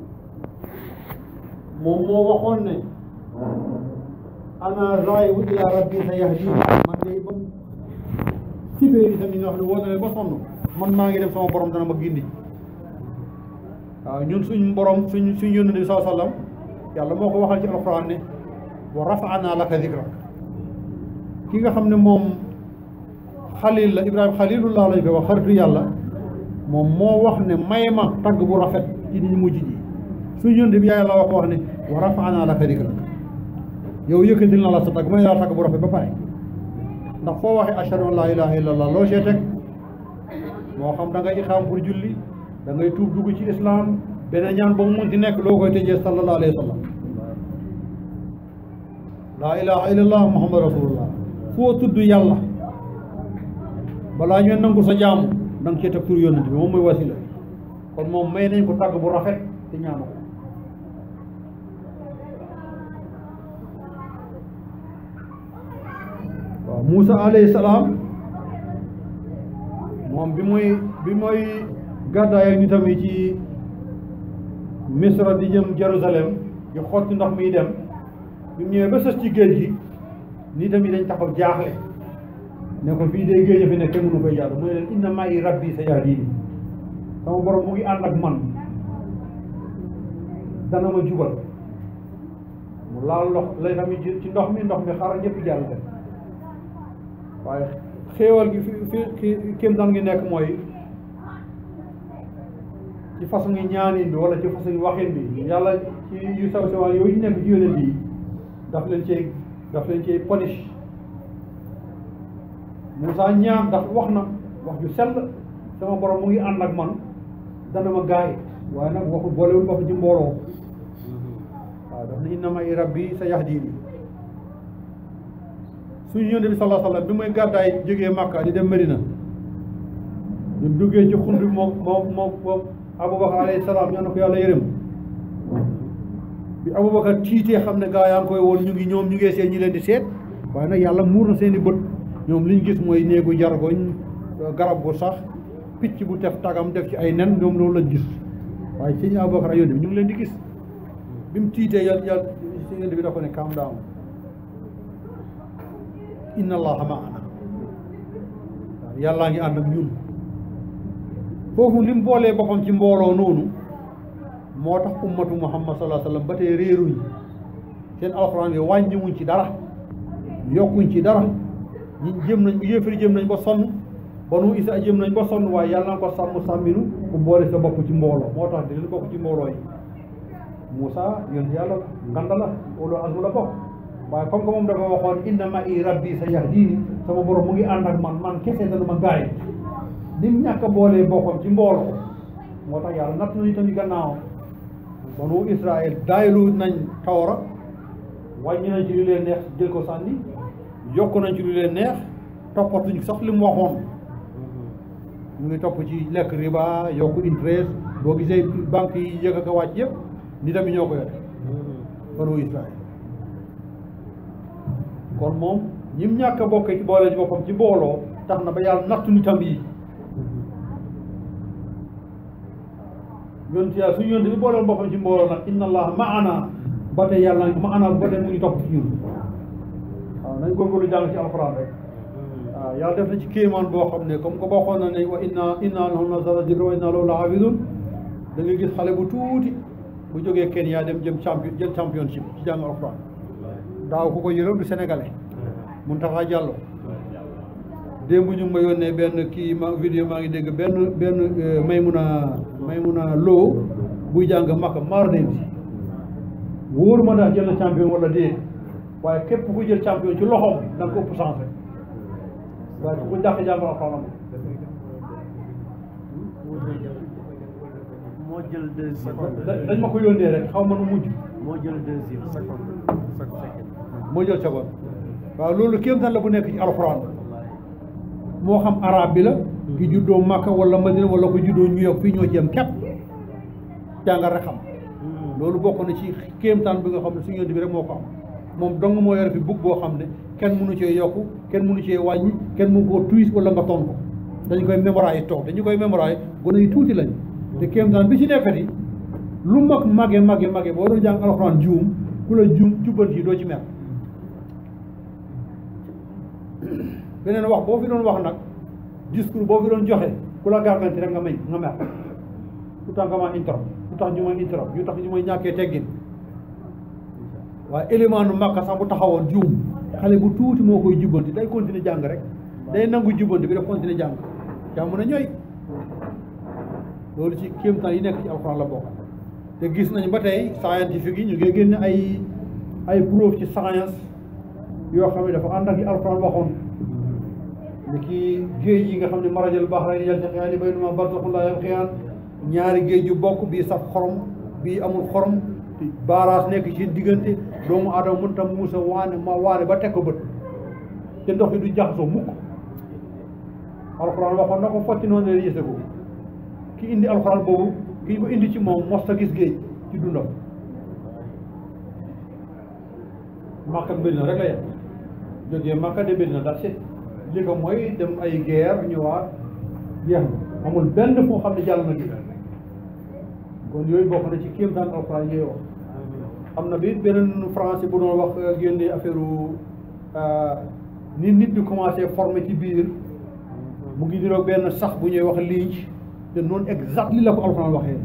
moom moo waxoon ne ana zaahibu ila rabbi sa yahdini man de ba sibéer yi tamit ñoo xam ne woo na ba sonn man maa ngi dem sama borom dana ma gindi waaw ñun suñ borom suñ suñ yónent bi saa sallam yàlla moo ko waxal ci alquran ne wa rafa'na laka zikrak ki nga xam ne moom xalil la ibrahima xalilullah lañ koy wax xaritu yàlla moom moo wax ne may ma tagg bu rafet ci nit ñu mujj ji suñ yónent bi yàlla wax ko wax ne wa rafa'na laka zikrak yow yëkkatil na la sa tagg may laa tagg bu rafet ba pare ndax foo waxee ashhadu an laa ilaha illallah loo see teg moo xam da ngay ixaam pour julli da ngay tuub dugg ci islam beneen ñaan ba mu munti nekk loo koy tëjee sallallahu alayhi wa sallam laa ilaha illallah muhammad rasulullah foo tudd yàlla balaa ñoo nangu sa jaamu da nga cee teg tur yónnent bi moom mooy wasila kon moom may nañ ko tàgg bu rafet te ñaanu ko waaw Moussa alayhi salaam moom bi muy bi muy gàddaay ak nitam yi ci Misra di jëm Jérusalem di xotti ndox miy dem bi mu ñëwee ba sës ci géej gi nitam yi dañ taxaw jaaxle ne ko fii dee géej a fi ne kenn mënu koy jàll mu ne leen inna ma'i rabbi sayahdini sama borom mu ngi ànd ak man dana ma jubal mu laal ndox lay tamit ci ndox mi ndox mi xaar ñëpp jàll dem waaye xéewal gi fi fi kéem daan ngi nekk mooy ci façon ngi ñaanin bi wala ci façon ngi waxin bi yàlla ci yu saw sawaan yooyu nekk ci yonent yi daf leen cee daf leen cee punish Moussa ñaan ndax wax na wax ju sell sama borom mu ngi ànd ak man dana ma gaay waaye nag waxu boolewul bopp ci mbooloo waaw waaw daf ne inna ma'i rabbi sa yahdini suñu yonent bi sallallahu alayhi wa sallam bi muy gàddaay jógee Makka di dem Medina ñu duggee ci xund bi moom moom moom moom Aboubacar alayhi salaam ñoo na ko yàlla yërëm bi Aboubacar tiitee xam ne gaa yaa ngi koy woon ñu ngi ñoom ñu ngi seen ñi leen di seet waaye nag yàlla muur na seen i bët ñoom li ñu gis mooy néegu jargoñ garab gu sax picc bu tef tagam def ci ay nen ñoom loolu lañ gis waaye sëñ Aboubacar ak yonent bi ñu ngi leen di gis bi mu tiitee yàlla yàlla si yonent bi da ko ne calm down inna allaha maana waaw yàllaa ngi ànd ak ñun foofu li mu boolee boppam ci mbooloo noonu moo tax ummatu muhammad sallallahu alayhi wa sallam ba tey réeruñ seen alxuraan yi wàññiwuñ ci dara yokkuñ ci dara ñi jëm nañ yéefari jëm nañ ba sonn banu isa jëm nañ ba sonn waaye yàlla na ko sàmm sàmminu bu boole sa bopp ci mbooloo moo tax di leen bokk ci mbooloo yi Moussa yoon yàlla nganda la ulu azmu la bokk waaye comme que moom dafa waxoon inna ma i rabbi sa yahdini sama borom mu ngi ànd ak man man kese dana ma gaay ni mu ñàkk a boolee boppam ci mbooloo moo tax yàlla natt nañu tamit gannaaw banu Israël daaylu nañ tawra wàññi nañ ci lu leen neex jël ko sànni yokk nañ ci lu leen neex toppatuñ sax li mu waxoon ñu ngi topp ci lekk riba yokk interest boo gisee banque yi yëg ak a wàcc yëpp ni tamit ñoo ko yore banu Israël kon moom ñim ñàkk a bokkee ci boole ci boppam ci mbooloo tax na ba yàlla nattu nitam yi yonent yàlla suñu yonent bi booleen boppam ci mbooloo nag inna allah maana ba tey yàlla ngi maana ba tey mu ngi topp ci ñun waaw nañ góorgóorlu jàng ci alxuraan rek waaw yàlla def na ci kéemaan boo xam ne comme que bokkoon na ne wa inna inna lahu nazzalna dikra wa inna lahu lahafizun da ngay gis xale bu tuuti bu jógee Kenya dem jëm champion jël championship ci jàng alxuraan daaw ku ko yërëm du sénégalais Mountakha Diallo démb ñu ngi ma yónnee benn kii ma vidéo maa ngi dégg benn benn Maymuna Maymuna Lo buy jàng Makka maar dem si wóoru ma ndax jël na champion wala déet waaye képp ku jël champion ci loxoom da nga ko ëpp chance rek waaye ku ko dàq jàng alxuraan moo jël deuxième. dañ ma ko yónnee rek xaw ma nu mujj moo jël deuxième. seconde. moo jël seconde waaw loolu kéemtaan la bu nekk ci alxuraan moo xam arab bi la ki juddoo Makka wala Madina wala ko juddoo New York fii ñoo ci yem képp jàngal rek xam loolu bokk na ci kéemtaan bi nga xam ne suñu yonent bi rek moo ko am moom dong moo yore fi bug boo xam ne kenn mënu cee yokku kenn mënu cee wàññi kenn mënu koo tuis wala nga ton ko dañu koy mémoriser toog dañu koy mémoriser gone yi tuuti lañ te kéemtaan bi ci nekkati lu mag màgge màgge màgge boo doon jàng alxuraan juum ku la juum jubbanti doo ci mer beneen wax boo fi doon wax nag discours boo fi doon joxe ku la gàgganti rek nga may nga mer lu tax nga ma intro lu tax ñu may intro lu tax ñu may ñàkkee teggin waaye élément nu màkka sax bu taxawoon juum xale bu tuuti moo koy jubbanti day continuer jàng rek day nangu jubbanti bi daf continuer jàng jàmm na ñooy loolu ci kéemtaan yi nekk ci alxuraan la bokk te gis nañ ba tey scientifique yi ñu ngi génne ay ay preuve ci science yoo xam ne dafa ànd ak li alxuraan waxoon ni ki géej yi nga xam ne marajal bahrayni yaltaqiyaani baynahuma barzakhun laa yabghiyaan ñaari géej yu bokk bii saf xorom bii amul xorom baaraas nekk ci diggante doomu aadama mënta muusa waane ma waane ba teg ko bët te ndox yi du jaxasoo mukk alxuraan waxoon na ko fotti noonu la yëse ko ki indi alxuraan boobu ki ko indi ci moom mosta gis géej ci dundam Makka Medina rek la yem jógee Makka de Medina daal set li ko mooy dem ay guerre ñëwaat jeex na amul benn foo xam ne jàll na gi kon yooyu bokk na ci kéemtaan alxuraan yooyu wax am na bi beneen français bu doon wax génne affaire ni nit di commencé formé ci biir mu ngi niroog benn sax bu ñuy wax liiñ te noonu exact li la ko alxuraan waxee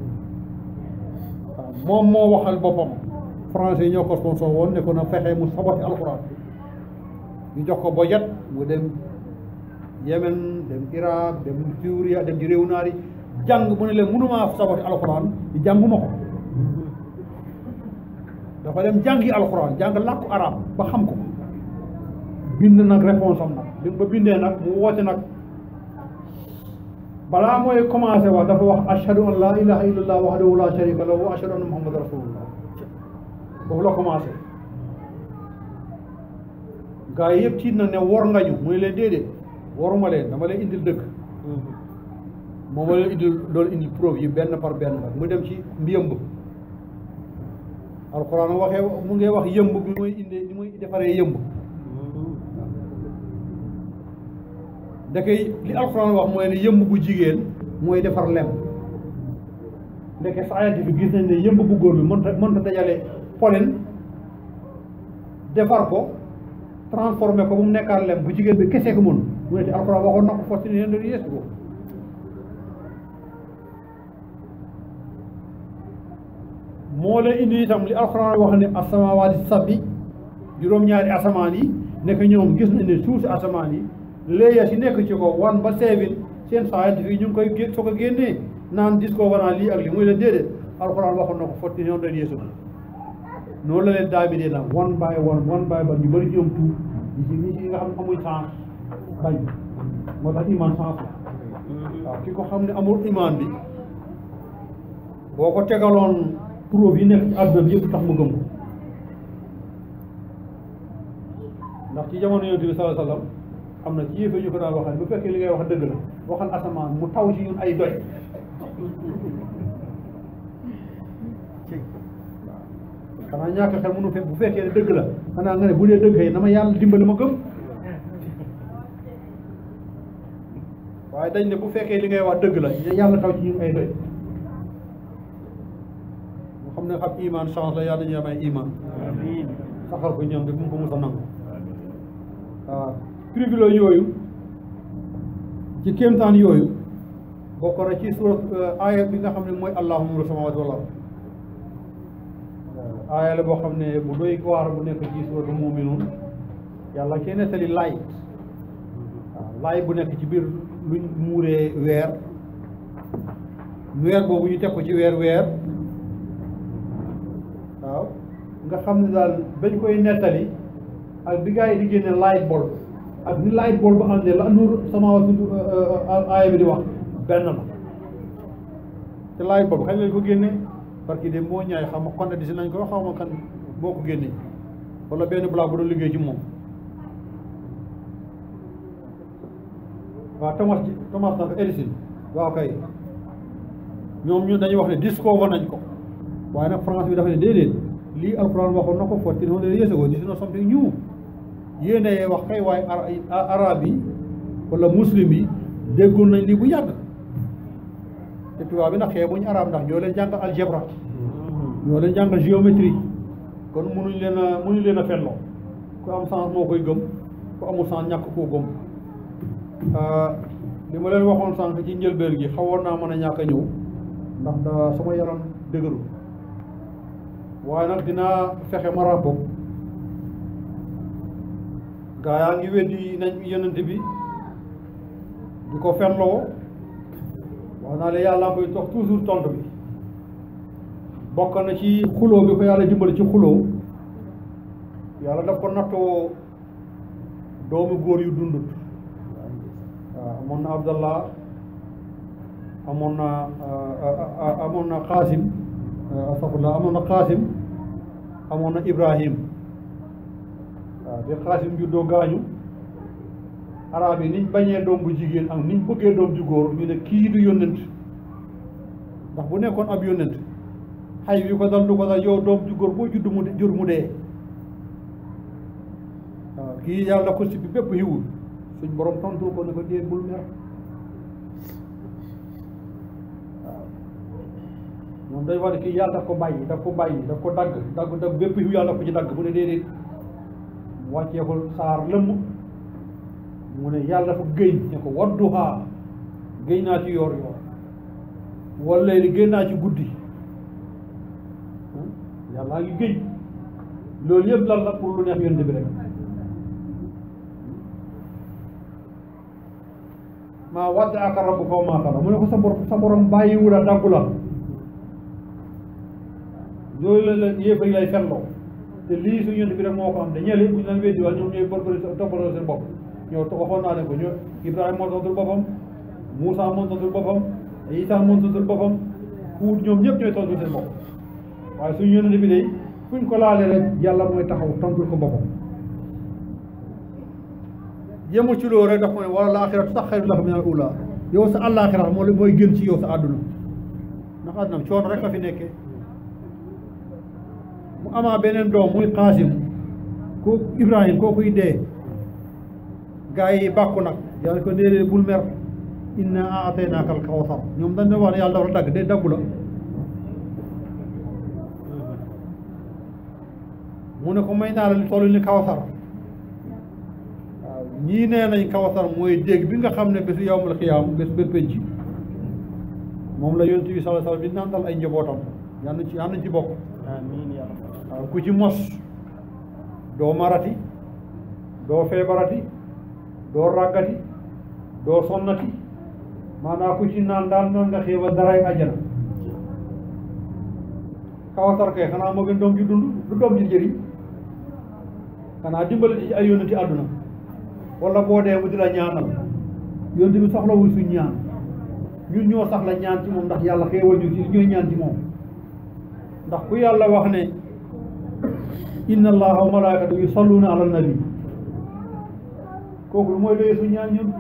waaw moom moo waxal boppam français ñoo ko sponsor woon ne ko na fexe mu saboté alxuraan ñu jox ko bojet mu dem Yemen dem Irak dem Syria dem ci réew naar yi jàng mu ne leen mënumaa saboté alxuraan di jànguma ko dafa dem jàngi alxuraan jàng làkku arab ba xam ko bind nag réponse am nag bi ba bindee nag mu woote nag balaa mooy commencé wax dafa wax ashhadu an la ilaha illallah wahdahu la sharika lahu wa ashhadu anna muhammadan rasulullah foofu la commencé gaa yi yëpp tiit na ne wor nga ñu mu ne leen déedéet waruma leen dama leen indil dëgg moom ma leen indil doon indil preuve yi benn par benn nag mu dem ci mbiyëmb alxuraan waxee mu ngi wax yëmb bi muy indi ni muy defaree yëmb ndeke li alxuraan wax mooy ne yëmb bu jigéen mooy defar lem ndeke scientifique gis nañ ne yëmb bu góor bi mënta mënta dajale pollen defar ko transformé ko bu mu nekkaat lem bu jigéen bi kese ko mën mu ne te alxuraan waxoon na ko forti ne leen yeesu ko moo la indi itam li alxuraan wax ne asamawaati sabbi juróom-ñaari asamaan yi nekk ñoom gis nañ ne suuf si asamaan yi léeya si nekk ci ko wan ba seevin seen scientifique ñu ngi koy gé soo ko génnee naan dis ko wanaa lii ak lii muy leen déedéet alxuraan waxoon na ko forti ne leen yeesu ko noonu la leen daami dee nag one by one one by one ñu bëri ci ñoom tuub ñi si ñi si nga xam ne amuy sens bañ moo tax iman sens la waaw ki ko xam ne amul iman bi boo ko tegaloon preuve yi nekk ci àdduna bi yëpp tax mu gëm ko ndax ci jamono yonent bi sallallahu alayhi wasallam am na ci yëfe ñu ko daan waxal bu fekkee li ngay wax dëgg la waxal asamaan mu taw ci ñun ay doy xanaa ñàkk xel mënu fekk bu fekkee ne dëgg la xanaa nga ne bu dee dëgg xëy na ma yàlla dimbali ma gëm waaye dañ ne bu fekkee li ngay wax dëgg la yàlla taw ci ñun ay doy mu xam ne xam iman chance la yàlla ñu am ay iman amiin saxal ko ñoom de bu mu ko mos a nangu waaw privilège yooyu ci kéemtaan yooyu bokk na ci surat aaya bi nga xam ne mooy allahumma nuuru samaawaati wal ard aaya la boo xam ne bu doy waar bu nekk ci suratu muminuun yàlla kee nettali laay waaw laay bu nekk ci biir luñ muuree weer weer boobu ñu teg ko ci weer weer waaw nga xam ne daal bañ koy nettali ak bi gaa yi di génne light bulb ak ni light bulb ba àndee la nuur samaawaati aaya bi di wax benn la te light bulb kañ lañ ko génne parce que de moo ñaay xam ma kon di si nañ ko xaw ma kan moo ko génne wala benn blague bu doon liggéey ci moom waaw Thomas Thomas nag Edison waaw kay ñoom ñu dañuy wax ne discover nañ ko waaye nag France bi dafa ne déedéet lii alquran waxoon na ko fourteen hundred years ago this is not something new yéene wax kay waaye arab yi wala muslim yi déggoon nañ lii bu yàgg te tubaab bi nag xeebuñ arab ndax ñoo leen jàngal algebra ñoo leen jàngal géométrie kon munuñ leen a munuñ leen a fenloo ku am sens moo koy gëm ku amul sens ñàkk koo gëm li ma leen waxoon sànq ci njëlbeen gi xawoon naa mën a ñàkk a ñëw ndax da sama yaram dëgëru waaye nag dinaa fexe ma rapport gaa yaa ngi weddi nañ yonent bi di ko fenloo wax naa la yàlla koy tox toujours tontu bi bokk na ci xuloo bi ko yàlla dimbali ci xuloo yàlla daf ko nattoo doomu góor yu dundut waaw amoon na abdallah amoon na amoon na xaasim astafurlah amoon na xaasim amoon na ibrahim waaw bi xaasim juddoo gaañu arab yi niñ bañee doom bu jigéen ak niñ bëggee doom ju góor ñu ne kii du yónnent ndax bu nekkoon ab yónnent xay wi ko dal du ko dal yow doom ju góor boo judd mu jur mu dee waaw kii yàlla ko si bi bépp xiwul suñ borom tontu ko ne ko dee bul mer waaw moom day wax ne kii yàlla daf ko bàyyi daf ko bàyyi daf ko dagg dagg dagg bépp xiw yàlla ko ci dagg mu ne déedéet mu wàccee ko saar lëmm mu ne yàlla dafa géñ ne ko wadduhaa géñ naa ci yoor yoor wala li génn naa ci guddi yàllaa ngi géñ loolu yëpp lan la pour lu neex yonent bi rek maa wadda aka rabbuka wa maa qala mu ne ko sa borom sa borom bàyyiwu la daggu la loolu la la yéefar yi lay fenloo te lii suñu yonent bi rek moo ko am te ñële bu ñu leen weddi wala ñoom ñooy borbori toppaloo seen bopp ñoo waxoon naa leen ko ñoo Ibrahima moo tontul boppam Moussa moo tontul boppam Isa moo tontul boppam Huud ñoom ñëpp ñooy tontul seen bopp waaye suñu yonent bi day fuñ ko laalee rek yàlla mooy taxaw tontul ko boppam yemul ci loolu rek daf ko ne wala laaxiratu sax xayru laka minal uulaa yow sa àllaaxira moo mooy gën ci yow sa àdduna ndax àdduna coono rek la fi nekkee mu amaa beneen doom muy Qaasim ko Ibrahim kookuy dee gaa yi bàkku nag yàlla ko déedéet bul mer inna aataynaaka al kawsar ñoom dañ ne wax ne yàlla dafa dagg de daggu la mu ne ko may naa la li toll ni kawsar waaw ñii nee nañ kawsar mooy dégg bi nga xam ne bésu yawmal xiyaam bés bés penc moom la yonent bi sallallahu alayhi wasallam di nandal ay njabootam yal na ci yal nañ ci bokk amiin yaa rabbi waaw ku ci mos doo marati doo feebarati doo ràggati doo sonnati maanaam ku ci naan daal naan nga xéewal daray àjjana kawsar kay xanaa moo gën doom ji dund du doom ji jëriñ xanaa dimbali ci ay yónnati àdduna wala boo dee mu di la ñaanal yónnati bi soxlawul suñ ñaan ñun ñoo sax la ñaan ci moom ndax yàlla xéewal ñu ci ñooy ñaan ci moom ndax ku yàlla wax ne inna allaha wa malaikatu yusalluna ala nabi kooku lu mooy doyee suñ ñaan ñun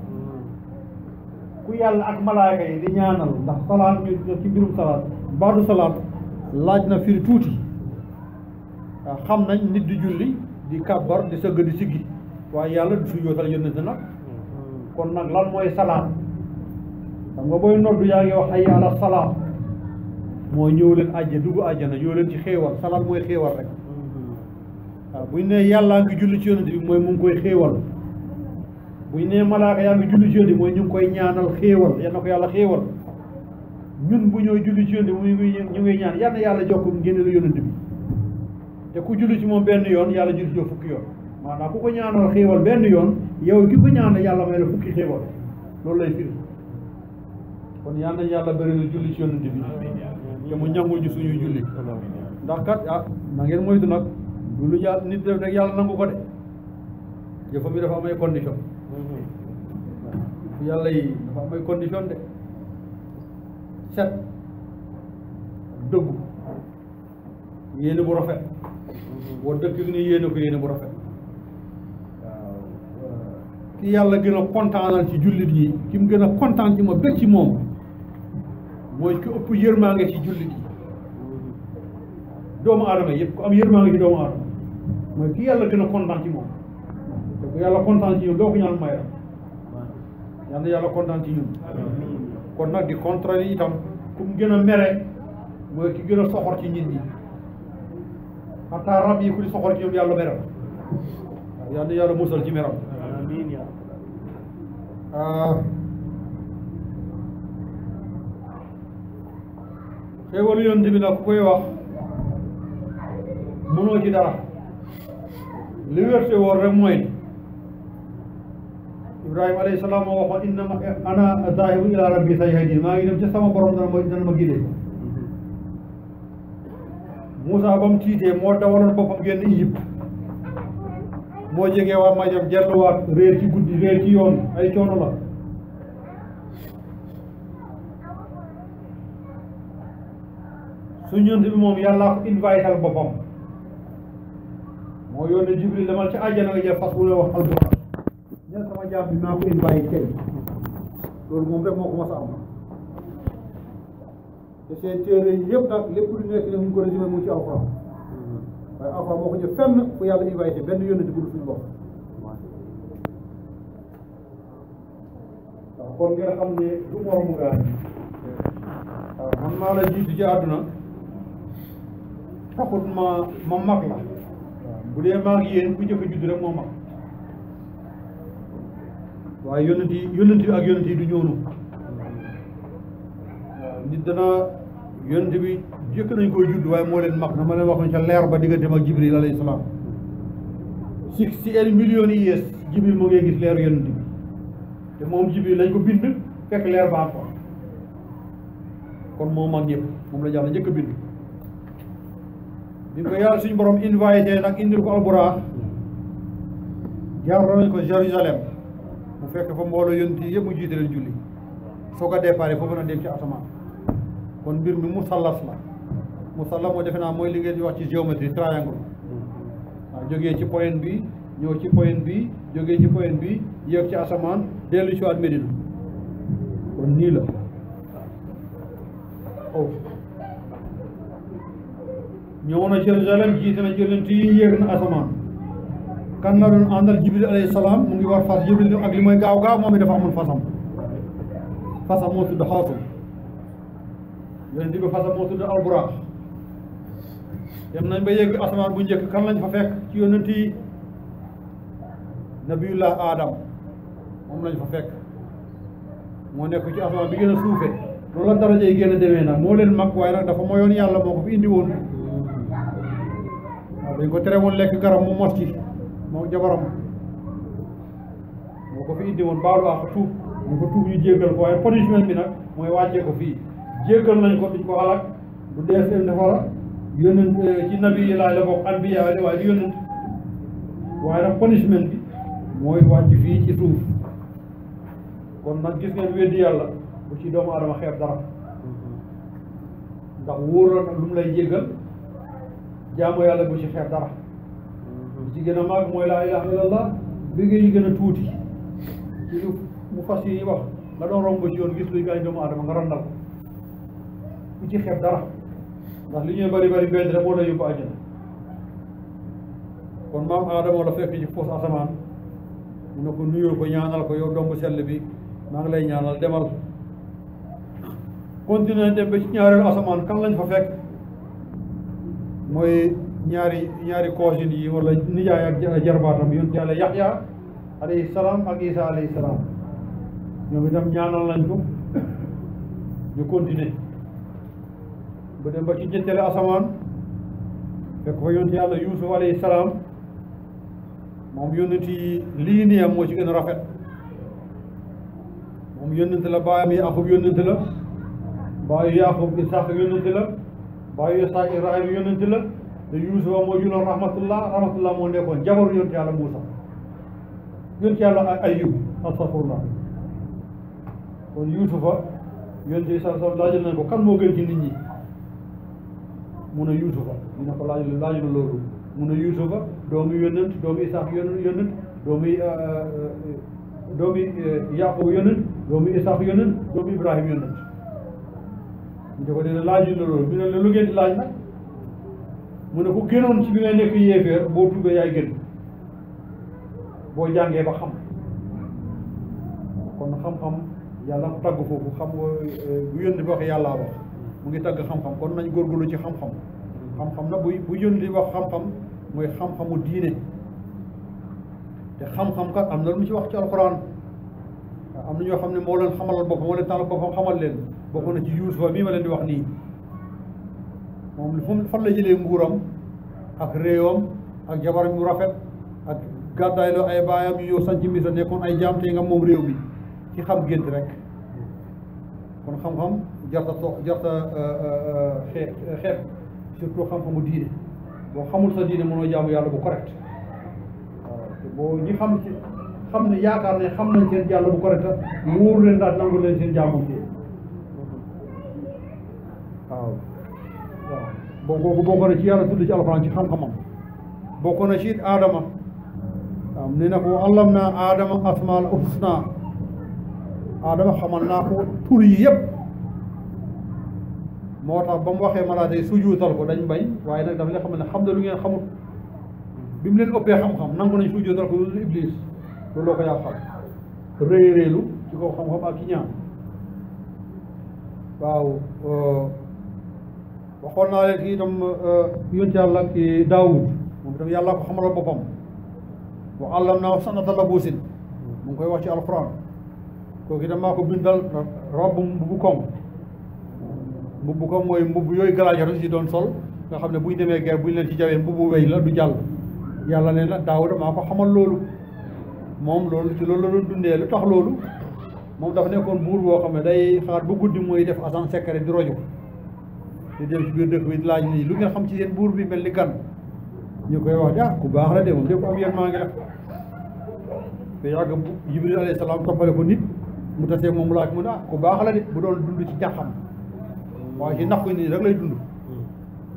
ku yàlla ak malaaka yi di ñaanal ndax salaat ñu ci mbirum salaat baadu salaat laaj na firi tuuti waaw xam nañ nit di julli di kàbbar di sëgg di siggi waaye yàlla du su yootal yónnent nag kon nag lan mooy salaat xam nga booy noddu yaa ngi wax hayya ala salaat mooy ñëw leen àjja dugg àjjana ñëw leen ci xéewal salaat mooy xéewal rek waaw buñ ne yàllaa ngi julli ci yónnent bi mooy mu ngi koy xéewal buñ ne malaaka yaa ngi julli ci yónnent bi mooy ñu ngi koy ñaanal xéewal yal na ko yàlla xéewal ñun bu ñooy julli ci yónnent bi mu ngi ñu ngi ñaan yal na yàlla jokk ngeen la yónnent bi te ku julli ci moom benn yoon yàlla julli ci yow fukki yoon maanaam ku ko ñaanal xéewal benn yoon yow ki ko ñaanal yàlla may la fukki xéewal loolu lay firi kon yal nañ yàlla bëri na julli ci yónnent bi te mu ñangul ñu suñuy julli ndax kat ah na ngeen moytu nag du lu yàlla nit def rek yàlla nangu ko de jëfam yi dafa am ay condition waaw yàlla yi dafa am ay condition de set dëggu yéene bu rafet boo dëkk ni yéene ko yéene bu rafet waaw ki yàlla gën a kontaanal ci jullit yi ki mu gën a kontaan ci ma bëgg ci moom mooy ki ëpp yërmaange ci jullit yi doomu aadama yëpp ku am yërmaange ci doomu aadama mooy ki yàlla gën a kontaan ci moom te ku yàlla kontaan ci ñun doo ko ñaan may la yal na yàlla kontaan ci ñun kon nag di contraire itam ku mu gën a mere mooy ki gën a soxor ci nit ñi xataa rab yi ku di soxor ci ñoom yàlla meral waaw yal na yàlla musal ci meram amiin yaa ah xéewalu yonent bi nag ku koy wax mënoo ci dara li wérte woon rek mooy Ibrahima alayhi salaam moo waxoon innama ana zaahibu ila rabbi sayahdin maa ngi dem ca sama borom dana ma dana ma gidee Moussa ba mu tiitee moo dawaloon boppam génn Égypte moo jegee waa Madiam delluwaat réer ci guddi réer ci yoon ay coono la su ñënt bi moom yàllaa ko invital boppam moo yónnee Jibril demal ci àjjana nga jël fas wu la wax alquran ñen sama jaam bi maa ko invité tey loolu moom rek moo ko mas a am te seen téere yi yëpp nag lépp lu nekk ne mu ngi ko résumé mu ngi ci alquran waaye alquran moo ko jëf fenn fu yàlla invité benn yónnent bu dul suñu bopp waaw kon ngeen xam ne du moromu gaa waaw man maa la jiitu ci àdduna taxut ma ma mag la waaw bu dee maa ngi yéen bu njëkk a judd rek moo mag waaye yónnent yi yónnent yi ak yónnent yi du ñoonu waaw nit dana yónnent bi jëkk nañ koy judd waaye moo leen mag na ma leen waxoon ca leer ba digganteem ak Jibril alayhi salaam si si el millions yi yees Jibril moo ngay gis leeru yónnent bi te moom Jibril lañ ko bind fekk leer baa ko kon moo mag ñëpp moom la jàll njëkk a bind bi ko yàlla suñu borom invité nag indil ko alburaax jaar nañ ko Jérusalem mu fekk fa mbooloo yonent yi yëpp mu jiite leen julli soo ko déparé foofu na dem ci asamaan kon mbir mi musallas la musalla moo defe naa mooy li ngeen di wax ci géométrie triangle waaw jógee ci point bi ñëw ci point bi jógee ci point bi yéeg ci asamaan dellu si waat Medina kon nii la oh ñëw na Jérusalem jiite na yonent yi yéeg na asamaan kan la doon àndal Jibril alayhi salaam mu ngi war fas Jibril ak li mooy gaaw gaaw moom it dafa amul fasam fasam moo tudd xaatum yonent bi fasam moo tudd alburaax dem nañ ba yegg asamaan bu njëkk kan lañ fa fekk ci yonent yi nabiyullah adam moom lañ fa fekk moo nekk ci asamaan bi gën a suufe loolu la daraja yi gën a demee nag moo leen mag waaye nag dafa moyoon yàlla moo ko fi indi woon waaw dañ ko tere woon lekk garab mu mos ci moom jabaram moo ko fi indi woon baalu ak tuub ñu ko tuub ñu jéggal ko waaye punishment bi nag mooy wàccee ko fii jéggal nañ ko duñ ko xalaat du dee seen defara yónnent ci nabi yi laay la bokk anbiya waaye du yónnent waaye nag punishment bi mooy wàcc fii ci suuf kon nag gis ngeen weddi yàlla bu ci doomu adama xeeb dara ndax wóor na lu mu lay jéggal jaamu yàlla bu ci xeeb dara li ci gën a màgg mooy laa ilaha illallah bi yi gën a tuuti ci lu mu fas yi wax nga doon romb ci yoon gis luy gaañ doomu adama nga randal ko bu ci xeeb dara ndax li ñuy bari bari benn rek moo lay yóbbu àjjana kon maam Adama la fekk ci foos asamaan mu ne ko nuyoo ko ñaanal ko yow domb sell bi maa ngi lay ñaanal demal continuer dem ba ci ñaareelu asamaan kan lañ fa fekk mooy ñaari ñaari cousine yi wala nijaay ak jarbaatam yoon ci yàlla Yaxya alayhi salaam ak Isa alayhi salaam ñoom itam ñaanal nañ ko ñu continuer ba dem ba ci ñetteelu asamaan fekk fa yonent yàlla Yuusuf alayhi salaam moom yonent yi lii nii am moo ci gën a rafet moom yonent la baayam Yaaqub yonent la baayu Yaaqub Isaaq yonent la baayu Isaaq Ibrahima yonent la te Yuusufa moo juloon rahmatullah rahmatullah moo nekkoon jabaru yonent yàlla Muusa yonent yàlla Ayyub astafurlah kon Yuusufa yonent yi sa sa laajal nañ ko kan moo gën ci nit ñi mu ne Yuusufa ñu ne ko laaj laaju na loolu mu ne Yuusufa doomu yonent doomu Isaaq yonent yonent doomu doomu Yaaqub yonent doomu Isaaq yonent doomu Ibrahima yonent ñu ne ko dina laaju na loolu ñu ne la lu ngeen di laaj nag mu ne ku gënoon ci bi ngay nekk yéeféer boo tuubee yaay gën boo jàngee ba xam kon xam-xam yàlla ko tagg foofu xam nga bu yónni bi waxee yàllaa wax mu ngi tagg xam-xam kon nañ góorgóorlu ci xam-xam xam-xam na bu bu yónni di wax xam-xam mooy xam-xamu diine te xam-xam kat am na lu mu ci wax ci alxuraan am na ñoo xam ne moo leen xamalal boppam moo leen tànnal boppam xamal leen bokk na ci Yuusufa mii ma leen di wax nii moom fu fan la jëlee nguuram ak réewam ak jabaram yu rafet ak gàddaay loo ay baayam yu yow sanc Misra nekkoon ay jaam te nga moom réew mi ci xam gént rek kon xam-xam jarta to jarta xeeb xeeb surtout xam-xamu diine boo xamul sa diine mënoo jaamu yàlla bu correct waaw te boo ñi xam ci xam ne yaakaar ne xam nañ seen yàlla bu correct mu wóoru leen daal nangu leen seen jaamu bi waaw waaw boo kooku bokk na ci yàlla tudd ci alxuraan ci xam-xamam bokk na ci it aadama waaw ne na ko allam naa aadama asmaal husna aadama xamal naa ko tur yi yëpp moo tax ba mu waxee malaaka yi sujuutal ko dañ bañ waaye nag dafa leen xam ne xam na lu ngeen xamut bi mu leen ëppee xam-xam nangu nañ sujuutal ko lu iblis loolu loo ko yàqal réy réylu ci kaw xam-xam ak ki ñaan waaw waxoon naa leen kii itam yonent yàlla ki daawud moom itam yàlla ko xamalal boppam wa allam naa sanata labuusin mu ngi koy wax ci alquran kooku itam maa ko bindal robb mbubu koŋ mbubu koŋ mooy mbubu yooyu galaajatu si doon sol nga xam ne buñ demee guerre buñ leen ci jawee mbubu wéy la du jàll yàlla ne na daawuda maa ko xamal loolu moom loolu ci loolu la doon dundee lu tax loolu moom dafa nekkoon buur boo xam ne day xaar bu guddi mooy def agent secret di rojo di dem ci biir dëkk bi di laaj nii lu ngeen xam ci seen buur bi mel ni gan ñu koy wax de ah ku baax la de moom de ko am yéen maa ngi la te yàgg jibril alayhi salaam toppale ko nit mu tasee moom laaj mu ne ah ku baax la de bu doon dund ci jaxam waaye ci nax ko nii rek lay dund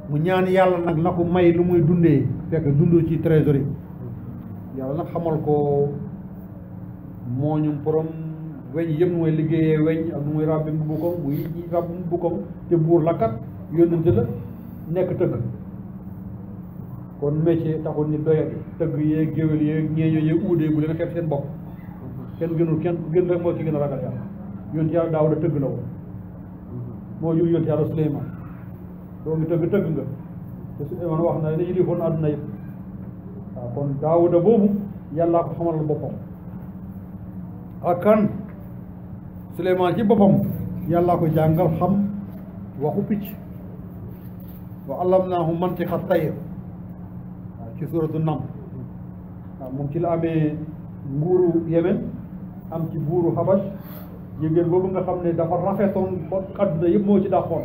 mu ñaan yàlla nag na ko may lu muy dundee fekk dund ci trésorerie yàlla nag xamal ko mooñum borom weñ yëpp nu mooy liggéeyee weñ ak nu muy ràbbi mbubbukam muy ràbbi mbubbukam te buur la kat yónnante la nekk tëgg kon métier taxul nit doyati tëgg yeeg géwél yeeg ñeeño yeeg uudee bu leen xeeb seen bopp kenn gënul kenn ku gën rek moo ci gën a ragal yàlla yonent yàlla Daawuda tëgg la woon moo jur yonent yàlla Suleymaan doo ngi tëgg tëgg nga te Suleymaan wax na ne yilifoon àdduna yëpp waaw kon Daawuda boobu yàllaa ko xamal boppam ak kan Suleymaan ci boppam yàllaa ko jàngal xam waxu picc wa allamnaahu mantiqa tayr waaw ci suuratu Naml waaw moom ci la amee nguuru Yemen am ci buuru Habash jigéen boobu nga xam ne dafa rafetoon ba àdduna yëpp moo ci dàqoon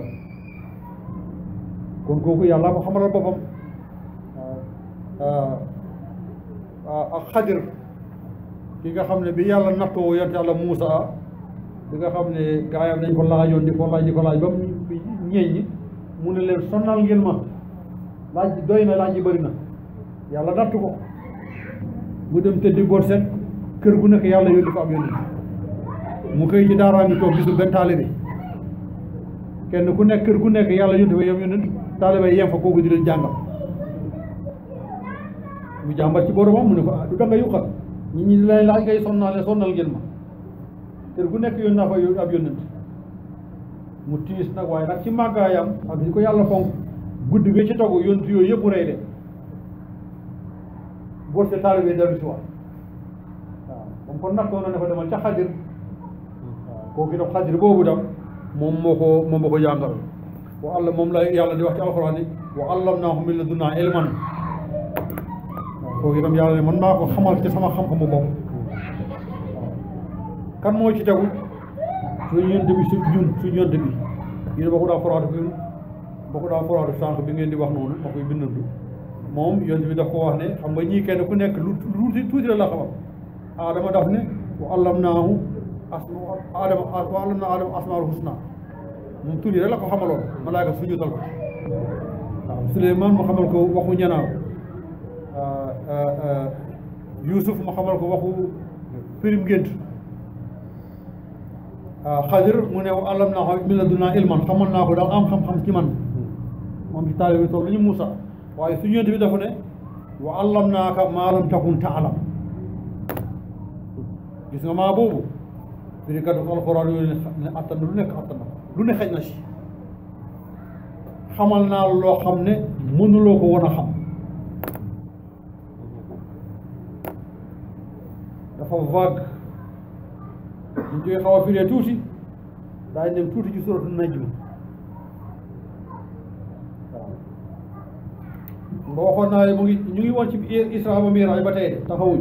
kon kooku yàlla ko xamalal boppam ak xadir ki nga xam ne bi yàlla nattoo yont yàlla Muusa bi nga xam ne gaayam dañ ko laajoon di ko laaj di ko laaj ba mu ñeeñ mu ne leen sonnal ngeen ma laaj bi doy na laaj yi bëri na yàlla nattu ko mu dem tëddi boot set kër gu nekk yàlla yónni ko am yónni mu xëy ci daaraa ngi toog gisul benn taalibe kenn ku nekk kër gu nekk yàlla yónni fa yom yónni taalibe yem fa kooku di leen jàngal mu jàmbat ci boromam mu ne ko ah du da nga yuqal ñi ñi lay laaj ngay sonnaale sonnal ngeen ma kër gu nekk yónni naa fa ab yónnent mu tiis nag waaye nag ci màggaayam ak li ko yàlla fonk guddi gi ci togu yónni yooyu yëpp mu rey de boot se taalibe dellu si waat waaw moom kon nattoo na ne ko demal ca xadir waaw kooku itam xadir boobu dam moom moo ko moom moo ko jàngal wa allah moom la yàlla di wax ci alxuraan ni wa allamnaahu min ladunnaa ilman waaw kooku itam yàlla ne man maa ko xamal ci sama xam-xamu bopp kan moo ci tegu suñu yonent bi su ñun suñu yonent bi yéen ba ko daa foraatu fi ba ko daa foraatu sànq bi ngeen di wax noonu ma koy bindandu moom yonent bi daf ko wax ne xam nga ñii kenn ku nekk lu tuuti tuuti la la xamal aadama daf ne wa allamnaahu asma aadama wa allamnaa aadama asmaal husna moom tuuti rek la ko xamaloon malaaka sujjóotal ko waaw Suleymaan mu xamal ko waxu ñanaaw Yuusuf mu xamal ko waxu firim gént Xadir mu ne wa allamnaahu min ladunnaa ilman xamal naa ko daal am xam-xam ci man moom ci taalibe bi toog lu ñu Muusa waaye su ñëwee bi dafa ne wa allamnaaka maa lam takun taalam gis nga maa boobu firi kat alxuraan yooyu ne attan na lu nekk attan na lu ne xëj na si xamal naa loo xam ne mënuloo ko woon a xam dafa vague ñu koy xaw a firee tuuti daañu dem tuuti ci suratu najm waaw nga waxoon naa ne mu ngi ñu ngi woon ci Isra ba Miraaj ba tey de taxawuñ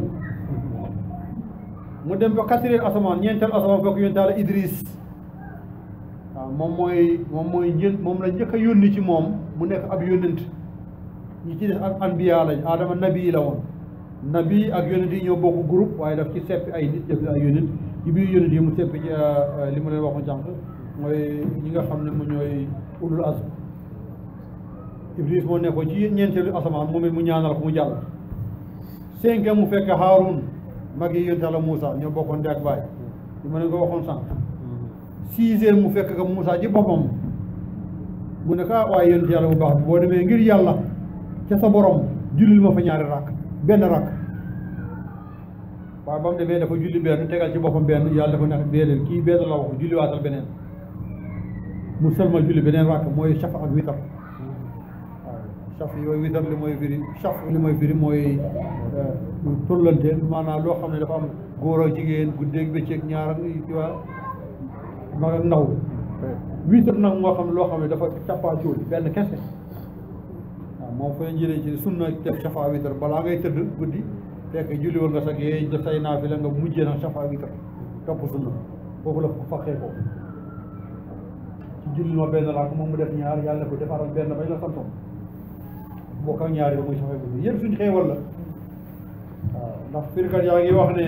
mu dem ba quatrième asamaan ñeenteel asamaan fekk yonent Yàlla Idris waaw moom mooy moom mooy njël moom la njëkk a yónni ci moom mu nekk ab yónnent ñi ci des ak anbiya lañ Adama nabi la woon nabi ak yónnent yi ñoo bokk groupe waaye daf ci seppi ay nit def ay yónnent ci biir yónnent yi mu seppi ci li ma leen waxoon jànq mooy ñi nga xam ne mu ñooy ulul azm Iblis moo nekkoon ci ñeenteelu asamaan moom it mu ñaanal ko mu jàll cinquième mu fekk Haarun mag yi yonent Yàlla Moussa ñoo bokkoon ndey ak baay li ma leen ko waxoon sànq sixième mu fekk ka Moussa ci boppam mu ne ko ah waaye yonent Yàlla bu baax bi boo demee ngir yàlla ca sa borom jullil ma fa ñaari rakk benn rakk waaye ba mu demee dafa julli benn tegal ci boppam benn yàlla dafa nekk déedéet kii benn la wax julli waatal beneen mu sëlmal julli beneen rakk mooy shafa ak witar saf yooyu witar li mooy firi saf li mooy firi mooy tollante maanaam loo xam ne dafa am góor ak jigéen guddeeg bëccëg ñaar ak ci waa mag ak ndaw witar nag moo xam ne loo xam ne dafa cappaacóol benn kese waaw moom fa jëlee ci sunna def safa witar balaa ngay tëdd guddi fekk julli woon nga sax yee def say naa fi la nga mujjee nag safa witar topp sunna foofu la ko faqee ko ci julli ma benn laa ko moom mu def ñaar yàlla ko defaral benn bañ la santoon bokk ak ñaari ba muy saxee ko yëpp suñ xeewal la waaw ndax firkat yaa ngi wax ne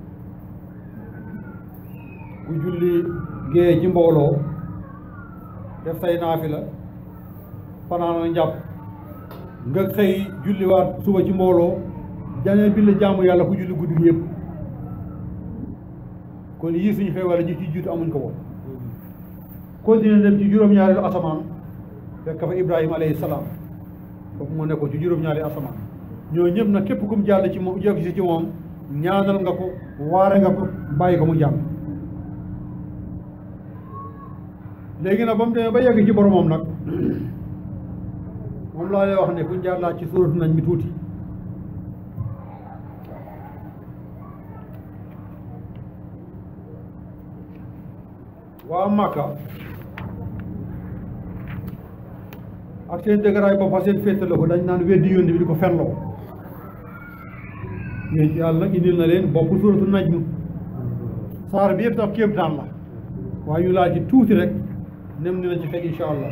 ku julli géeye ci mbooloo def say naafila fanaan a njàpp nga xëy julliwaat suba ci mbooloo janee bi la jaamu yàlla ku julli guddi gi yëpp kon yii suñu xewale ñu ci jiitu amuñ ko woon continué dem ci juróom-ñaareelu asamaan fekk fa ibrahima alayhi salaam foofu moo nekkoon ci juróom-ñaareelu asamaan ñoo ñëpp nag képp kum jàll ci moom jokk si ci moom ñaanal nga ko waare nga ko bàyyi ko mu jàmm léegi nag ba mu demee ba yegg ci boromam nag moom laa lay wax ne kuñ jaar laa ci suuratu nañ mi tuuti waa Màkka ak seen dëgëraay boppa seen féetale ko dañ naan weddi yónni bi di ko fenloo yéen ci yàlla nag indil na leen bopp suuratu najm saar bi yëpp sax kéemtaan la waaye ñu laaj ci tuuti rek nem dina ci fekk insha allah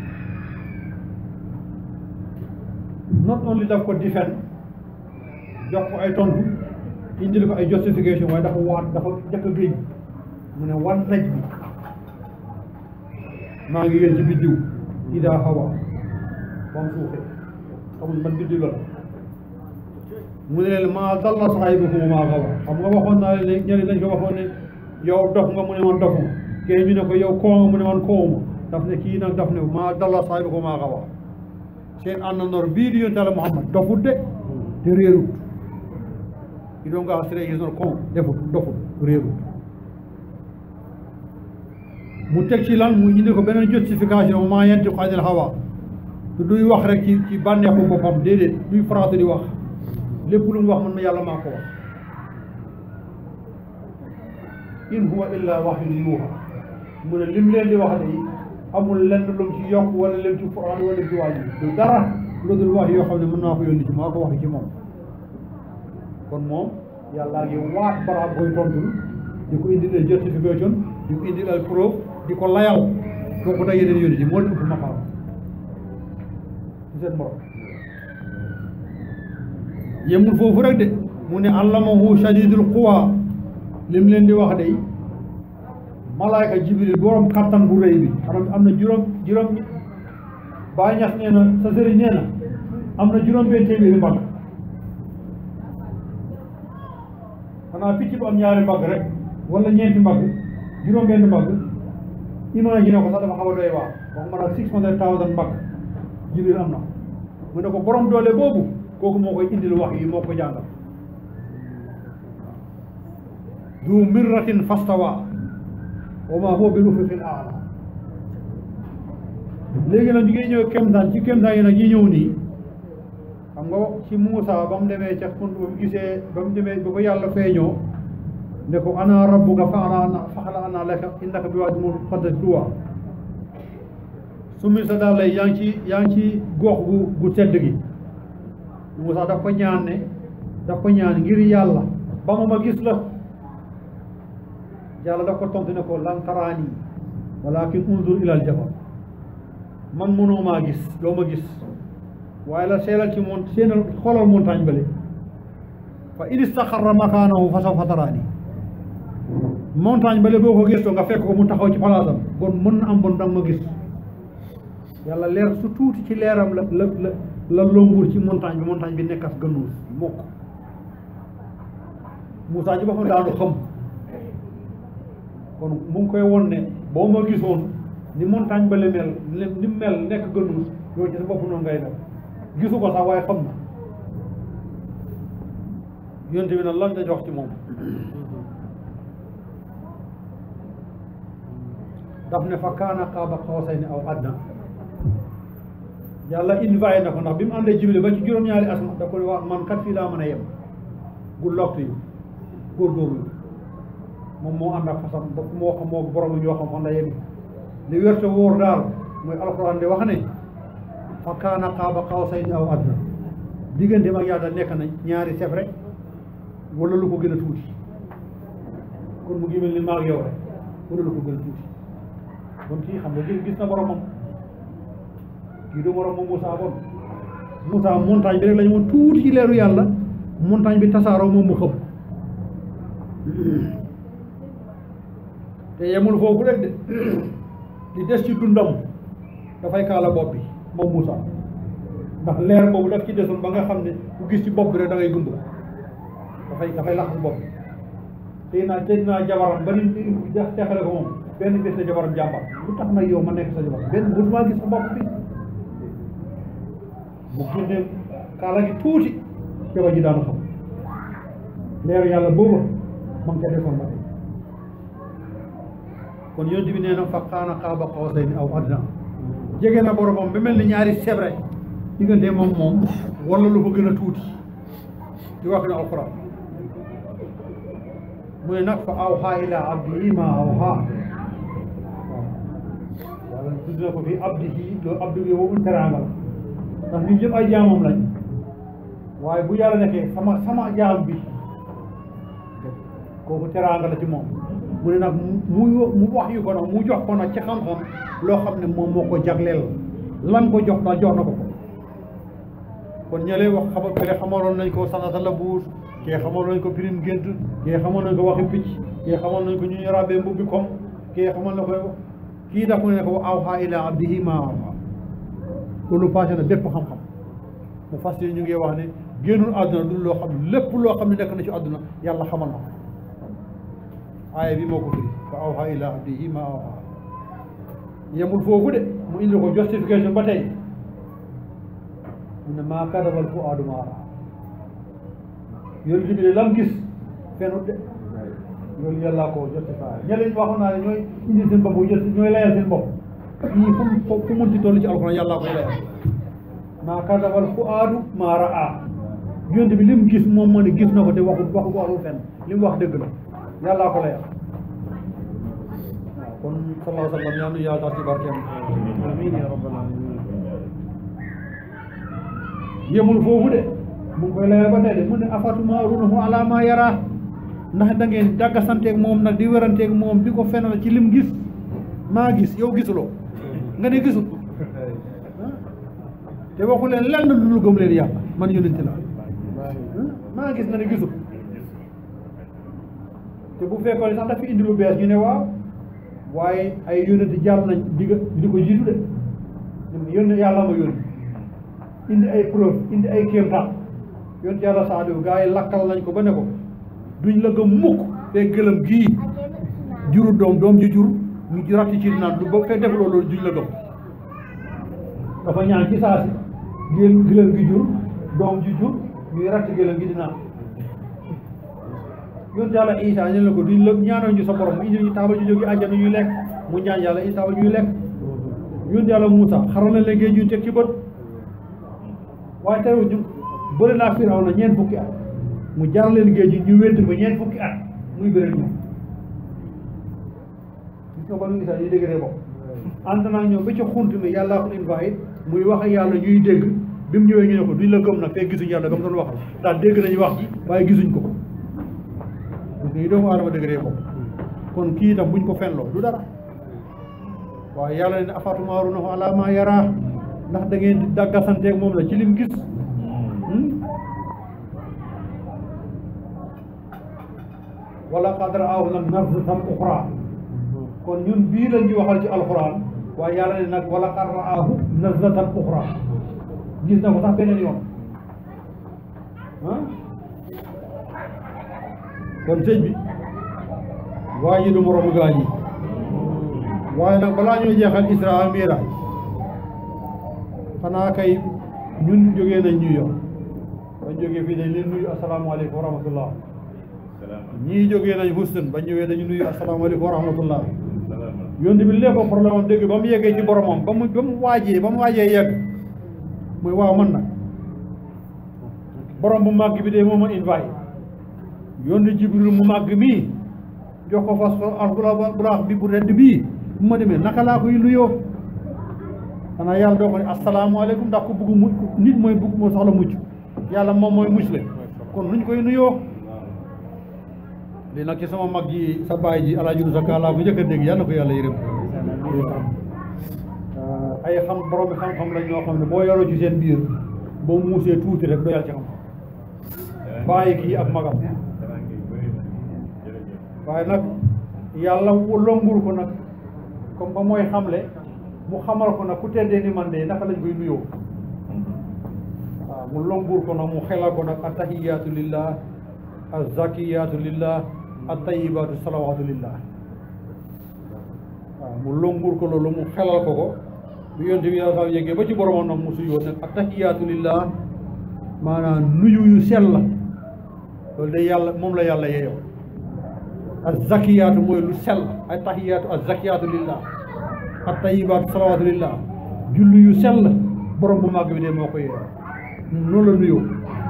not only daf ko defend jox ko ay tontu indil ko ay justification waaye dafa waat dafa jëkk a géej mu ne wan naj bi maa ngi yéen ci biddiw idaa hawa ba mu suufee xamul man biddiw la mu ne leen maa dalla saahibukum wa maa gawa xam nga waxoon naa leen ne ñeneen dañ ko waxoon ne yow dof nga mu ne man dofuma kee ñu ne ko yow koo nga mu ne man koowuma daf ne kii nag daf ne maa dalla saahibukum wa maa gawa seen àndandoor bii di yonent Yàlla Muhammad dofut de te réerut i doon nga sire is not con defut dofut réerut mu teg ci lan mu indi ko beneen justification maa yantiqu anil hawa te duy wax rek ci ci bànneexu boppam déedéet duy faratu di wax lépp lu mu wax man ma yàlla maa ko wax in huwa illa wahyun yuuha mu ne lim leen di wax de amul lenn lu mu ci yokk wala lim ci Quraan wala ci wàññi du dara lu dul wax yoo xam ne mën naa ko yónni ci maa ko wax ci moom kon moom yàllaa ngi waat baraam koy tontul di ko indil ay justification di ko indil ay preuve di ko layal kooku da yeneen yónni ci moo leen ëpp maqaam ci seen morom yemul foofu rek de mu ne allamahu shadidul quwa lim leen di wax de malaayka jibril borom kattan bu rëy bi xanaa am na juróom juróom baa ñax nee na sa sëriñ nee na am na juróom benn téeméeri mbagg xanaa picc bu am ñaari mbagg rek wala ñeenti mbagg juróom benn mbagg imagine ko sax dafa xaw a doy waar waxuma nag six hundred thousand mbagg jibril am na mu ne ko borom doole boobu kooku moo koy indil wax yi moo ko jàngal du mirratin fastawa wa ma huwa bil ufuqil a'la léegi nag ñu ngi ñëw kéemtaan ci kéemtaan yi nag yi ñëw nii xam nga ci Muusa ba mu demee ca xund ba mu gisee ba mu demee ba ko yàlla feeñoo ne ko ana rabbuka fa ana faxla ana laka innaka bi waadi muqaddas tuwa summi sa daal lay yaa ngi ci yaa ngi ci gox gu gu tedd gi Muusa daf ko ñaan ne daf ko ñaan ngir yàlla ba ma ma gis la yàlla daf ko tontu ne ko lan taraani walakin unzur ilal jabal man mënoo maa gis doo ma gis waaye la seelal ci mont seenal xoolal montagne bale fa in istaxarra makaanahu fa sawfa taraani montagne bale boo ko gëstoo nga fekk ko mu taxaw ci palaasam bon mën na am bon danga ma gis yàlla leer su tuuti ci leeram la la la la longuur ci montagne bi montagne bi nekkas gënuus mokk Moussa ci boppam daanu xam kon mu ngi koy won ne boo ma gisoon ni montagne ba le mel ni mu mel nekk gënuus yow ci sa bopp noonu ngay def gisu ko sax waaye xam na yonte bi nag lan dañ wax ci moom daf ne fa kaana qaaba qawsayni aw adna yàlla invité na ko ndax bi mu àndee Jibril ba ci juróom-ñaari asma da ko ne wax man kat fii laa mën a yem gu lott yi góorgóorlu moom moo ànd ak fasam ba moo xam moo borom ñoo xam fan la yem li wérte wóor daal mooy alxuraan di wax ne fa kaana qaaba qawsayni aw adna diggante mag yàlla nekk na ñaari sef rek wala lu ko gën a tuuti kon mu ngi mel ni maag yow rek wala lu ko gën a tuuti kon kii xam nga gis gis na boromam kii du boromam Moussa bon Moussa montagne bi rek la ñu woon tuuti ci leeru yàlla montagne bi tasaaroo moom mu xëpp te yemul foofu rek de li des ci dundam dafay kaala bopp bi moom Moussa ndax leer boobu daf ci desoon ba nga xam ne ku gis ci bopp bi rek da ngay gumb dafay dafay lax bopp tey naa tey naa jabaram ba ni def teexale ko moom benn bés la jabaram jàmbar lu tax nag yow ma nekk sa jabar benn musuma gis sa bopp bi mu génne kaala gi tuuti jabar ji daanu xam leeru yàlla booba ma ngi ca defoon ba tey kon yonent bi nee na fa kaana qaaba qawsayni aw adnaa jege na boromam ba mel ni ñaari sebre diggante moom moom wala lu ko gën a tuuti di wax ne alquran mu ne nag fa awhaa ilaa abdihi maa awhaa waaw wala tudd na ko fii abdihi loolu abdi bi boobu teraanga la ndax ñun ñëpp ay jaamam lañ waaye bu yàlla nekkee sama sama jaam bi kooku teraanga la ci moom mu ne nag mu mu wax yu ko nag mu jox ko nag ci xam-xam loo xam ne moom moo ko jagleel lan ko jox daal jox na ko ko kon ñëlee wax xamal kele xamaloon nañ ko sanata la buus kee xamal nañ ko pirim gént kee xamal nañ ko waxi picc kee xamal nañ ko ñu ñu rabee mbubbi kom kee xamal na ko kii daf mu ne ko awhaa ilaa abdihi maa awhaa loolu passé na bépp xam-xam mu fas ñu ngi wax ne génnul àdduna du loo xam ne lépp loo xam ne nekk na ci àdduna yàlla xamal na ko aaya bi moo ko firi fa awhaa ilaa abdihi maa awhaa yemul foofu de mu indi ko justification ba tey mu ne maa kadabal fuaadu maa raa yonent bi de lam gis fenut de loolu yàllaa ko justifié ñeneen waxoon naa ne ñooy indi seen bopp ñooy layal seen bopp fii fu mu fu munti toll ci alxuraan yàllaa koy layal maa kadabal fuaadu maa raa yonent bi lim gis moom moo ne gis na ko te waxu waxu waxu fenn li mu wax dëgg la yàllaa ko layal waaw kon sallallahu alayhi wa sallam ñaanu yàlla tax ci barkeem amiin ya rabbal alamin yemul foofu de mu ngi koy layal ba tey de mu ne afatumarunahu ala ma yara ndax da ngeen dagga santeeg moom nag di weranteeg moom di ko fenal ci lim gis maa gis yow gisuloo nga ne gisul te waxu leen lenn lu dul gëm leen yàlla man yonente la maa gis nga ne gisul te bu fekkoon sax dafa indi lu bees ñu ne waaw waaye ay yonente jaar nañ di di ko jiitu de yónne yàlla ma yónni indi ay preuve indi ay kéemtaan yonent yàlla Saaliw gaa yi lakkal nañ ko ba ne ko duñ la gëm mukk te gëlëm gii juru doom doom ji jur ñu ci ratti ci naan du ba fekk defuloo loolu duñ la gëm dafa ñaan ci saa si gël gëlëm gi jur doom ji jur ñuy ratti gëlëm gi di naan yonent yàlla Isaa ñu ne ko duñ la ñaanal ñu sa borom mu indi ñu taabal ñu jóge àjjana ñuy lekk mu ñaan yàlla Isaa ba ñuy lekk yonent yàlla Muusa xaral na leen géej ñu teg ci bët waaye tey ñu bëri naa firaw na ñeent fukki at mu jar leen géej gi ñu wéddi ko ñeent fukki at muy bëri ñoom gis nga ba nu gisaa yi déggee bopp ànd naa ñoom ba ci xunt mi yàllaa ko invite muy wax ak yàlla ñuy dégg bi mu ñëwee ñu ne ko duñ la gëm nag fekk gisuñ yàlla ba mu doon waxal daal dégg nañu wax ji waaye gisuñ ko parce que yi doomu aadama déggee bopp kon kii itam buñ ko fenloo du dara waaye yàlla ne afatumaarunahu ala ma yara ndax da ngeen di daggasanteeg moom la ci lim gis wala qad ra'aahu nag nazlatan uxra kon ñun bii la ñuy waxal ci alquran waaye yàlla ne nag wala qad ra'aahu nazlatan uxra gis na ko sax beneen yoon ah kon sëñ bi waa ji du moromu gaa ñi waaye nag balaa ñuy jeexal isra ak miraaj xanaa kay ñun jógee nañ New York bañ jógee fii dañ leen nuyu asalaamaaleykum wa rahmatullah ñii jógee nañ Houston bañ ñëwee dañu nuyu asalaamaaleykum wa rahmatullah yónni bi lépp problème am dégg ba mu yeggee ci boromam ba mu ba mu waajee ba mu waajee yegg muy waaw man nag borom bu màgg bi de moom a invite yónni Jibril mu màgg mii jox ko fas alburaax bi bu redd bii bu ma demee naka laa koy nuyoo xanaa yàlla doo ko ne asalaamaaleykum ndax ku bugg mucc nit mooy bugg moo soxla mucc yàlla moom mooy mucc le kon nuñ koy nuyoo lii nag ci sama mag ji sa baay ji alaaji sa kaalaa bu njëkk a dégg yàlla na ko yàlla yërëm ay xam borom bi xam-xam lañ ñoo xam ne boo yoroo ci seen biir boo muusee tuuti rek doyal ci xam bàyyi kii ak magam waaye nag yàlla longur ko nag comme ba mooy xamle mu xamal ko nag ku teddee ni man de naka lañ koy nuyoo waaw mu longuur ko nag mu xelal ko nag attahiyaatu lillah azzakiyaatu lillah attayibaatu salawaatu lillah waaw mu longuur ko loolu mu xelal ko ko bu yonte bi yàlla yeggee ba ci boromam nag mu suyoo nag attahiyaatu lillah maanaam nuyu yu sell la loolu de yàlla moom la yàlla yeeyoo azzakiyaatu mooy lu sell attahiyaatu azzakiyaatu lillah attayibaatu salawaatu lillah julli yu sell borom bu màgg bi de moo ko yeeyoo noonu la nuyoo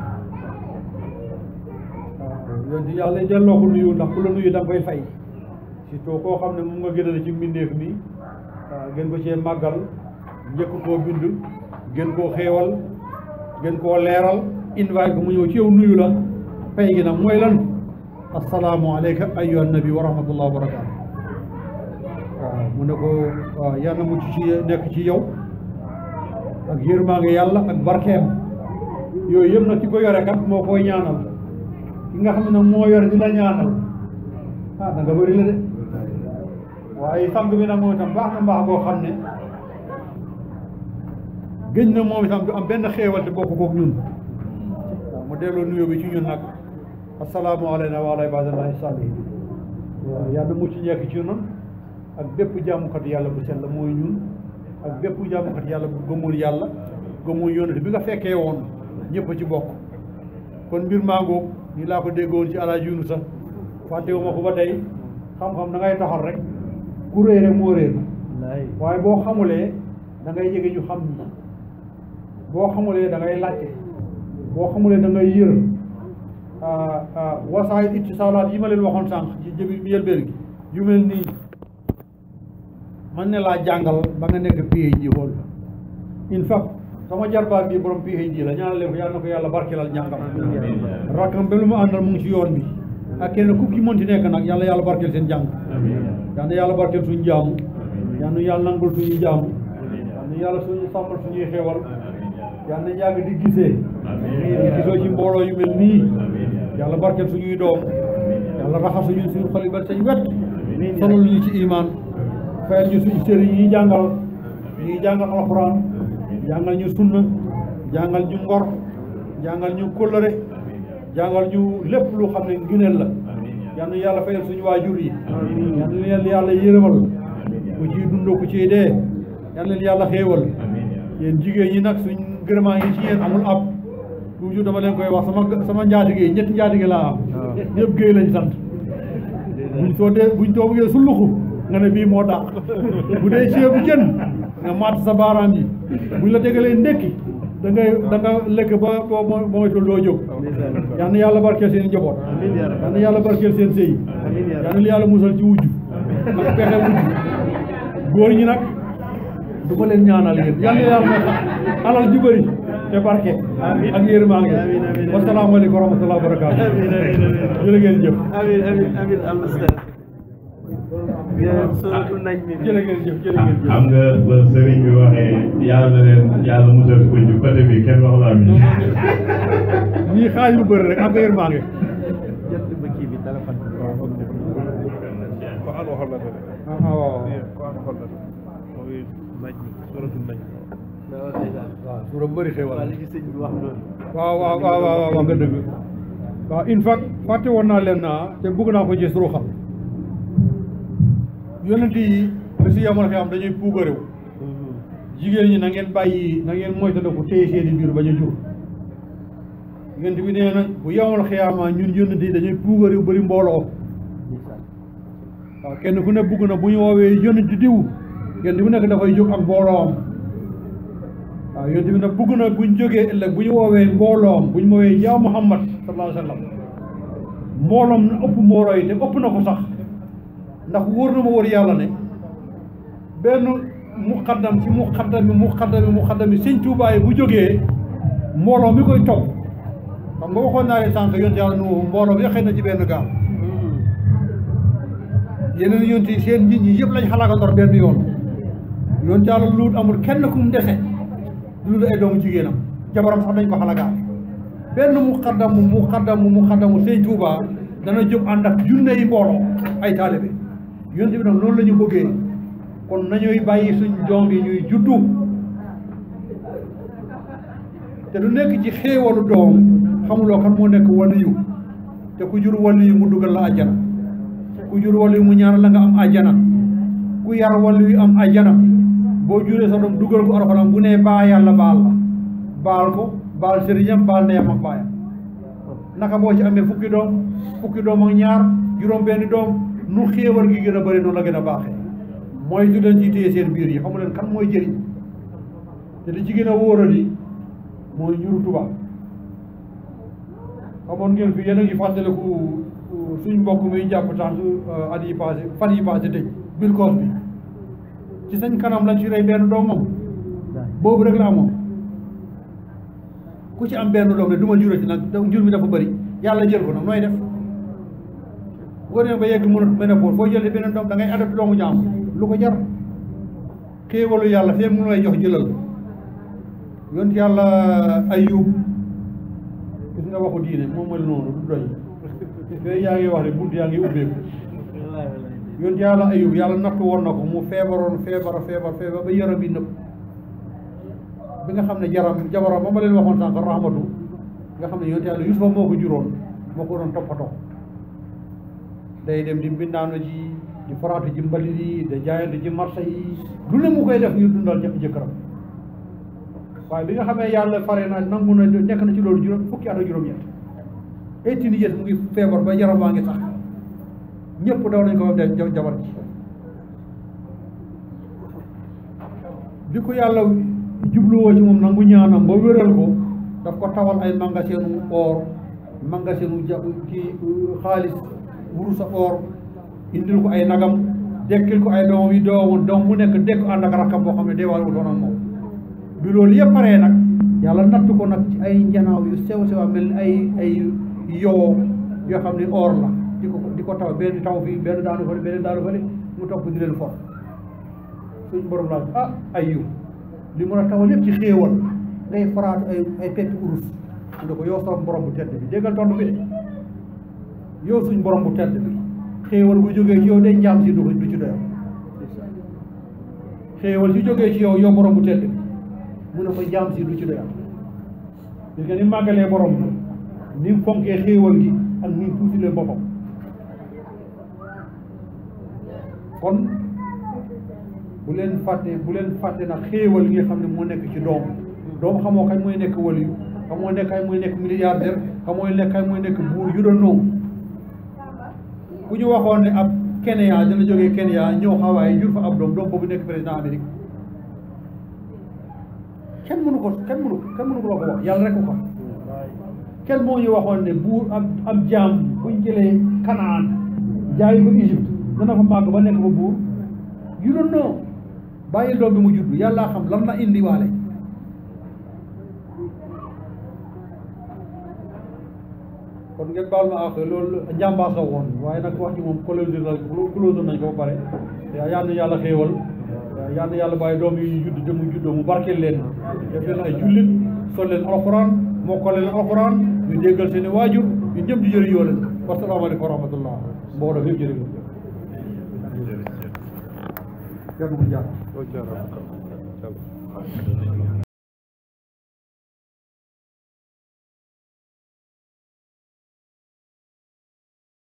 waaw yonte yàlla delloo ko nuyu ndax ku la nuyu da nga koy fay surtout koo xam ne moom nga gënale ci mbindeef mi waaw gën ko cee màggal njëkk koo bind gën koo xéewal gën koo leeral invite ko mu ñëw ci yow nuyu la pay gi nag mooy lan assalaamu aleyka ayyuha nabi wa rahmatullah wa barakaatu waaw mu ne ko waaw yàlla mucc ci nekk ci yow ak yërmaange yàlla ak barkeem yooyu yëpp nag ki ko yore kat moo koy ñaanal ki nga xam ne nag moo yore di la ñaanal ah da nga bëri la de waaye sang bi nag moom itam baax na mbaax boo xam ne gëj na moom itam du am benn xéewal te bokk kook ñun waaw mu delloo nuyoo bi ci ñun nag assalaamu alayna wa ala ibadillahi salihin waaw yàlla mu ci nekk ci ñun ak bépp jaamukat yàlla bu sell mooy ñun ak bépp jaamukat yàlla bu gëmul yàlla gëmul yonent bi nga fekkee woon ñëpp a ci bokk kon mbir maa ngoog ni laa ko déggoon ci alaaj yunu sax fàttewu ma ko ba tey xam-xam da ngay taxal rek ku réer rek moo réer waaye boo xamulee da ngay jege ñu xam ñi boo xamulee da ngay laajte boo xamulee da ngay yër wasaay ittisaalaat yi ma leen waxoon sànq ci jëbi njëlbéen gi yu mel nii man ne laa jàngal ba nga nekk PhD xool in fact sama jarbaat bi borom PhD la ñaanal leen ko yàlla na ko yàlla barkelal njàngam rakkam ba lu mu àndal mu ngi ci yoon bi ak kenn ku ki mënti nekk nag yàlla yàlla barkel seen jàng yal na yàlla barkel suñu jaamu yal na yàlla nangul suñu jaamu yal na yàlla suñu sàmmal suñuy xewal yal na yàgg di gisee di gisoo ci mbooloo yu mel nii yàlla barkel suñuy doom yàlla raxas suñu suñu xol yi ba sañ wet sonal ñu ci imaan fayal ñu suñu sëriñ yi jàngal ñuy jàngal alxuraan jàngal ñu sunna jàngal ñu ngor jàngal ñu kóllëre jàngal ñu lépp lu xam ne ngëneel la yal na yàlla fayal suñu waajur yi yal na leen yàlla yërëmal ku ciy dund ku ciy dee yal na leen yàlla xéewal yéen jigéen ñi nag suñ gërëmaa ngi ci yéen amul ab toujours dama leen koy wax sama sama njaatige yi ñetti njaatige laa am ñëpp géey lañ sant buñ soo dee buñ too bëggee sulluxu nga ne bii moo dàq bu dee ceebu jën nga matt sa baaraam yi buñ la tegalee ndekki da ngay da nga lekk ba ba moytul doo jóg yal na yàlla barkeel seen njaboot yal na yàlla barkeel seen sëy yal na yàlla musal ci wujju ak pexe wujju góor ñi nag du ma leen ñaanal yéen yal na yàlla may alal ju bëri te barke ak yërmande wasalaamaaleykum wa rahmatulah wa barakaatu jërë ngeen jëf amin amin amin al ustaz suratul najm jërë ngeen jëf jërë ngeen jëf xam nga ba sëriñ bi waxee yàlla na leen yàlla musal ko ci côté bi kenn wax la mi ñii xaaj lu bëri rek ak yërmande jot ba kii bi téléphone bi waaw ok ko an waxal la ah ah waaw ko an waxal la mooy najm suratul najm waaw ndeysaan waaw suura bëri xewal waaw li ci sëñ bi wax noonu waaw waaw waaw waaw waaw nga dëgg waaw in fact fàtte woon naa leen naa te bëgg naa ko gis ruuxam yonent yi ba si yamal xam dañuy puugarew jigéen ñi na ngeen bàyyi na ngeen moytandiku téye seeni biir bañ a jur yonent bi nee na bu yamal xiyaama ñun yonent yi dañuy puugarew bëri mbooloo waaw kenn ku ne bugg na bu ñu woowee yonent diw kenn ku nekk dafay jóg ak mbooloom waaw yonent bi nag bugg na buñ jógee ëllëg bu ñu woowee mbooloom bu ñu woowee yaa Muhammad sallallahu alayhi wa sallam mbooloom na ëpp mbooloo yi te ëpp na ko sax ndax wóor na ma wóor yàlla ne benn muqaddam ci muqaddami muqaddami muqaddami sëñ Tuubaa yi bu jógee mbooloo mi koy topp xam nga waxoon naa leen sànq yonent yàlla nu mbooloo bi xëy na ci benn gaal yeneen yonent yi seen nit ñi yëpp lañ xalaatandor benn yoon yonent yàlla luut amul kenn ku mu dese lu dul ay doomu jigéenam jabaram sax dañ ko xalagaal benn muqaddamu muqaddamu muqaddamu sëñ Tuubaa dana jóg ànd ak junne yi mbooloo ay taalibe yonent bi nag loolu la ñu bëggee kon nañuy bàyyi suñ doom yi ñuy juddu te du nekk ci xéewalu doom xamuloo kan moo nekk waliyu te ku jur waliyu mu dugal la àjjana ku jur waliyu mu ñaanal la nga am àjjana ku yar waliyu am àjjana boo juree sa doom dugal ko alxuraan bu nee baa yàlla baal la baal ko baal sëriñam baal ndeyam ak baayam naka boo ci amee fukki doom fukki doom ak ñaar juróom benni doom nu xéewal gi gën a bëri noonu la gën a baaxee mooy du leen ci téye seen biir yi xamu leen kan mooy jëriñ te li ci gën a wóorali mooy ñuru tubaab xamoon ngeen fi yéen a ngi fàttaliku suñ mbokk muy jàpp tànk at yi passé fan yi passé tëj Bill Cosby ci sañ kanam la ci rey benn doomam boobu rek la amoon ku ci am benn doom ne du ma juró ci nag njur mi dafa bëri yàlla jël ko nag nooy def boo demee ba yegg mënut ménopause foo jëlee beneen doom da ngay adopté doomu jaam lu ko jar xéewalu yàlla fee mu lay jox jëlal yont yàlla ayub gis nga waxu diine moom mel noonu du doy fee yaa ngi wax ne bunt yaa ngi ubbeeku yont yàlla ayub yàlla nattu woon na ko mu feebaroon feebar feebar feebar ba yaram bi nëpp bi nga xam ne jaram jabaram ba ma leen waxoon sànq rahmatu nga xam ne yont yàlla yusufa moo ko juróon moo ko doon toppatoo day dem di mbindaanu ji di faraatu ji mbalit yi da jaayante ci marché yi lu ne mu koy def ñu dundal jëkk jëkkëram waaye bi nga xamee yàlla fare na nangu na nekk na ci loolu juróom fukki at ak juróom-ñett eighteen years mu ngi feebar ba yaram baa ngi sax ñëpp daw nañ ko def jabar ji bi ko yàlla jubluwoo ci moom nangu ñaanam ba wéral ko daf ko tawal ay magasinu or magasinu ja kii xaalis wurus a or indil ko ay nagam dekkil ko ay doomam yi doomam doom mu nekk dekk ànd ak rakkam boo xam ne deewaale wutoon ak moom bi loolu yëpp paree nag yàlla natt ko nag ci ay njanaaw yu sew sew mel ni ay ay yoo yoo xam ne or la di ko di ko taw benn taw fii benn daanu fële benn daanu fële mu topp di leen for suñ borom laa ah ay yu li mun a tawal yëpp ci xéewal ngay faraatu ay ay peppi urus mu ne ko yow sama borom bu tedd bi déggal tontu bi de yow suñ borom bu tedd bi xéewal bu jógee ci yow day njaam si du ko du ci doyal xéewal si jógee ci yow yow borom bu tedd bi mu ne ko njaam si du ci doyal gis nga ni màggalee borom bi ni mu fonkee xéewal gi ak ni mu tuutilee boppam kon bu leen fàtte bu leen fàtte nag xéewal gi nga xam ne moo nekk ci doom doom xamoo kañ mooy nekk waliyu xamoo nekk kañ mooy nekk milliardaire xamoo nekk kañ mooy nekk buur yu doon noonu bu ñu waxoon ne ab Kenya dina jógee Kenya ñëw Hawaii jur fa ab doom doom boobu nekk président Amérique kenn mënu ko kenn mënu kenn mënu ko la ko wax yàlla rek ko xam kenn moo ñu waxoon ne buur ab ab jaam buñ jëlee Kanaan jaay ko Égypte dana fa màgg ba nekk fa buur yu doon noo bàyyi doom bi mu judd yàlla xam lan la indi waale kon ngeen baal ma ak loolu njàmbaas la woon waaye nag wax ji moom close la close nañ ko ba pare yal na yàlla xéewal yal na yàlla bàyyi doom yi ñu judd te mu juddoo mu barkeel leen def leen ay jullit sol leen alxuraan mokkal leen alxuraan ñu déggal seen i waajur ñu ñëpp di jëriñoo leen wasalaamaaleykum wa rahmatullah mbooloo yëpp jërëjëf jërëjëf jërëjëf